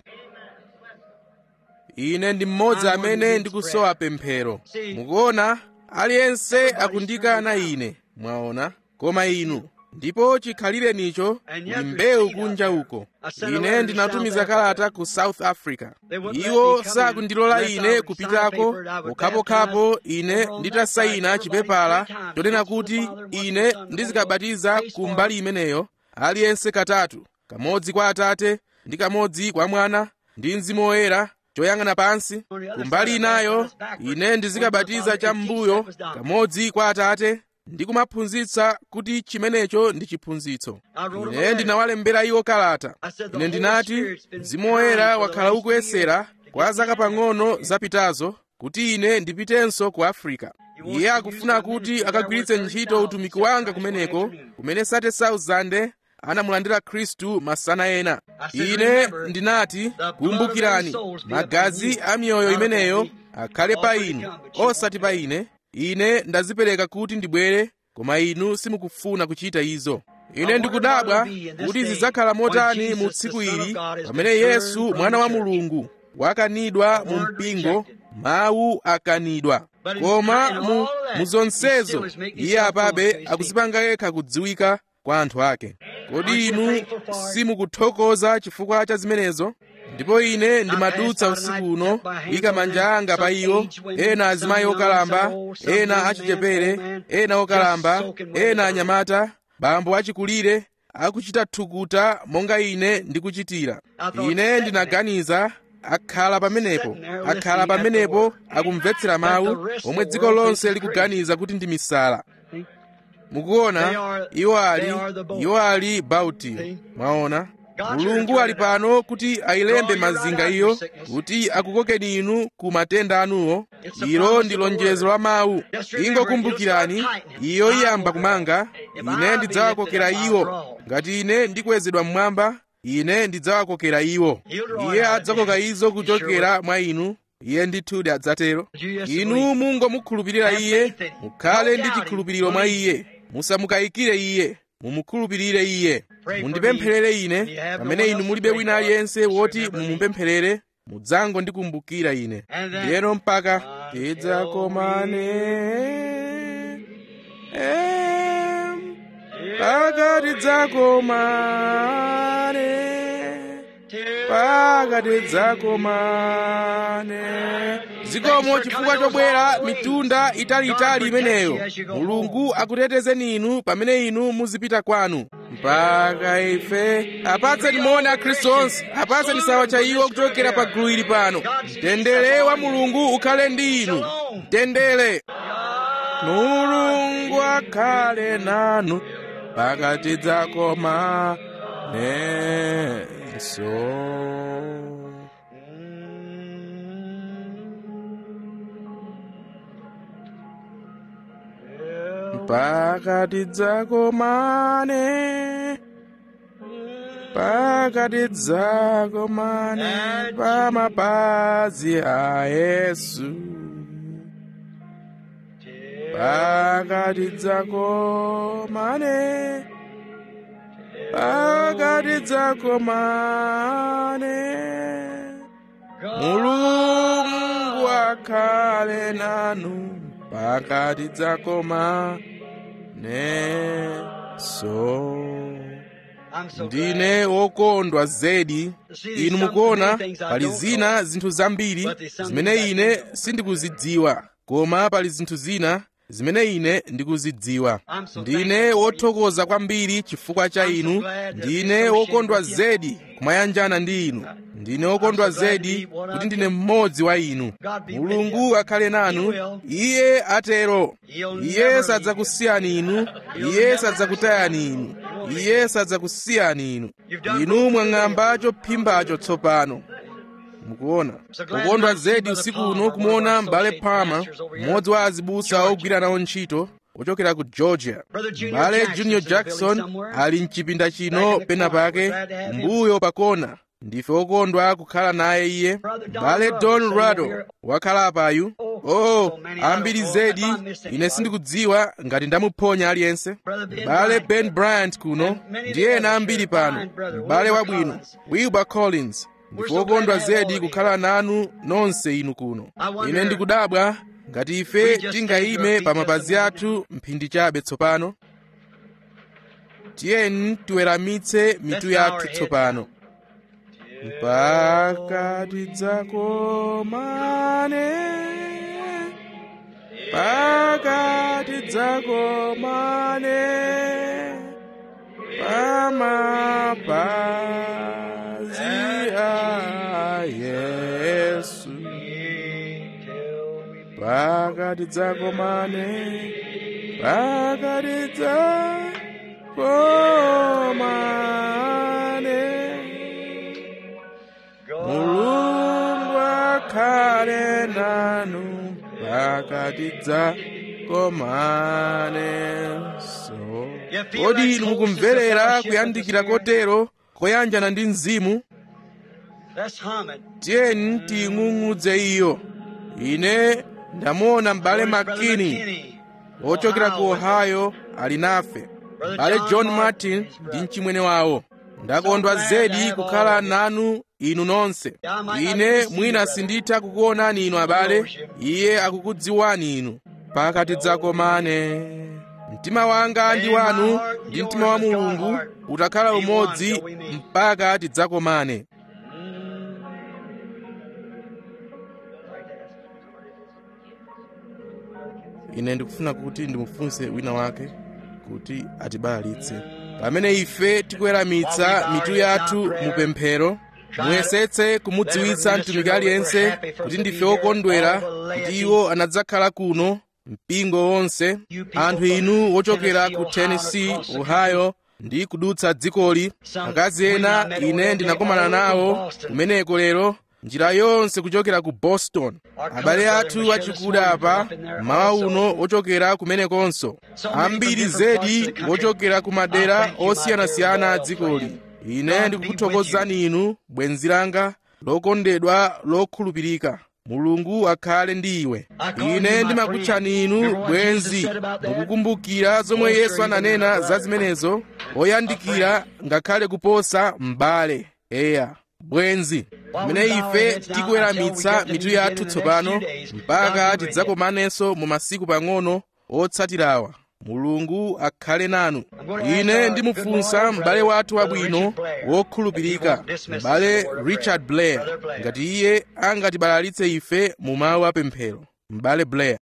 ine ndi mmodzi amene ndikusowa pemphero mukuona aliyense akundikana ine mwaona koma inu ndipo chikhalirenicho ndi mbewu kunja uko ine ndinatumiza kalata ku south africa iwo sakundilola ine kupitako pokhapokhapo ine nditasayina chipepala chonena kuti ine ndizikabatiza ku mbali imeneyo aliyense katatu kamodzi kwa atate ndi kamodzi kwa mwana ndi mzimu woyera choyang'ana pansi kumbali inayo ine ndizikabatiza cham'mbuyo kamodzi kwa atate ndi kumaphunzitsa kuti chimenecho ndi chiphunzitso ine ndinawalembera iwo kalata ine ndinati mzimu woyera wakhala ukuyesera kwa zaka pang'ono zapitazo kuti ine ndipitenso ku afrika iye akufuna kuti akagwiritse ntchito utumiki wanga kumeneko kumene 30,000 anamulandira khristu masana ena ine ndinati kumbukirani magazi a miyoyo imeneyo akhale pa inu osati pa ine ine ndazipereka kuti ndibwere koma inu simukufuna kuchita izo ine ndikudabwa kuti zidzakhala motani mu tsiku ili pamene yesu mwana wa mulungu wakanidwa mu mpingo mawu akanidwa koma mu, mu zonsezo iye apabe akuzipanga yekha kudziwika kwa anthu ake kodi inu simukuthokoza chifukwa cha zimenezo ndipo ine ndimadutsa usiku uno kuyika manja anga pa iwo ena azimayi okalamba ena achichepere ena okalamba ena anyamata bambo achikulire akuchita thukuta monga ine ndikuchitira ine ndinaganiza akhala pamenepo akhala pamenepo akumvetsera mawu omwe dziko lonse likuganiza kuti ndi misala mukuona iwo ali iwo ali bautiyo mwaona mulungu ali pano kuti ayilembe mazinga iyo kuti akukokeni inu ku matenda anuwo ilo ndi lonjezo la mawu ingokumbukirani iyo iyamba kumanga ine ndidzawakokera iwo ngati ine ndikwezedwa mmwamba ine ndidzawakokera iwo iye adzakoka izo kuchokera mwa inu iye ndithudi adzatero inu mungomukhulupirira iye mukhale ndi chikhulupiriro mwa iye musamukayikire iye mumukhulupirire iye mundipempherere ine pamene inu mulibe wina aliyense woti mumupempherere mudzango ndikumbukira ine ndiyeno mpaka tidzakomane em, mpaka tidzakomane mpaka tidzakomane zikomo chifukwa chobwera mitunda italiitali imeneyo mulungu akutetezeni inu pamene inu muzipita kwanu mpaka ife apatseni moni akhristu onse apatseni sawa cha iwo kuchokera pa gulu ili pano mtendere wa mulungu ukhale ndi inu mtendere mulungu akhale nanu mpaka tidzakomanenso mpaka tidzakomane mpaka tidzakomane pa mapazi a yesu mpaka tidzakomane mpaka tidzakomane mulungu akhale nanu mpaka tidzakomanenso ndine wokondwa zedi inu mukuona pali zina zinthu zambiri zimene ine sindikuzidziwa koma pali zinthu zina zimene ine ndikuzidziwa ndine wothokoza kwambiri chifukwa cha inu ndine wokondwa zedi kumayanjana ndi inu ndine wokondwa zedi kuti ndine mmodzi wa inu mulungu akhale nanu iye atero iye sadzakusiyani inu iye sadzakutayani inu iye sadzakusiyani inu inu mwang'amba chophimbacho tsopano mukuona kukondwa zedi usiku uno kumuona m'bale palmer mmodzi wa azibusa ogwira nawo ntchito ochokera ku georgia m'bale junior jackson ali mchipinda chino pena pake kumbuyo pakona ndife okondwa kukhala naye iye m'bale don rado wakhala apayu oh ambiri zedi ine sindikudziwa ngati ndamuphonya aliyense m'bale ben bryant kuno ndi ena ambiri pano m'bale wabwino wilbur collins ndikukondwa zedi kukhala nanu nonse inu kuno ine ndikudabwa ngati ife tingayime pa mapazi athu mphindi chabe tsopano tiyeni tiweramitse mitu yathu tsopano mpaka tidzakomane mpaka tidzakomane pamapazi a yesu mpaka tidzakomane mpaka tidzakomane mulungu akhale nanu mpaka tidzakomanenso kodi inu mukumverera kuyandikira kotero koyanjana ndi mzimu Let's hum it. tiyeni tiying'ung'udze iyo ine ndamuona m'bale makini McKinney. wochokera ku ohio ali nafe m'bale john martin ndi mchimwene wawo ndakondwa zedi kukhala nanu inu nonse ine mwina sinditha kukuonani inu abale iye akukudziwani inu mpaka tidzakomane mtima wanga ndi wanu ndi mtima wa mulungu utakhala umodzi mpaka tidzakomane ine ndikufuna kuti ndimufunse wina wake kuti atibalalitse pamene ife tikuweramitsa mitu yathu mu pemphero muyesetse kumudziwitsa mtumiki aliyense kuti ndife okondwera kuti iwo anadzakhala kuno mpingo wonse anthu inu wochokera ku tennessee ohio ndi kudutsa dzikoli akazi ena ine ndinakomana nawo kumeneko lero njira yonse kuchokera ku boston abale athu achikuda apa mawa uno ochokera kumenekonso ambiri zedi wochokera ku madera osiyanasiyana a dzikoli ine ndikukuthokozani inu bwenzi langa lokondedwa lokhulupirika mulungu akhale ndi iwe ine ndimakutchani inu bwenzi mukukumbukira zomwe yesu ananena za zimenezo oyandikira ngakhale kuposa m'bale eya bwenzi pamene ife tikuweramitsa mitu yathu tsopano mpaka tidzakomanenso mu masiku pang'ono otsatirawa mulungu akhale nanu ine ndimufunsa m'bale wathu wabwino wokhulupirika m'bale richard blair ngati iye angatibalalitse ife mu mawu apemphero m'bale blair